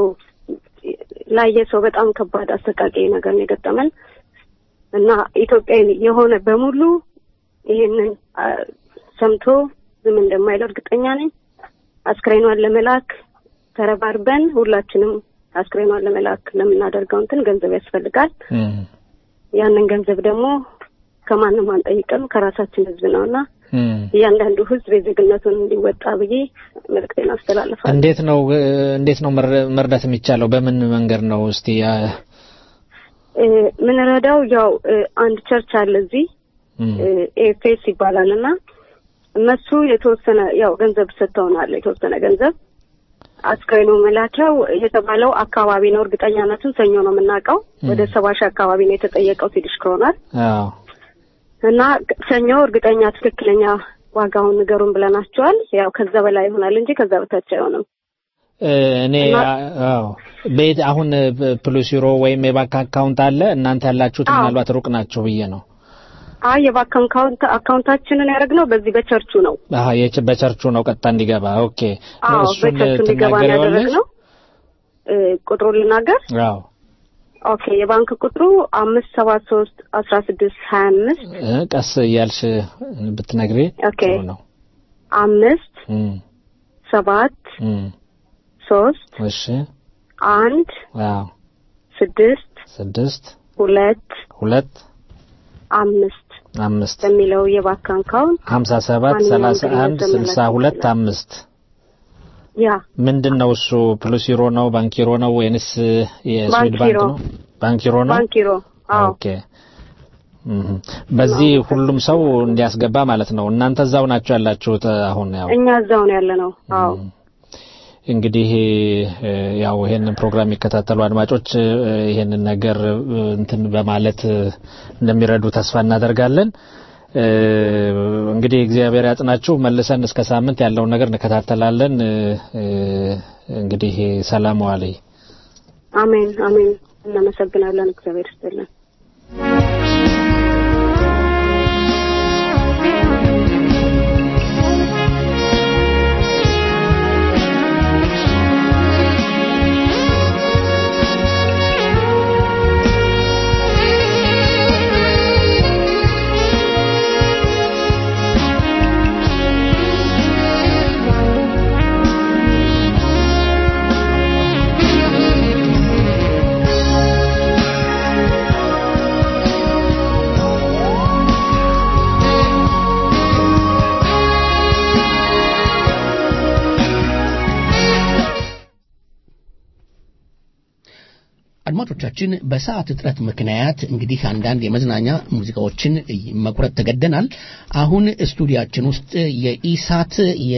Speaker 12: ላየ ሰው በጣም ከባድ አሰቃቂ ነገር ነው የገጠመን እና ኢትዮጵያዊ የሆነ በሙሉ ይሄንን አ፣ ሰምቶ ዝም እንደማይል እርግጠኛ ነኝ። አስክሬኗን ለመላክ ተረባርበን ሁላችንም አስክሬኗን ለመላክ ለምናደርገው እንትን ገንዘብ ያስፈልጋል።
Speaker 5: እህ፣
Speaker 12: ያንን ገንዘብ ደግሞ ከማንም አንጠይቅም ከራሳችን ህዝብ ነውና
Speaker 5: እህ።
Speaker 12: እያንዳንዱ ህዝብ የዜግነቱን እንዲወጣ ብዬ መልዕክቴን አስተላልፋለሁ።
Speaker 5: እንዴት ነው እ፣ እንዴት ነው መር- መርዳት የሚቻለው? በምን መንገድ ነው እስቲ ያ
Speaker 12: እ፣ ምንረዳው ያው እ፣ አንድ ቸርች አለ እዚህ
Speaker 5: እህ፣
Speaker 12: ኤፌስ ይባላል እና እነሱ የተወሰነ ያው ገንዘብ ሰጥተውናል። የተወሰነ ገንዘብ አስክሬኑ መላኪያው የተባለው አካባቢ ነው። እርግጠኛነቱን ሰኞ ነው የምናውቀው። ወደ ሰባ ሺህ አካባቢ ነው የተጠየቀው ስዊዲሽ ክሮናል
Speaker 5: አዎ
Speaker 12: እና ሰኞ እርግጠኛ ትክክለኛ ዋጋውን ንገሩን ብለናቸዋል። ያው ከዛ በላይ ይሆናል እንጂ ከዛ በታች አይሆንም።
Speaker 5: እ፣ እኔ አዎ ቤት አሁን ፕሉስ ዩሮ ወይም የባንክ አካውንት አለ እናንተ ያላችሁት ምናልባት ሩቅ ናቸው ብዬ ነው።
Speaker 12: አይ የባንክ አካውንት አካውንታችንን ያደረግነው በዚህ በቸርቹ ነው።
Speaker 5: አሀ የች- በቸርቹ ነው ቀጥታ እንዲገባ። ኦኬ
Speaker 12: አዎ
Speaker 5: እሱን
Speaker 12: በቸርቹ እንዲገባ ነው
Speaker 5: ትናገሪዋለሽ?
Speaker 12: ያደረግነው። እ፣ ቁጥሩን ልናገር።
Speaker 5: አዎ
Speaker 12: ኦኬ የባንክ ቁጥሩ አምስት ሰባት ሶስት አስራ ስድስት ሀያ አምስት
Speaker 5: እ፣ ቀስ እያልሽ ብትነግሪ
Speaker 12: ኦኬ
Speaker 5: ጥሩ ነው።
Speaker 12: አምስት
Speaker 5: እም፣
Speaker 12: ሰባት
Speaker 5: እም፣
Speaker 12: ሶስት
Speaker 5: እሺ
Speaker 12: አንድ
Speaker 5: አዎ
Speaker 12: ስድስት
Speaker 5: ስድስት
Speaker 12: ሁለት
Speaker 5: ሁለት
Speaker 12: አምስት
Speaker 5: አምስት
Speaker 12: በሚለው የባንክ አካውንት
Speaker 5: ሀምሳ ሰባት
Speaker 12: ማንኛውም
Speaker 5: ሰላሳ አንድ
Speaker 12: ገንዘብ
Speaker 5: ስልሳ
Speaker 12: መላክ
Speaker 5: ሁለት
Speaker 12: ይችላል።
Speaker 5: አምስት
Speaker 12: ያ
Speaker 5: ምንድን ነው እሱ? ፕሉስ ዩሮ ነው ባንክ ዩሮ ነው ወይንስ የስዊድ
Speaker 12: ባንክ
Speaker 5: ባንክ
Speaker 12: ዩሮ።
Speaker 5: ነው? ባንክ ዩሮ ነው።
Speaker 12: ባንኪሮ አዎ
Speaker 5: ኦኬ እህ። በዚህ ሁሉም ሰው እንዲያስገባ ማለት ነው። እናንተ እዛው ናቸው ያላችሁት አሁን ያው
Speaker 12: እኛ እዛው ነው ያለ ነው። አዎ
Speaker 5: እንግዲህ እ፣ ያው ይሄንን ፕሮግራም የሚከታተሉ አድማጮች እ፣ ይሄንን ነገር እ፣ እንትን በማለት እ፣ እንደሚረዱ ተስፋ እናደርጋለን። እ፣ እንግዲህ እግዚአብሔር ያጽናችሁ። መልሰን እስከ ሳምንት ያለውን ነገር እንከታተላለን። እ፣ እ፣ እንግዲህ ሰላም ዋለይ።
Speaker 12: አሜን አሜን። እናመሰግናለን። እግዚአብሔር ይስጥልን።
Speaker 2: አድማጮቻችን በሰዓት እጥረት ምክንያት እንግዲህ አንዳንድ የመዝናኛ ሙዚቃዎችን መቁረጥ ተገደናል። አሁን ስቱዲያችን ውስጥ የኢሳት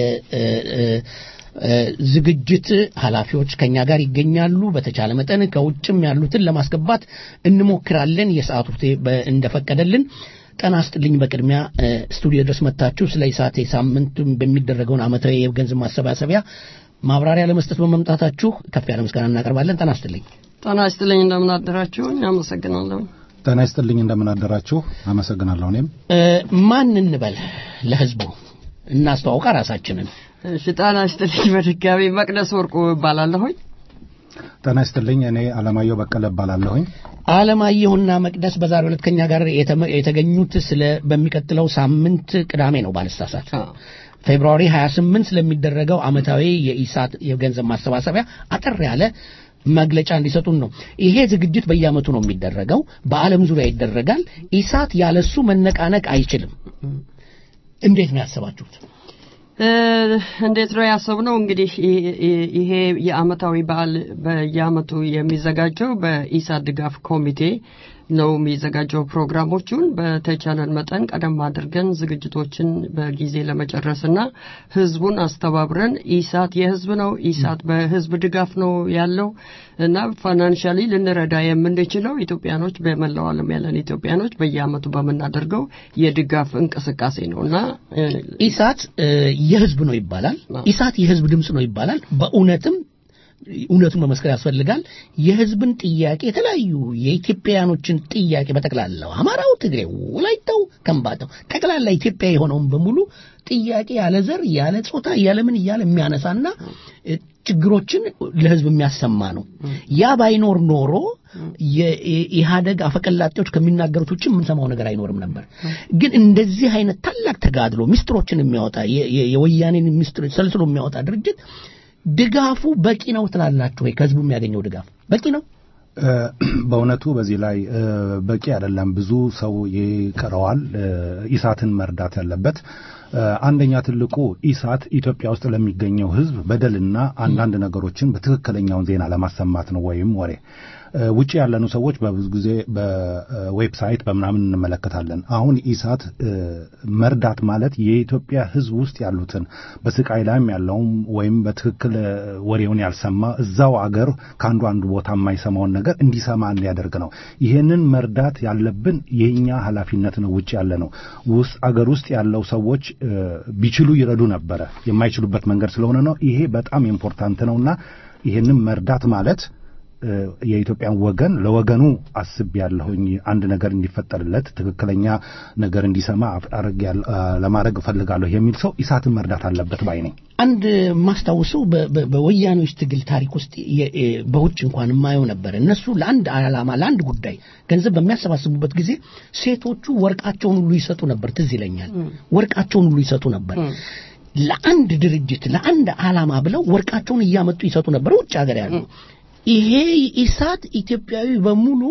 Speaker 2: የዝግጅት ኃላፊዎች ከኛ ጋር ይገኛሉ። በተቻለ መጠን ከውጭም ያሉትን ለማስገባት እንሞክራለን የሰዓቱ በ- እንደፈቀደልን። ጤና ይስጥልኝ። በቅድሚያ እ፣ ስቱዲዮ ድረስ መጥታችሁ ስለ ኢሳት ሳምንቱ በሚደረገውን ዓመታዊ የገንዘብ ማሰባሰቢያ ማብራሪያ ለመስጠት በመምጣታችሁ ከፍ ያለ ምስጋና እናቀርባለን። ጤና ይስጥልኝ።
Speaker 13: ጤና ይስጥልኝ እንደምን አደራችሁ አመሰግናለሁ
Speaker 14: ጤና ይስጥልኝ እንደምን አደራችሁ አመሰግናለሁ እኔም
Speaker 2: እ፣ ማን እንበል ለህዝቡ እናስተዋውቃ ራሳችንን
Speaker 13: እሺ ጤና ይስጥልኝ በድጋሚ መቅደስ ወርቁ እባላለሁኝ
Speaker 14: ጤና ይስጥልኝ እኔ አለማየሁ በቀለ እባላለሁኝ
Speaker 2: አለማየሁና መቅደስ በዛሬው ዕለት ከኛ ጋር የተመ- የተገኙት ስለ በሚቀጥለው ሳምንት ቅዳሜ ነው ባልሳሳት ፌብሩዋሪ 28 ስለሚደረገው ዓመታዊ የኢሳት የገንዘብ ማሰባሰቢያ አጠር ያለ መግለጫ እንዲሰጡን ነው። ይሄ ዝግጅት በየዓመቱ ነው የሚደረገው፣ በዓለም ዙሪያ ይደረጋል። ኢሳት ያለሱ መነቃነቅ አይችልም። እንዴት ነው ያሰባችሁት?
Speaker 13: እንዴት ነው ያሰብነው? እንግዲህ ይሄ የአመታዊ በዓል በየአመቱ የሚዘጋጀው በኢሳት ድጋፍ ኮሚቴ ነው የሚዘጋጀው። ፕሮግራሞቹን በተቻለን መጠን ቀደም አድርገን ዝግጅቶችን በጊዜ ለመጨረስና ህዝቡን አስተባብረን ኢሳት የህዝብ ነው፣ ኢሳት በህዝብ ድጋፍ ነው ያለው እና ፋይናንሻሊ ልንረዳ የምንችለው ኢትዮጵያኖች በመላው ዓለም ያለን ኢትዮጵያኖች በየአመቱ በምናደርገው የድጋፍ እንቅስቃሴ ነው እና
Speaker 2: ኢሳት የህዝብ ነው ይባላል። ኢሳት የህዝብ ድምፅ ነው ይባላል። በእውነትም እውነቱን መመስከር ያስፈልጋል። የህዝብን ጥያቄ የተለያዩ የኢትዮጵያውያኖችን ጥያቄ በጠቅላላው አማራው፣ ትግሬው፣ ወላይታው፣ ከምባታው ጠቅላላ ኢትዮጵያ የሆነውን በሙሉ ጥያቄ ያለ ዘር ያለ ጾታ ያለ ምን እያለ የሚያነሳና ችግሮችን ለህዝብ የሚያሰማ ነው። ያ ባይኖር ኖሮ የኢህአደግ አፈቀላጤዎች ከሚናገሩት ውጭ የምንሰማው ነገር አይኖርም ነበር። ግን እንደዚህ አይነት ታላቅ ተጋድሎ ሚስጥሮችን የሚያወጣ የወያኔን ሚስጥር ሰልስሎ የሚያወጣ ድርጅት ድጋፉ በቂ ነው ትላላችሁ ወይ? ከህዝቡ የሚያገኘው ድጋፍ በቂ ነው?
Speaker 14: በእውነቱ በዚህ ላይ በቂ አይደለም። ብዙ ሰው ይቀረዋል። ኢሳትን መርዳት ያለበት አንደኛ ትልቁ ኢሳት ኢትዮጵያ ውስጥ ለሚገኘው ህዝብ በደልና አንዳንድ ነገሮችን በትክክለኛውን ዜና ለማሰማት ነው ወይም ወሬ ውጭ ያለኑ ሰዎች በብዙ ጊዜ በዌብሳይት በምናምን እንመለከታለን። አሁን ኢሳት መርዳት ማለት የኢትዮጵያ ህዝብ ውስጥ ያሉትን በስቃይ ላይም ያለውም ወይም በትክክል ወሬውን ያልሰማ እዛው አገር ከአንዱ አንዱ ቦታ የማይሰማውን ነገር እንዲሰማ እንዲያደርግ ነው። ይህንን መርዳት ያለብን የኛ ኃላፊነት ነው። ውጭ ያለ ነው። ውስጥ አገር ውስጥ ያለው ሰዎች ቢችሉ ይረዱ ነበረ። የማይችሉበት መንገድ ስለሆነ ነው። ይሄ በጣም ኢምፖርታንት ነውና ይህንን መርዳት ማለት የኢትዮጵያን ወገን ለወገኑ አስብ ያለሁኝ አንድ ነገር እንዲፈጠርለት ትክክለኛ ነገር እንዲሰማ ለማድረግ እፈልጋለሁ የሚል ሰው ኢሳትን መርዳት አለበት ባይ ነኝ።
Speaker 2: አንድ ማስታውሰው በወያኔዎች ትግል ታሪክ ውስጥ በውጭ እንኳን የማየው ነበር። እነሱ ለአንድ ዓላማ ለአንድ ጉዳይ ገንዘብ በሚያሰባስቡበት ጊዜ ሴቶቹ ወርቃቸውን ሁሉ ይሰጡ ነበር። ትዝ ይለኛል። ወርቃቸውን ሁሉ ይሰጡ ነበር። ለአንድ ድርጅት ለአንድ ዓላማ ብለው ወርቃቸውን እያመጡ ይሰጡ ነበር። ውጭ ሀገር ያሉ ይሄ ኢሳት ኢትዮጵያዊ በሙሉ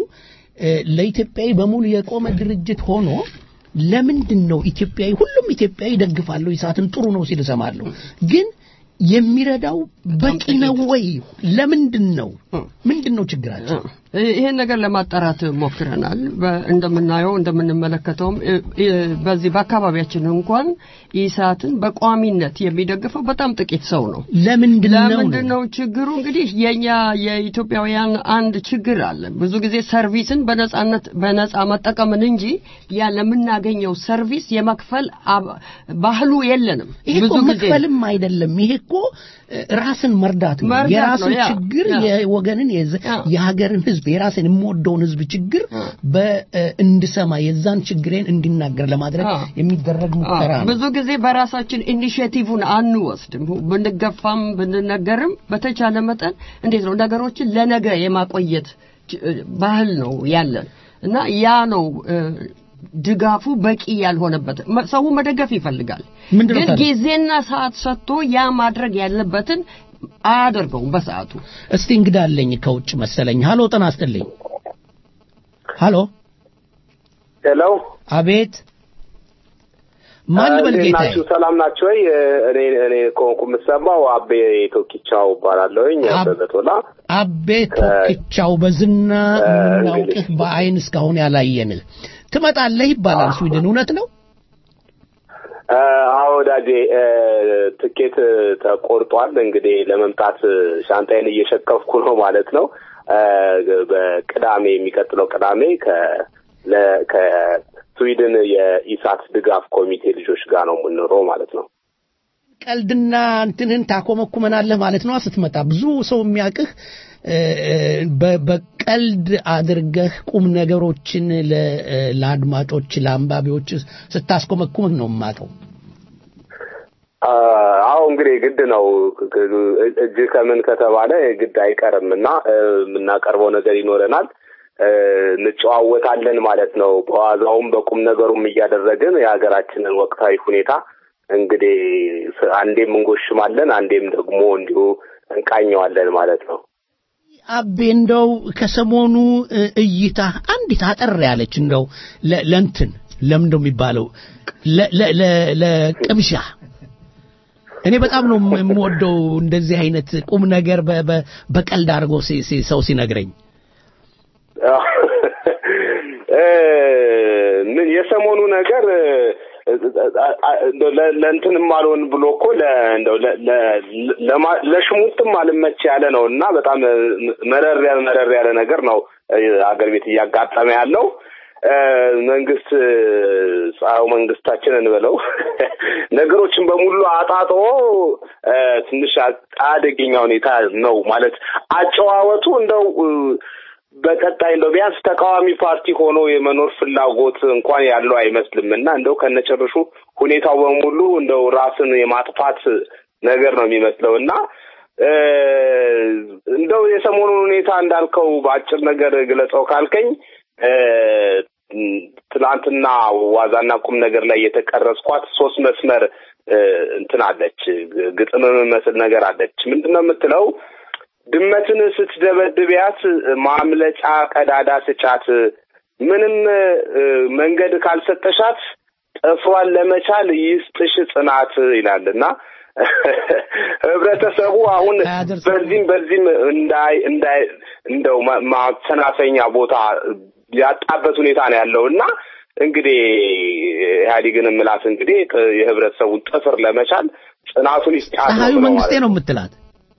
Speaker 2: ለኢትዮጵያዊ በሙሉ የቆመ ድርጅት ሆኖ ለምንድን ነው ኢትዮጵያዊ ሁሉም ኢትዮጵያዊ ደግፋለሁ ኢሳትን ጥሩ ነው ሲል እሰማለሁ ግን የሚረዳው በቂ ነው ወይ ለምንድን ነው ምንድን ነው ችግራቸው
Speaker 13: ይህን ነገር ለማጣራት ሞክረናል። እንደምናየው እንደምንመለከተውም በዚህ በአካባቢያችን እንኳን ኢሳትን በቋሚነት የሚደግፈው በጣም ጥቂት ሰው ነው።
Speaker 2: ለምንድን ነው
Speaker 13: ለምንድን ነው ችግሩ? እንግዲህ የኛ የኢትዮጵያውያን አንድ ችግር አለ። ብዙ ጊዜ ሰርቪስን በነጻነት በነጻ መጠቀምን እንጂ ያ ለምናገኘው ሰርቪስ የመክፈል ባህሉ የለንም።
Speaker 2: ይሄ እኮ መክፈልም አይደለም። ይሄ እኮ ራስን መርዳት ነው። የራስን ችግር የወገንን የሀገርን ህዝብ የራስን የምወደውን ህዝብ ችግር እንድሰማ የዛን ችግሬን እንዲናገር ለማድረግ የሚደረግ ሙከራ ነው።
Speaker 13: ብዙ ጊዜ በራሳችን ኢኒሽቲቭን አንወስድም። ብንገፋም ብንነገርም በተቻለ መጠን እንዴት ነው ነገሮችን ለነገ የማቆየት ባህል ነው ያለን እና ያ ነው ድጋፉ በቂ ያልሆነበት ሰው መደገፍ ይፈልጋል፣ ግን ጊዜና ሰዓት ሰጥቶ ያ ማድረግ ያለበትን አያደርገውም በሰዓቱ።
Speaker 2: እስቲ እንግዳ አለኝ ከውጭ መሰለኝ። ሀሎ ጤና ይስጥልኝ። ሀሎ
Speaker 15: ሄሎ።
Speaker 2: አቤት። ማን ልበል ጌታዬ?
Speaker 15: ናችሁ? ሰላም ናችሁ ወይ? እኔ እኔ ከሆንኩ የምሰማው አቤ ቶኪቻው እባላለሁኝ። አበበ ቶላ።
Speaker 2: አቤ ቶኪቻው በዝና የምናውቅህ በአይን እስካሁን ያላየንህ ትመጣለህ ይባላል ስዊድን። እውነት ነው?
Speaker 15: አዎ ወዳጄ፣ ትኬት ተቆርጧል። እንግዲህ ለመምጣት ሻንጣይን እየሸከፍኩ ነው ማለት ነው። በቅዳሜ የሚቀጥለው ቅዳሜ ከስዊድን የኢሳት ድጋፍ ኮሚቴ ልጆች ጋር ነው የምንኖረው ማለት ነው።
Speaker 2: ቀልድና እንትንን ታኮመኩመናለህ ማለት ነው ስትመጣ። ብዙ ሰው የሚያውቅህ በቀልድ አድርገህ ቁም ነገሮችን ለአድማጮች ለአንባቢዎች ስታስኮመኩምህ ነው የማውቀው።
Speaker 15: አዎ እንግዲህ ግድ ነው። እጅ ከምን ከተባለ ግድ አይቀርም እና የምናቀርበው ነገር ይኖረናል። እንጨዋወታለን ማለት ነው። በዋዛውም በቁም ነገሩም እያደረግን የሀገራችንን ወቅታዊ ሁኔታ እንግዲህ አንዴም እንጎሽማለን፣ አንዴም ደግሞ እንዲሁ እንቃኘዋለን ማለት ነው።
Speaker 2: አቤ እንደው ከሰሞኑ እይታ አንዲት አጠር ያለች እንደው ለእንትን ለምን እንደው የሚባለው ለቅምሻ እኔ በጣም ነው የምወደው እንደዚህ አይነት ቁም ነገር በ- በ- በቀልድ አድርጎ ሲ- ሲ- ሰው ሲነግረኝ
Speaker 15: እ፣ ምን የሰሞኑ ነገር እ፣ እንደው ለ- ለእንትንም አልሆን ብሎ እኮ ለ- እንደው ለ- ለ- ለማ- ለሽሙጥም አልመች ያለ ነው እና በጣም እ፣ መረር ያለ መረር ያለ ነገር ነው እ፣ አገር ቤት እያጋጠመ ያለው እ፣ መንግስት እ፣ ፀሐዩ መንግስታችን እንበለው ነገሮችን በሙሉ አጣጥሮ እ፣ ትንሽ አደገኛ ሁኔታ ነው ማለት አጨዋወቱ እንደው እ፣ በቀጣይ እንደው ቢያንስ ተቃዋሚ ፓርቲ ሆኖ የመኖር ፍላጎት እንኳን ያለው አይመስልም እና እንደው ከነጭርሹ ሁኔታው በሙሉ እንደው ራስን የማጥፋት ነገር ነው የሚመስለው እና እ፣ እንደው የሰሞኑን ሁኔታ እንዳልከው በአጭር ነገር ግለጸው ካልከኝ እ፣ ትናንትና ዋዛና ቁም ነገር ላይ የተቀረጽኳት ሶስት መስመር እ፣ እንትን አለች ግጥም የምመስል ነገር አለች ምንድን ነው የምትለው ድመትን ስትደበድቢያት ማምለጫ ቀዳዳ ስጫት፣ ምንም እ፣ መንገድ ካልሰጠሻት ጥፍሯን ለመቻል ይስጥሽ ጽናት ይላል እና ህብረተሰቡ አሁን በዚህም በዚህም እንዳይ እንዳይ እንደው ማ- ማሰናፈኛ ቦታ ያጣበት ሁኔታ ነው ያለው እና እንግዲህ ኢህአዴግን ምላት እንግዲህ ጥ- የህብረተሰቡን ጥፍር ለመቻል ጽናቱን ይስጣት ነው
Speaker 2: ፀሐዩ
Speaker 15: ብለው
Speaker 2: መንግስቴ
Speaker 15: ማለት
Speaker 2: ነው የምትላት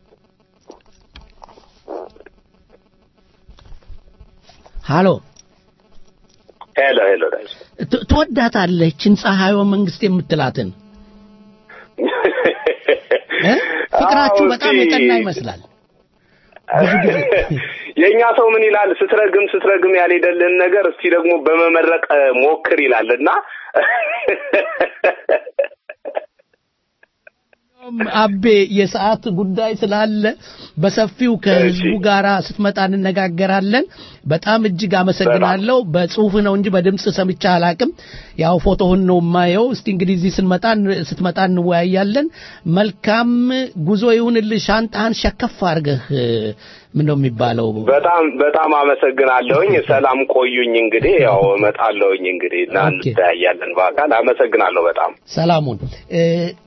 Speaker 2: ሃሎ
Speaker 15: ሄሎ ሄሎ ዳሽ
Speaker 2: ት- ትወዳታለችን ፀሐዩ መንግስቴ የምትላትን እ? ፍቅራችሁ
Speaker 15: አዎ፣
Speaker 2: በጣም
Speaker 15: እስቲ-
Speaker 2: የጠና ይመስላል ብዙ ጊዜ
Speaker 15: የእኛ ሰው ምን ይላል? ስትረግም ስትረግም ያልሄደልህን ነገር እስቲ ደግሞ በመመረቅ እ፣ ሞክር ይላል እና
Speaker 2: አቤ የሰዓት ጉዳይ ስላለ በሰፊው ከህዝቡ ጋራ ስትመጣ እንነጋገራለን። በጣም እጅግ አመሰግናለሁ። በጽሁፍ ነው እንጂ በድምጽ ሰምቻ አላቅም። ያው ፎቶህን ነው የማየው። እስቲ እንግዲህ እዚህ ስንመጣ ስትመጣ እንወያያለን። መልካም ጉዞ ይሁንልህ። ሻንጣህን ሸከፍ አድርገህ ምን ነው የሚባለው?
Speaker 15: በጣም በጣም አመሰግናለሁኝ። ሰላም ቆዩኝ። እንግዲህ ያው እመጣለሁኝ እንግዲህ እና እንተያያለን በአካል አመሰግናለሁ በጣም
Speaker 2: ሰላሙን እ፣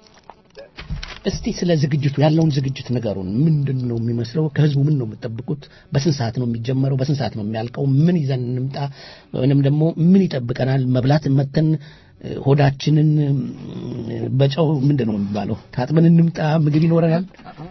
Speaker 2: እስቲ ስለ ዝግጅቱ ያለውን ዝግጅት ንገሩን። ምንድን ነው የሚመስለው? ከህዝቡ ምን ነው የምትጠብቁት? በስንት ሰዓት ነው የሚጀመረው? በስንት ሰዓት ነው የሚያልቀው? ምን ይዘን እንምጣ? ወይንም ደግሞ ምን ይጠብቀናል? መብላት መተን እ፣ ሆዳችንን እ፣ በጨው ምንድን ነው የሚባለው ታጥበን እንምጣ? ምግብ ይኖረናል?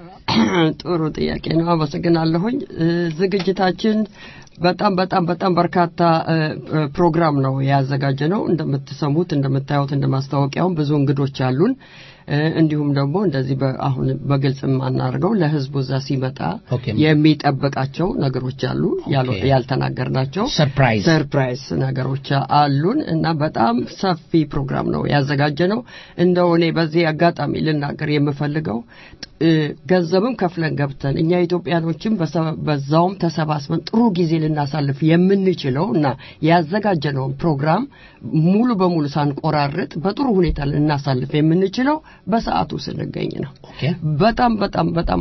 Speaker 13: ጥሩ ጥያቄ ነው። አመሰግናለሁኝ። እ፣ ዝግጅታችን በጣም በጣም በጣም በርካታ እ፣ እ፣ ፕሮግራም ነው ያዘጋጀ ነው። እንደምትሰሙት እንደምታዩት እንደ ማስታወቂያውም ብዙ እንግዶች አሉን። እ፣ እንዲሁም ደግሞ እንደዚህ በ- አሁን በግልጽ የማናደርገው ለህዝቡ እዛ ሲመጣ
Speaker 2: ኦኬ።
Speaker 13: የሚጠብቃቸው ነገሮች አሉ ያሉ-
Speaker 2: ኦኬ።
Speaker 13: ያልተናገርናቸው
Speaker 2: ሰርፕራይዝ
Speaker 13: ሰርፕራይዝ ነገሮች አሉን እና በጣም ሰፊ ፕሮግራም ነው ያዘጋጀ ነው። እንደው እኔ በዚህ አጋጣሚ ልናገር የምፈልገው እ፣ ገንዘብም ከፍለን ገብተን እኛ ኢትዮጵያኖችም በሰ- በዛውም ተሰባስበን ጥሩ ጊዜ ልናሳልፍ የምንችለው እና ያዘጋጀነውን ፕሮግራም ሙሉ በሙሉ ሳንቆራርጥ በጥሩ ሁኔታ ልናሳልፍ የምንችለው በሰዓቱ ስንገኝ ነው። በጣም በጣም በጣም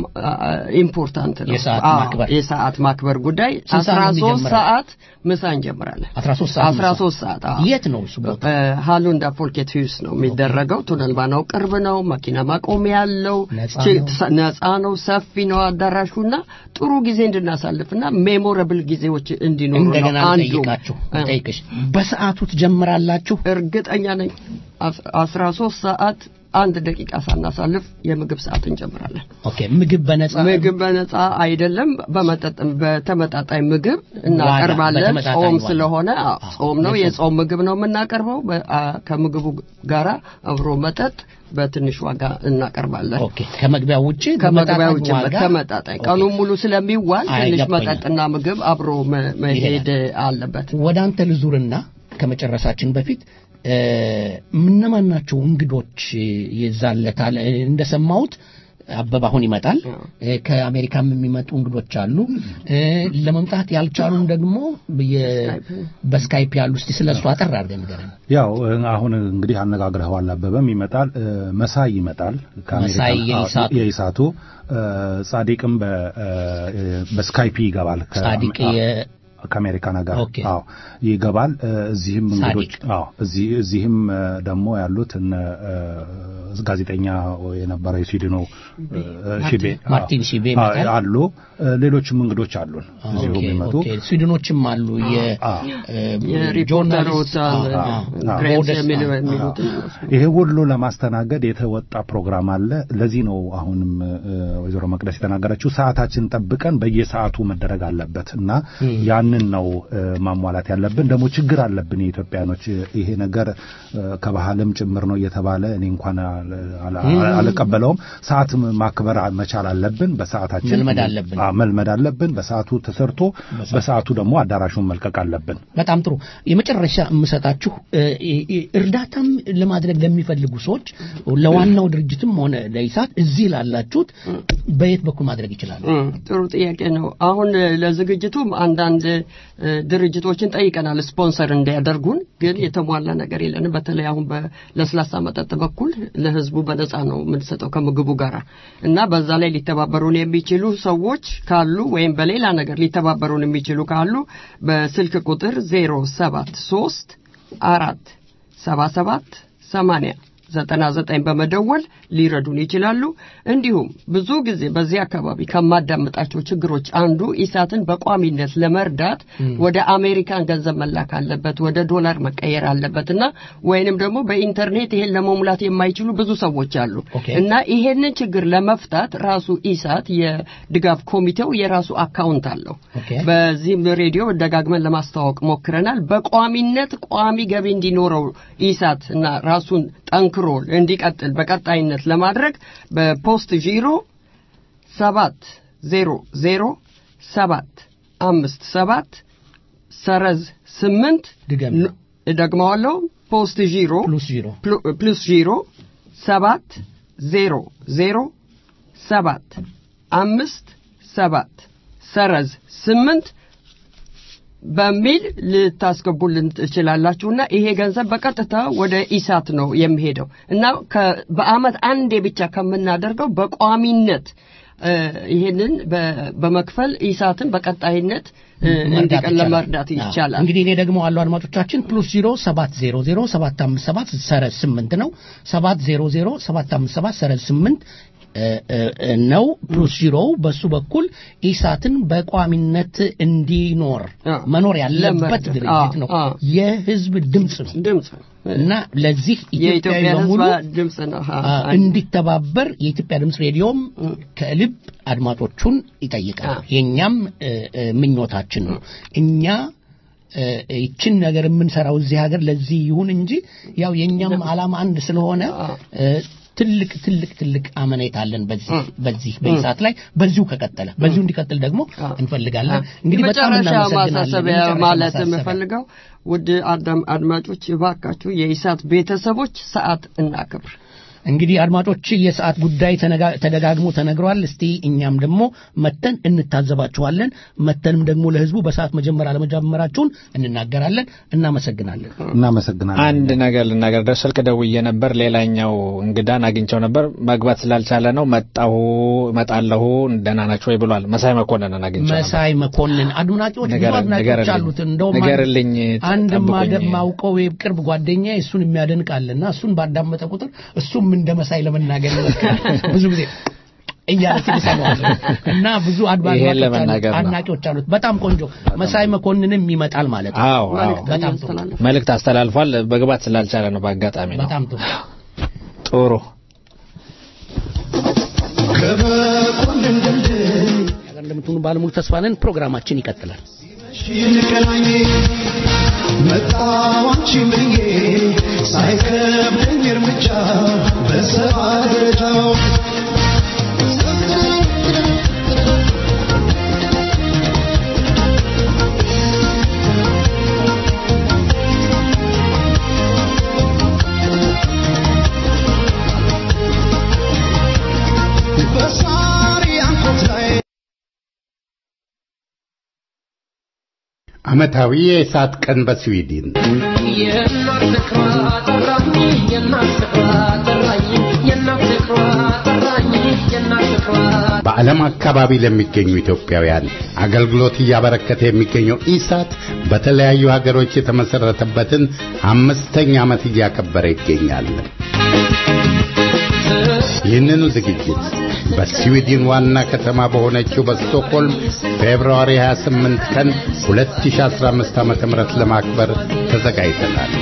Speaker 13: ኢምፖርታንት ነው።
Speaker 2: የሰዓት
Speaker 13: አዎ፣
Speaker 2: ማክበር።
Speaker 13: የሰዓት ማክበር ጉዳይ
Speaker 2: ስንት ሰዓት ነው
Speaker 13: 13
Speaker 2: የሚጀምረው?
Speaker 13: ሰዓት ምሳ እንጀምራለን።
Speaker 2: 13 ሰዓት
Speaker 13: 13 ሰዓት አዎ።
Speaker 2: የት ነው እሱ ቦታ?
Speaker 13: ሃሉንዳ ፎልኬት ሂውስ ነው የሚደረገው። ቱነልባናው ቅርብ ነው። መኪና ማቆሚያ ያለው
Speaker 2: ነፃ
Speaker 13: ች-
Speaker 2: ነው።
Speaker 13: ሰ- ነፃ ነው። ሰፊ ነው አዳራሹና ጥሩ ጊዜ እንድናሳልፍና ሜሞረብል ጊዜዎች እንዲኖሩ ነው
Speaker 2: እንደገና
Speaker 13: አንዱ
Speaker 2: ልጠይቃችሁ ልጠይቅሽ በሰዓቱ ትጀምራላችሁ?
Speaker 13: እርግጠኛ ነኝ አስ- 13 ሰዓት አንድ ደቂቃ ሳናሳልፍ የምግብ ሰዓት እንጀምራለን።
Speaker 2: ኦኬ ምግብ በነፃ
Speaker 13: ምግብ በነፃ አይደለም፣ በመጠጥም በተመጣጣኝ ምግብ እናቀርባለን።
Speaker 2: በተመጣጣኝ
Speaker 13: ጾም
Speaker 2: ዋጋ።
Speaker 13: ስለሆነ አዎ፣ ጾም ነው።
Speaker 2: የጾም።
Speaker 13: የጾም ምግብ ነው የምናቀርበው። በ- አ- ከምግቡ ጋራ አብሮ መጠጥ በትንሽ ዋጋ እናቀርባለን።
Speaker 2: ኦኬ ከመግቢያው ውጪ
Speaker 13: ከመግቢያ
Speaker 2: በመጠጣኝ
Speaker 13: ውጭ
Speaker 2: ዋጋ?
Speaker 13: ተመጣጣኝ
Speaker 2: ኦኬ።
Speaker 13: ቀኑን ሙሉ ስለሚዋል
Speaker 2: አይ፣
Speaker 13: ትንሽ
Speaker 2: ገባኝ።
Speaker 13: መጠጥና ምግብ አብሮ መ- መሄድ አለበት።
Speaker 2: ወደ አንተ ልዙርና ከመጨረሳችን በፊት እ፣ እነማን ናቸው እንግዶች ይዛለታል? እ፣ እንደሰማሁት አበባ አሁን ይመጣል። እ፣ ከአሜሪካም የሚመጡ እንግዶች አሉ። እ፣ ለመምጣት ያልቻሉም ደግሞ የ- በስካይፕ ያሉ። እስቲ ስለ እሱ አጠር አድርገህ ንገረን።
Speaker 14: ያው እ፣ አሁን እንግዲህ አነጋግረኸዋል። አበበም ይመጣል፣ እ፣ መሳይ ይመጣል ከአሜሪካ
Speaker 2: መሳይ የኢሳቱ።
Speaker 14: አዎ፣ የኢሳቱ እ፣ ጻዲቅም በ- እ፣ በስካይፒ ይገባል ከ-
Speaker 2: ጻዲቅ የ-
Speaker 14: ከአሜሪካን ሀገር
Speaker 2: ኦኬ።
Speaker 14: አዎ ይገባል። እ፣ እዚህም እንግዶች
Speaker 2: ጻዲቅ።
Speaker 14: አዎ እዚህ እዚህም እ፣ ደግሞ ያሉት እነ እ፣ ጋዜጠኛ የነበረ የስዊድኑ እ፣ ሺቤ
Speaker 2: ማርቲን ሺቤ
Speaker 14: አ-
Speaker 2: ይመጣል።
Speaker 14: አሉ እ፣ ሌሎችም እንግዶች አሉን እዚሁ
Speaker 2: ኦኬ፣
Speaker 14: የሚመጡ
Speaker 2: ኦኬ። ስዊድኖችም አሉ
Speaker 13: የሪፖርተሮች አለ፣ ግሬቭስ የሚሉ- የሚሉት
Speaker 14: ይሄ ሁሉ ለማስተናገድ የተወጣ ፕሮግራም አለ። ለዚህ ነው አሁንም እ፣ ወይዘሮ መቅደስ የተናገረችው ሰዓታችን ጠብቀን በየሰዓቱ መደረግ አለበት እና ያንን ነው እ፣ ማሟላት ያለብን። ደግሞ ችግር አለብን የኢትዮጵያኖች ይሄ ነገር እ፣ ከባህልም ጭምር ነው እየተባለ እኔ እንኳን አል- አል-
Speaker 2: ም።
Speaker 14: አልቀበለውም። ሰዓት ማክበር መቻል አለብን። በሰዓታችን
Speaker 2: መልመድ አለብን።
Speaker 14: አዎ፣ መልመድ አለብን። በሰዓቱ ተሰርቶ በሰዓቱ ደግሞ አዳራሹን መልቀቅ አለብን።
Speaker 2: በጣም ጥሩ። የመጨረሻ የምሰጣችሁ እ፣ እ፣ እርዳታም ለማድረግ ለሚፈልጉ ሰዎች ለዋናው ድርጅትም ሆነ ለኢሳት እዚህ ላላችሁት በየት በኩል ማድረግ ይችላሉ?
Speaker 13: እም፣ ጥሩ ጥያቄ ነው። አሁን እ፣ ለዝግጅቱም አንዳንድ እ፣ ድርጅቶችን ጠይቀናል ስፖንሰር እንዲያደርጉን፣ ግን የተሟላ ነገር የለንም። በተለይ አሁን በለስላሳ መጠጥ በኩል ለህዝቡ በነፃ ነው የምንሰጠው ከምግቡ ጋር እና በዛ ላይ ሊተባበሩን የሚችሉ ሰዎች ካሉ ወይም በሌላ ነገር ሊተባበሩን የሚችሉ ካሉ በስልክ ቁጥር ዜሮ ሰባት ሶስት አራት ሰባ ሰባት ሰማንያ ዘጠና ዘጠኝ በመደወል ሊረዱን ይችላሉ። እንዲሁም ብዙ ጊዜ በዚህ አካባቢ ከማዳምጣቸው ችግሮች አንዱ ኢሳትን በቋሚነት ለመርዳት ወደ አሜሪካን ገንዘብ መላክ አለበት፣ ወደ ዶላር መቀየር አለበት እና ወይንም ደግሞ በኢንተርኔት ይሄን ለመሙላት የማይችሉ ብዙ ሰዎች አሉ እና ይሄንን ችግር ለመፍታት ራሱ ኢሳት የድጋፍ ኮሚቴው የራሱ አካውንት አለው። በዚህም ሬዲዮ ደጋግመን ለማስተዋወቅ ሞክረናል። በቋሚነት ቋሚ ገቢ እንዲኖረው ኢሳት እና ራሱን ጠንክሮ እንዲቀጥል በቀጣይነት ለማድረግ በፖስት ዢሮ ሰባት ዜሮ ዜሮ ሰባት አምስት ሰባት ሰረዝ ስምንት ን- እደግመዋለሁ ፖስት ዢሮ ፕሉስ ዢሮ ሰባት ዜሮ ዜሮ ሰባት አምስት ሰባት ሰረዝ ስምንት በሚል ልታስገቡልን ትችላላችሁና ይሄ ገንዘብ በቀጥታ ወደ ኢሳት ነው የሚሄደው እና ከ- በአመት አንዴ ብቻ ከምናደርገው በቋሚነት እ፣ ይሄንን በ- በመክፈል ኢሳትን በቀጣይነት እ፣ እንዲቀል ለመርዳት ይቻላል።
Speaker 2: እንግዲህ እኔ ደግሞ አሉ አድማጮቻችን ፕሉስ ዜሮ ሰባት ዜሮ ዜሮ ሰባት አምስት ሰባት ሰረዝ ስምንት ነው ሰባት ዜሮ ዜሮ ሰባት አምስት ሰባት ሰረዝ ስምንት እ፣ እ፣ ነው ፕሉስ ዜሮው በሱ በኩል ኢሳትን በቋሚነት እንዲኖር መኖር ያለበት
Speaker 13: ለመርዳት።
Speaker 2: ድርጅት ነው።
Speaker 13: አዎ፣
Speaker 2: የህዝብ ድምፅ ነው
Speaker 13: ድምፅ
Speaker 2: እና ለዚህ ኢትዮጵያዊ
Speaker 13: የኢትዮጵያ
Speaker 2: በሙሉ
Speaker 13: ህዝብ ድምፅ ነው። አ-
Speaker 2: አ- እንዲተባበር የኢትዮጵያ ድምፅ ሬዲዮም ከልብ አድማጮቹን ይጠይቃል። የእኛም እ፣ እ፣ ምኞታችን ነው። እኛ እ፣ ይችን ነገር የምንሰራው እዚህ ሀገር ለዚህ ይሁን እንጂ ያው የእኛም ዓላማ አንድ ስለሆነ እ፣ ትልቅ ትልቅ ትልቅ አመኔታ አለን በዚህ በዚህ በኢሳት ላይ በዚሁ ከቀጠለ በዚሁ እንዲቀጥል ደግሞ እንፈልጋለን። እንግዲህ በጣም
Speaker 13: የመጨረሻ
Speaker 2: እናመሰግናለን።
Speaker 13: ማሳሰቢያ
Speaker 2: የመጨረሻ
Speaker 13: ማለት
Speaker 2: ማሳሰቢያ።
Speaker 13: የምፈልገው ውድ አዳም አድማጮች እባካችሁ የኢሳት ቤተሰቦች ሰዓት እናክብር።
Speaker 2: እንግዲህ አድማጮች የሰዓት ጉዳይ ተነጋ- ተደጋግሞ ተነግሯል። እስቲ እኛም ደግሞ መተን እንታዘባችኋለን። መተንም ደግሞ ለህዝቡ በሰዓት መጀመር አለመጀመራችሁን እንናገራለን። እናመሰግናለን።
Speaker 14: እናመሰግናለን።
Speaker 5: አንድ ነገር ልናገር ደስ ስልክ ደውዬ ነበር። ሌላኛው እንግዳን አግኝቸው ነበር። መግባት ስላልቻለ ነው መጣሁ እመጣለሁ ደህና ናቸው ወይ ብሏል። መሳይ መኮንንን አግኝቸው ነበር።
Speaker 2: መሳይ መኮንን አድናቂዎች ብዙ
Speaker 5: ንገረን-
Speaker 2: አድናቂዎች
Speaker 5: ንገረልኝ።
Speaker 2: አሉት። እንደውም አንድ-
Speaker 5: ንገርልኝ፣
Speaker 2: አንድ
Speaker 5: ጠብቁኝ።
Speaker 2: ማደ- ማውቀው የቅርብ ጓደኛ እሱን የሚያደንቃልና እሱን ባዳመጠ ቁጥር እሱም እንደ መሳይ ለመናገር ይሞክራል። ብዙ ጊዜ እያለ ትሰማዋለህ እና ብዙ አድባ-
Speaker 5: ይሄን
Speaker 2: አድማጮች አሉት፣
Speaker 5: ለመናገር ነው።
Speaker 2: አድናቂዎች አሉት። በጣም ቆንጆ መሳይ መኮንንም ይመጣል ማለት ነው።
Speaker 5: አዎ አዎ።
Speaker 2: በጣም ጥሩ
Speaker 5: መልእክት አስተላልፏል። መግባት ስላልቻለ ነው በአጋጣሚ ነው።
Speaker 2: በጣም ጥሩ
Speaker 5: ጥሩ
Speaker 7: ከመኮንን ድልድይ
Speaker 2: ነገር እንደምትሆኑ ባለሙሉ ተስፋ ነን። ፕሮግራማችን ይቀጥላል።
Speaker 7: ይንቀላኝ መጣሁ አንቺን ብዬ ሳይከብደኝ እርምጃ በሰባ ደረጃው በሳሪ አንኮት ላይ
Speaker 16: ዓመታዊ የእሳት ቀን በስዊድን በዓለም አካባቢ ለሚገኙ ኢትዮጵያውያን አገልግሎት እያበረከተ የሚገኘው ኢሳት በተለያዩ ሀገሮች የተመሰረተበትን አምስተኛ ዓመት እያከበረ ይገኛል። ይህንኑ ዝግጅት በስዊድን ዋና ከተማ በሆነችው በስቶክሆልም ፌብርዋሪ 28 ቀን 2015 ዓ.ም ለማክበር ተዘጋጅተናል።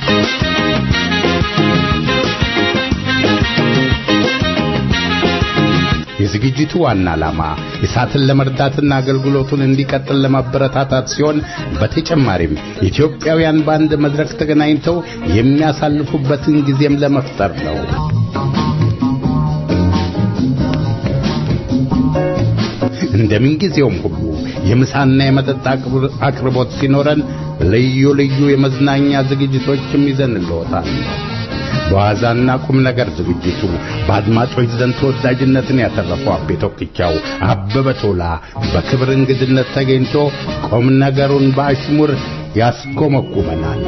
Speaker 16: የዝግጅቱ ዋና ዓላማ እሳትን ለመርዳትና አገልግሎቱን እንዲቀጥል ለማበረታታት ሲሆን በተጨማሪም ኢትዮጵያውያን በአንድ መድረክ ተገናኝተው የሚያሳልፉበትን ጊዜም ለመፍጠር ነው። እንደምን ጊዜውም ሁሉ የምሳና የመጠጥ አቅርቦት ሲኖረን ልዩ ልዩ የመዝናኛ ዝግጅቶችም ይዘንልዎታል። በዋዛና ቁም ነገር ዝግጅቱ በአድማጮች ዘንድ ተወዳጅነትን ያተረፈው አቤ ቶክቻው አበበ ቶላ በክብር እንግድነት ተገኝቶ ቁም ነገሩን በአሽሙር ያስኮመኩመናል።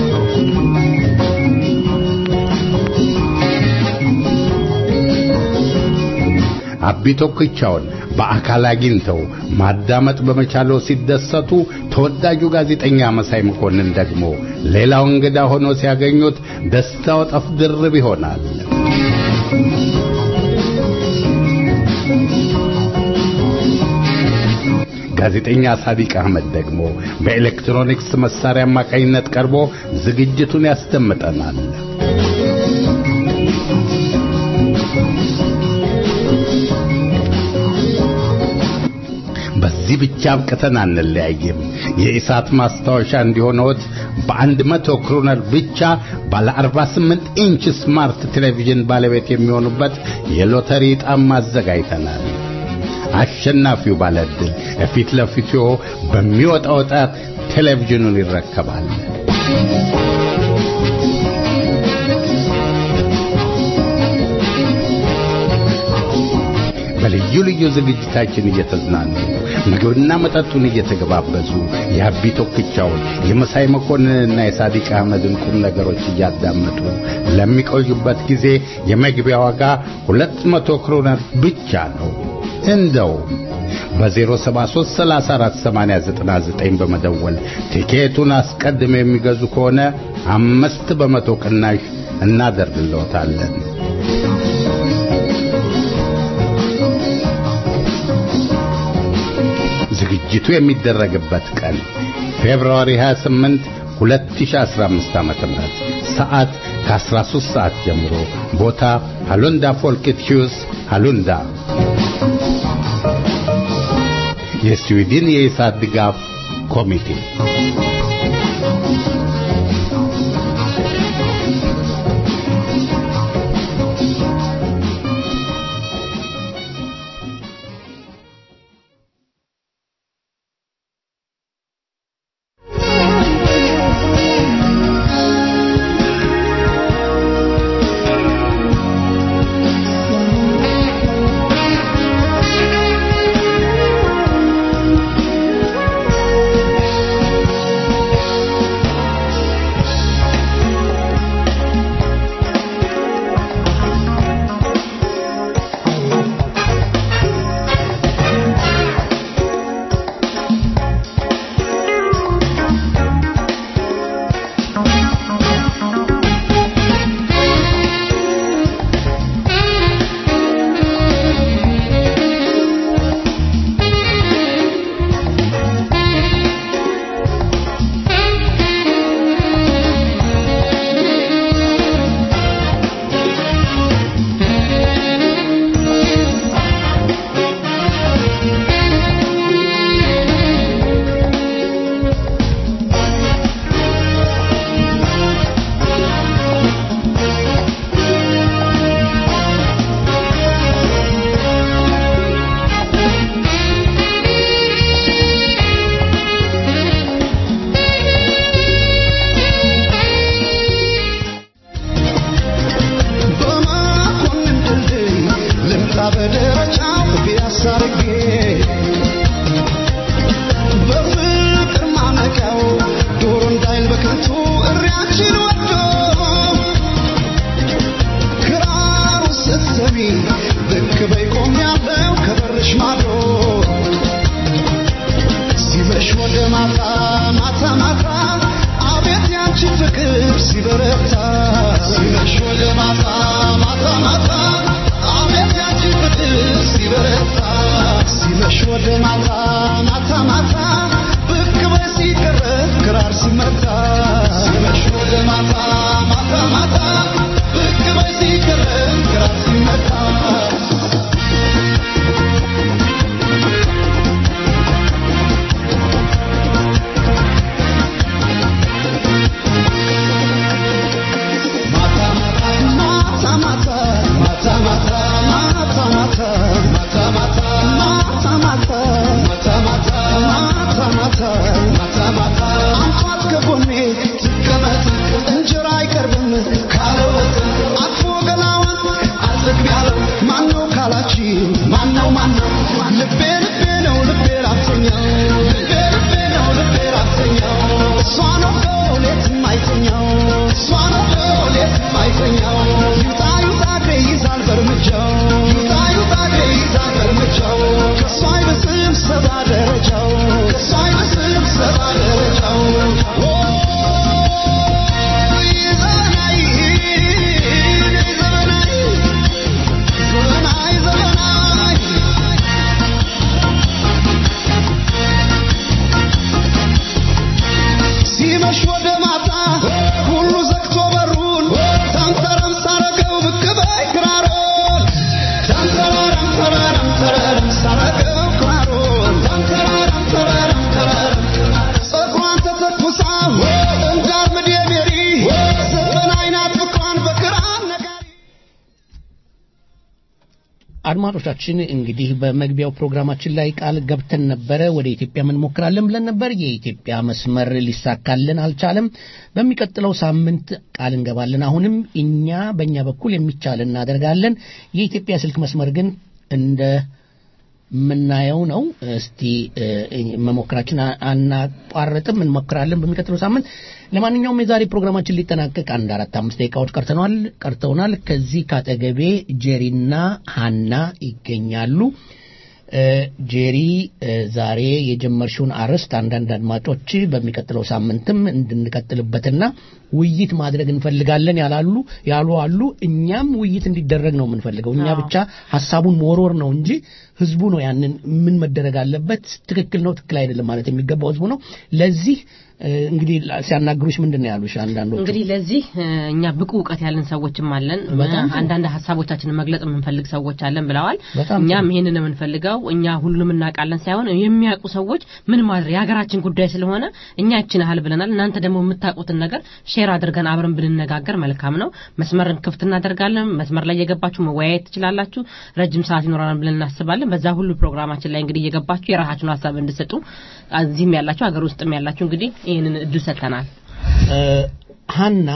Speaker 16: አቢ ቶክቻውን በአካል አግኝተው ማዳመጥ በመቻለው ሲደሰቱ፣ ተወዳጁ ጋዜጠኛ መሳይ መኮንን ደግሞ ሌላው እንግዳ ሆኖ ሲያገኙት ደስታው ጠፍ ድርብ ይሆናል። ጋዜጠኛ ሳዲቅ አህመድ ደግሞ በኤሌክትሮኒክስ መሳሪያ አማካኝነት ቀርቦ ዝግጅቱን ያስደምጠናል። በዚህ ብቻ አብቅተን አንለያይም። የኢሳት ማስታወሻ እንዲሆነዎት በአንድ መቶ ክሮነር ብቻ ባለ 48 ኢንች ስማርት ቴሌቪዥን ባለቤት የሚሆኑበት የሎተሪ ዕጣም አዘጋጅተናል። አሸናፊው ባለዕድል ፊት ለፊቱ በሚወጣው ዕጣ ቴሌቪዥኑን ይረከባል። በልዩ ልዩ ዝግጅታችን እየተዝናኑ ምግብና መጠጡን እየተገባበዙ የአቢ ቶክቻውን የመሳይ መኮንንና የሳዲቅ አህመድን ቁም ነገሮች እያዳመጡ ለሚቆዩበት ጊዜ የመግቢያ ዋጋ ሁለት መቶ ክሮነር ብቻ ነው። እንደው በ073 34 89 በመደወል ቲኬቱን አስቀድመው የሚገዙ ከሆነ አምስት በመቶ ቅናሽ እናደርግልዎታለን። ዝግጅቱ የሚደረግበት ቀን ፌብሩዋሪ 28 2015 ዓ.ም ሰዓት ከ13 ሰዓት ጀምሮ ቦታ ሃሉንዳ ፎልክት ሂውስ ሃሉንዳ የስዊድን የኢሳት ድጋፍ ኮሚቴ
Speaker 7: ሲበረታ ሲመሽ ወደ ማታ ማታ ማታ ማታ ብቅ በይ ሲገረም ክራር ሲመታ ማነው ማነው ልቤ ልቤ ነው ልቤ ላፍተኛው ልቤ ልቤ ነው ልቤ ላፍተኛው እሷ ነው ሌት የማይተኛው እሷ ነው ሌት የማይተኛው ይውጣ ይውጣ እግሬ ይዛል በእርምጃው ይውጣ ይውጣ እግሬ ይዛል በእርምጃው ከእሷ አይበስም ሰባ ደረጃው ከእሷ አይበስም ሰባ ደረጃው ኦ ዘመናዊ ዘመናዊ ዘመናዊ ዘመናዊ ሲመሽ ወደ ማታ ሁሉ ዘግቶ በሩን ተንተረም ሳረገው ብቅ በይ ክራሮን ተንተራረም ተራረም ተራረም ሳረገው ክራሮን ተንተራረም ተራረም ተራረም ፀጉሯን ተተኩሳ እንዳር ምድ ሜሪ ዘጠን አይናት ፍቅሯን በክራር ነጋሪ
Speaker 2: አድማጮቻችን እንግዲህ በመግቢያው ፕሮግራማችን ላይ ቃል ገብተን ነበረ ወደ ኢትዮጵያ እንሞክራለን ብለን ነበር። የኢትዮጵያ መስመር ሊሳካልን አልቻለም። በሚቀጥለው ሳምንት ቃል እንገባለን። አሁንም እኛ በእኛ በኩል የሚቻል እናደርጋለን። የኢትዮጵያ ስልክ መስመር ግን እንደ የምናየው ነው። እስቲ እ፣ መሞከራችን አ- አናቋርጥም፣ እንሞክራለን በሚቀጥለው ሳምንት። ለማንኛውም የዛሬ ፕሮግራማችን ሊጠናቀቅ አንድ አራት አምስት ደቂቃዎች ቀርተናል ቀርተውናል። ከዚህ ካጠገቤ ጄሪና ሀና ይገኛሉ። እ፣ ጄሪ እ፣ ዛሬ የጀመርሽውን አርዕስት አንዳንድ አድማጮች በሚቀጥለው ሳምንትም እንድንቀጥልበትና ውይይት ማድረግ እንፈልጋለን ያላሉ ያሉ አሉ። እኛም ውይይት እንዲደረግ ነው የምንፈልገው። እኛ ብቻ ሀሳቡን መወርወር ነው እንጂ ህዝቡ ነው ያንን ምን መደረግ አለበት፣ ትክክል ነው ትክክል አይደለም ማለት የሚገባው ህዝቡ ነው። ለዚህ እ፣ እንግዲህ ሲያናግሩሽ ምንድን ነው ያሉሽ አንዳንዶቹ?
Speaker 4: እንግዲህ ለዚህ እ፣ እኛ ብቁ እውቀት ያለን ሰዎችም አለን
Speaker 2: በጣም
Speaker 4: እ፣ አንዳንድ ሀሳቦቻችንን መግለጽ የምንፈልግ ሰዎች አለን ብለዋል
Speaker 2: በጣም
Speaker 4: እኛም ይህንን የምንፈልገው እኛ ሁሉንም እናውቃለን ሳይሆን የሚያውቁ ሰዎች ምን ማድረግ የሀገራችን ጉዳይ ስለሆነ እኛ ይችን ያህል ብለናል እናንተ ደግሞ የምታውቁትን ነገር ሼር አድርገን አብረን ብንነጋገር መልካም ነው መስመርን ክፍት እናደርጋለን መስመር ላይ የገባችሁ መወያየት ትችላላችሁ ረጅም ሰዓት ይኖራል ብለን እናስባለን በዛ ሁሉ ፕሮግራማችን ላይ እንግዲህ እየገባችሁ የራሳችሁን ሀሳብ እንድሰጡ እዚህም ያላችሁ ሀገር ውስጥም ያላችሁ እንግዲህ ይህንን እድል ሰጥተናል
Speaker 2: እ፣ ሀና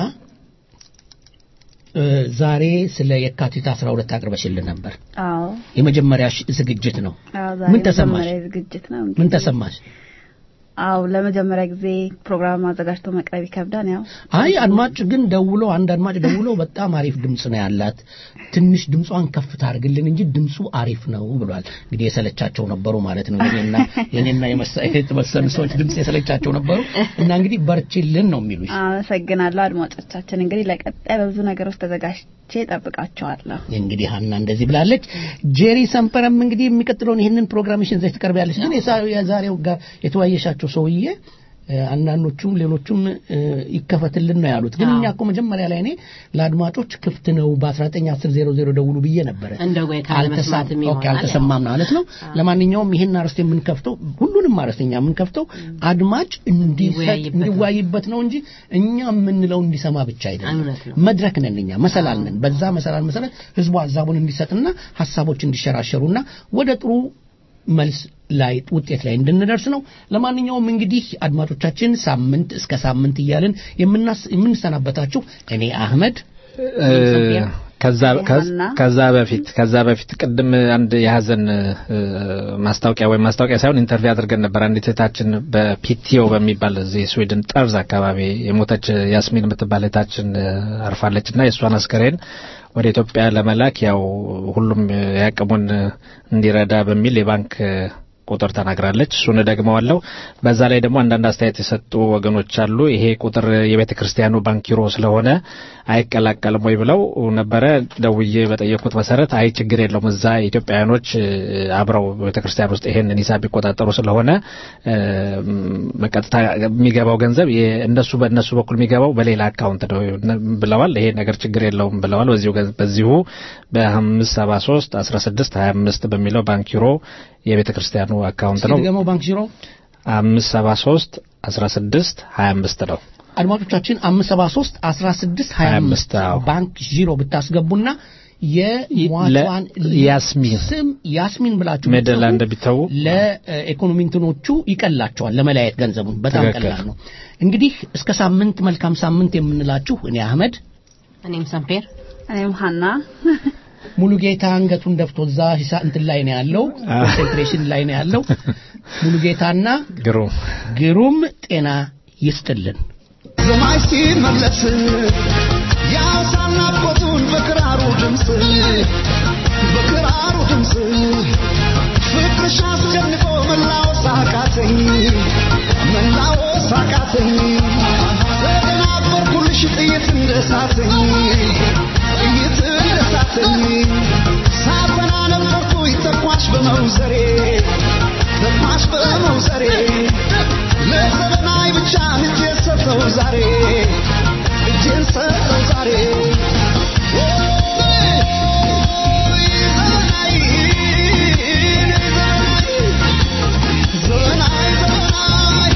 Speaker 2: እ፣ ዛሬ ስለ የካቲት 12 አቅርበሽልን ነበር።
Speaker 3: አዎ
Speaker 2: የመጀመሪያ ዝግጅት ነው።
Speaker 3: አዎ ዛሬ
Speaker 2: ምን ተሰማሽ?
Speaker 3: መጀመሪያ ዝግጅት ነው
Speaker 2: ምን
Speaker 3: እንግዲህ
Speaker 2: ተሰማሽ?
Speaker 3: አዎ ለመጀመሪያ ጊዜ ፕሮግራም አዘጋጅቶ መቅረብ ይከብዳል ያው
Speaker 2: አይ አድማጭ ግን ደውሎ አንድ አድማጭ ደውሎ በጣም አሪፍ ድምጽ ነው ያላት፣ ትንሽ ድምጿን ከፍ ታርግልን እንጂ ድምፁ አሪፍ ነው ብሏል። እንግዲህ የሰለቻቸው ነበሩ ማለት ነው። የኔና የኔና የመሰ- የተወሰኑ ሰዎች ድምጽ የሰለቻቸው ነበሩ እና እንግዲህ በርችልን ነው የሚሉሽ።
Speaker 3: አመሰግናለሁ አድማጮቻችን እንግዲህ ለቀጣይ በብዙ ነገሮች ተዘጋጅቼ ጠብቃቸዋለሁ
Speaker 2: እንግዲህ ሀና እንደዚህ ብላለች። ጄሪ ሰንፐረም እንግዲህ የሚቀጥለውን ይህንን ፕሮግራምሽን ዘች ትቀርቢያለች። ግን የሳ- የዛሬው ጋር የተወያየሻቸው ሰውዬ እ፣ አንዳንዶቹም ሌሎቹም እ፣ ይከፈትልን ነው ያሉት። ግን እኛ እኮ መጀመሪያ ላይ እኔ ለአድማጮች ክፍት ነው በ1910 ደውሉ ብዬ ነበረ።
Speaker 4: እንደው ወይ ካለመስማትም
Speaker 2: አልተሳ- ኦኬ፣
Speaker 4: ይሆናል።
Speaker 2: አልተሰማም ማለት ነው። ለማንኛውም ይህን አርዕስት የምንከፍተው ሁሉንም አርዕስት እኛ የምንከፍተው አድማጭ እንዲሰጥ
Speaker 4: እንዲወያይበት ነው።
Speaker 2: እንዲወያይበት ነው እንጂ እኛ የምንለው እንዲሰማ ብቻ አይደለም።
Speaker 4: እውነት ነው።
Speaker 2: መድረክ ነን እኛ መሰላል ነን። በዛ መሰላል መሰረት ህዝቡ ሀሳቡን እንዲሰጥና ሀሳቦች እንዲሸራሸሩና ወደ ጥሩ መልስ ላይ ውጤት ላይ እንድንደርስ ነው። ለማንኛውም እንግዲህ አድማጮቻችን ሳምንት እስከ ሳምንት እያልን የምናስ- የምንሰናበታችሁ እኔ አህመድ
Speaker 5: እ፣ ከዛ ከዛ- ከዛ በፊት ከዛ በፊት ቅድም አንድ የሀዘን እ፣ ማስታወቂያ ወይም ማስታወቂያ ሳይሆን ኢንተርቪው አድርገን ነበር። አንዲት እህታችን በፒቲዮ በሚባል እዚህ ስዊድን ጠርዝ አካባቢ የሞተች ያስሚን የምትባል እህታችን እ፣ አርፋለች እና የእሷን አስከሬን ወደ ኢትዮጵያ ለመላክ ያው ሁሉም ያቅሙን እንዲረዳ በሚል የባንክ ቁጥር ተናግራለች። እሱን ደግመዋለሁ። በዛ ላይ ደግሞ አንዳንድ አስተያየት የሰጡ ወገኖች አሉ። ይሄ ቁጥር የቤተ ክርስቲያኑ ባንኪሮ ስለሆነ አይቀላቀልም ወይ ብለው ነበረ። ደውዬ በጠየቁት መሰረት አይ ችግር የለውም እዛ ኢትዮጵያውያኖች እ፣ አብረው ቤተ ክርስቲያን ውስጥ ይሄንን ሂሳብ ቢቆጣጠሩ ስለሆነ እ፣ በቀጥታ የሚገባው ገንዘብ የ- እነሱ በእነሱ በኩል የሚገባው በሌላ አካውንት ነው ብለዋል። ይሄ ነገር ችግር የለውም ብለዋል። በዚሁ ገ- በዚሁ በአምስት ሰባ ሶስት አስራ ስድስት ሀያ አምስት በሚለው ባንኪሮ የቤተ ክርስቲያኑ አካውንት ነው።
Speaker 2: ድገመው ባንክ ዚሮ
Speaker 5: አምስት ሰባ ሶስት አስራ ስድስት ሀያ አምስት ነው።
Speaker 2: አድማጮቻችን አምስት ሰባ ሶስት አስራ ስድስት ሀያ አምስት ባንክ ዚሮ ብታስገቡና የሟቿን
Speaker 5: ያስሚን
Speaker 2: ስም ያስሚን ብላችሁ
Speaker 5: ሜደላንድ ቢተዉ
Speaker 2: ለኢኮኖሚ እንትኖቹ ይቀላቸዋል ለመለያየት ገንዘቡን በጣም
Speaker 5: ትክክል።
Speaker 2: ቀላል ነው። እንግዲህ እስከ ሳምንት መልካም ሳምንት የምንላችሁ እኔ አህመድ
Speaker 4: እኔም ሰምፔር
Speaker 3: እኔም ሀና
Speaker 2: ሙሉ ጌታ አንገቱን ደፍቶ እዛ ሂሳ እንትን ላይ ነው ያለው ኮንሰንትሬሽን ላይ ነው ያለው ሙሉ ጌታና
Speaker 5: ግሩም
Speaker 2: ግሩም ጤና ይስጥልን
Speaker 7: ሰማይ ሲመለስ ያውሳና ቦቱን በክራሩ ድምፅ በክራሩ ድምፅ ፍቅርሽ አስጨንቆ መላወስ አቃተኝ መላወስ አቃተኝ ተደናበርኩልሽ ጥይት እንደሳተኝ ጥይት እንደሳተኝ ሳፈና ነበርኩኝ ተኳሽ በመውዘሬ ተኳሽ በመውዘሬ ለዘመናዊ ብቻ እጄን ሰጠው ዛሬ እጄን ሰጠው ዛሬ ዘመናዊ ዘመናዊ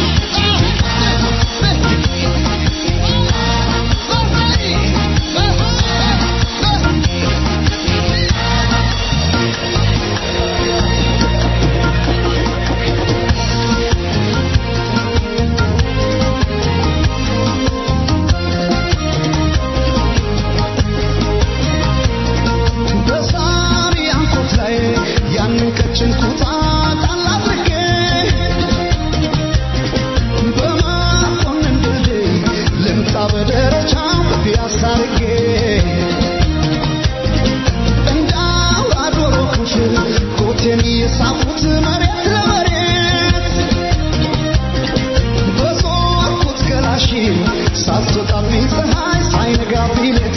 Speaker 7: በሳሪ አንኮት ላይ ያንን ቀጭን ኩታ ጣል አድርጌ በመኮንን ድልድይ ልምጣ በደረጃው በፒያሳ አድርጌ እንዳው አዶሮ ክፍል ኮቴን እየሳብኩት መሬት ለመሬት በዞርኩት ገላሽ ሳትወጣብኝ ፀሐይ ሳይነጋብኝ ሌት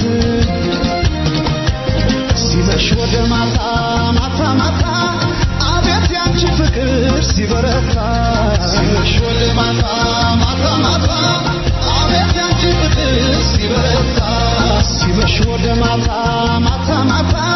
Speaker 7: ሲመሽ ወደ ማታ ማታ ማታ አቤት ያንቺ ፍቅር ሲበረታ ሲመሽ ወደ ማታ ማታ ማታ አቤት ያንቺ ፍቅር ሲበረታ ሲመሽ ወደ ማታ ማታ ማታ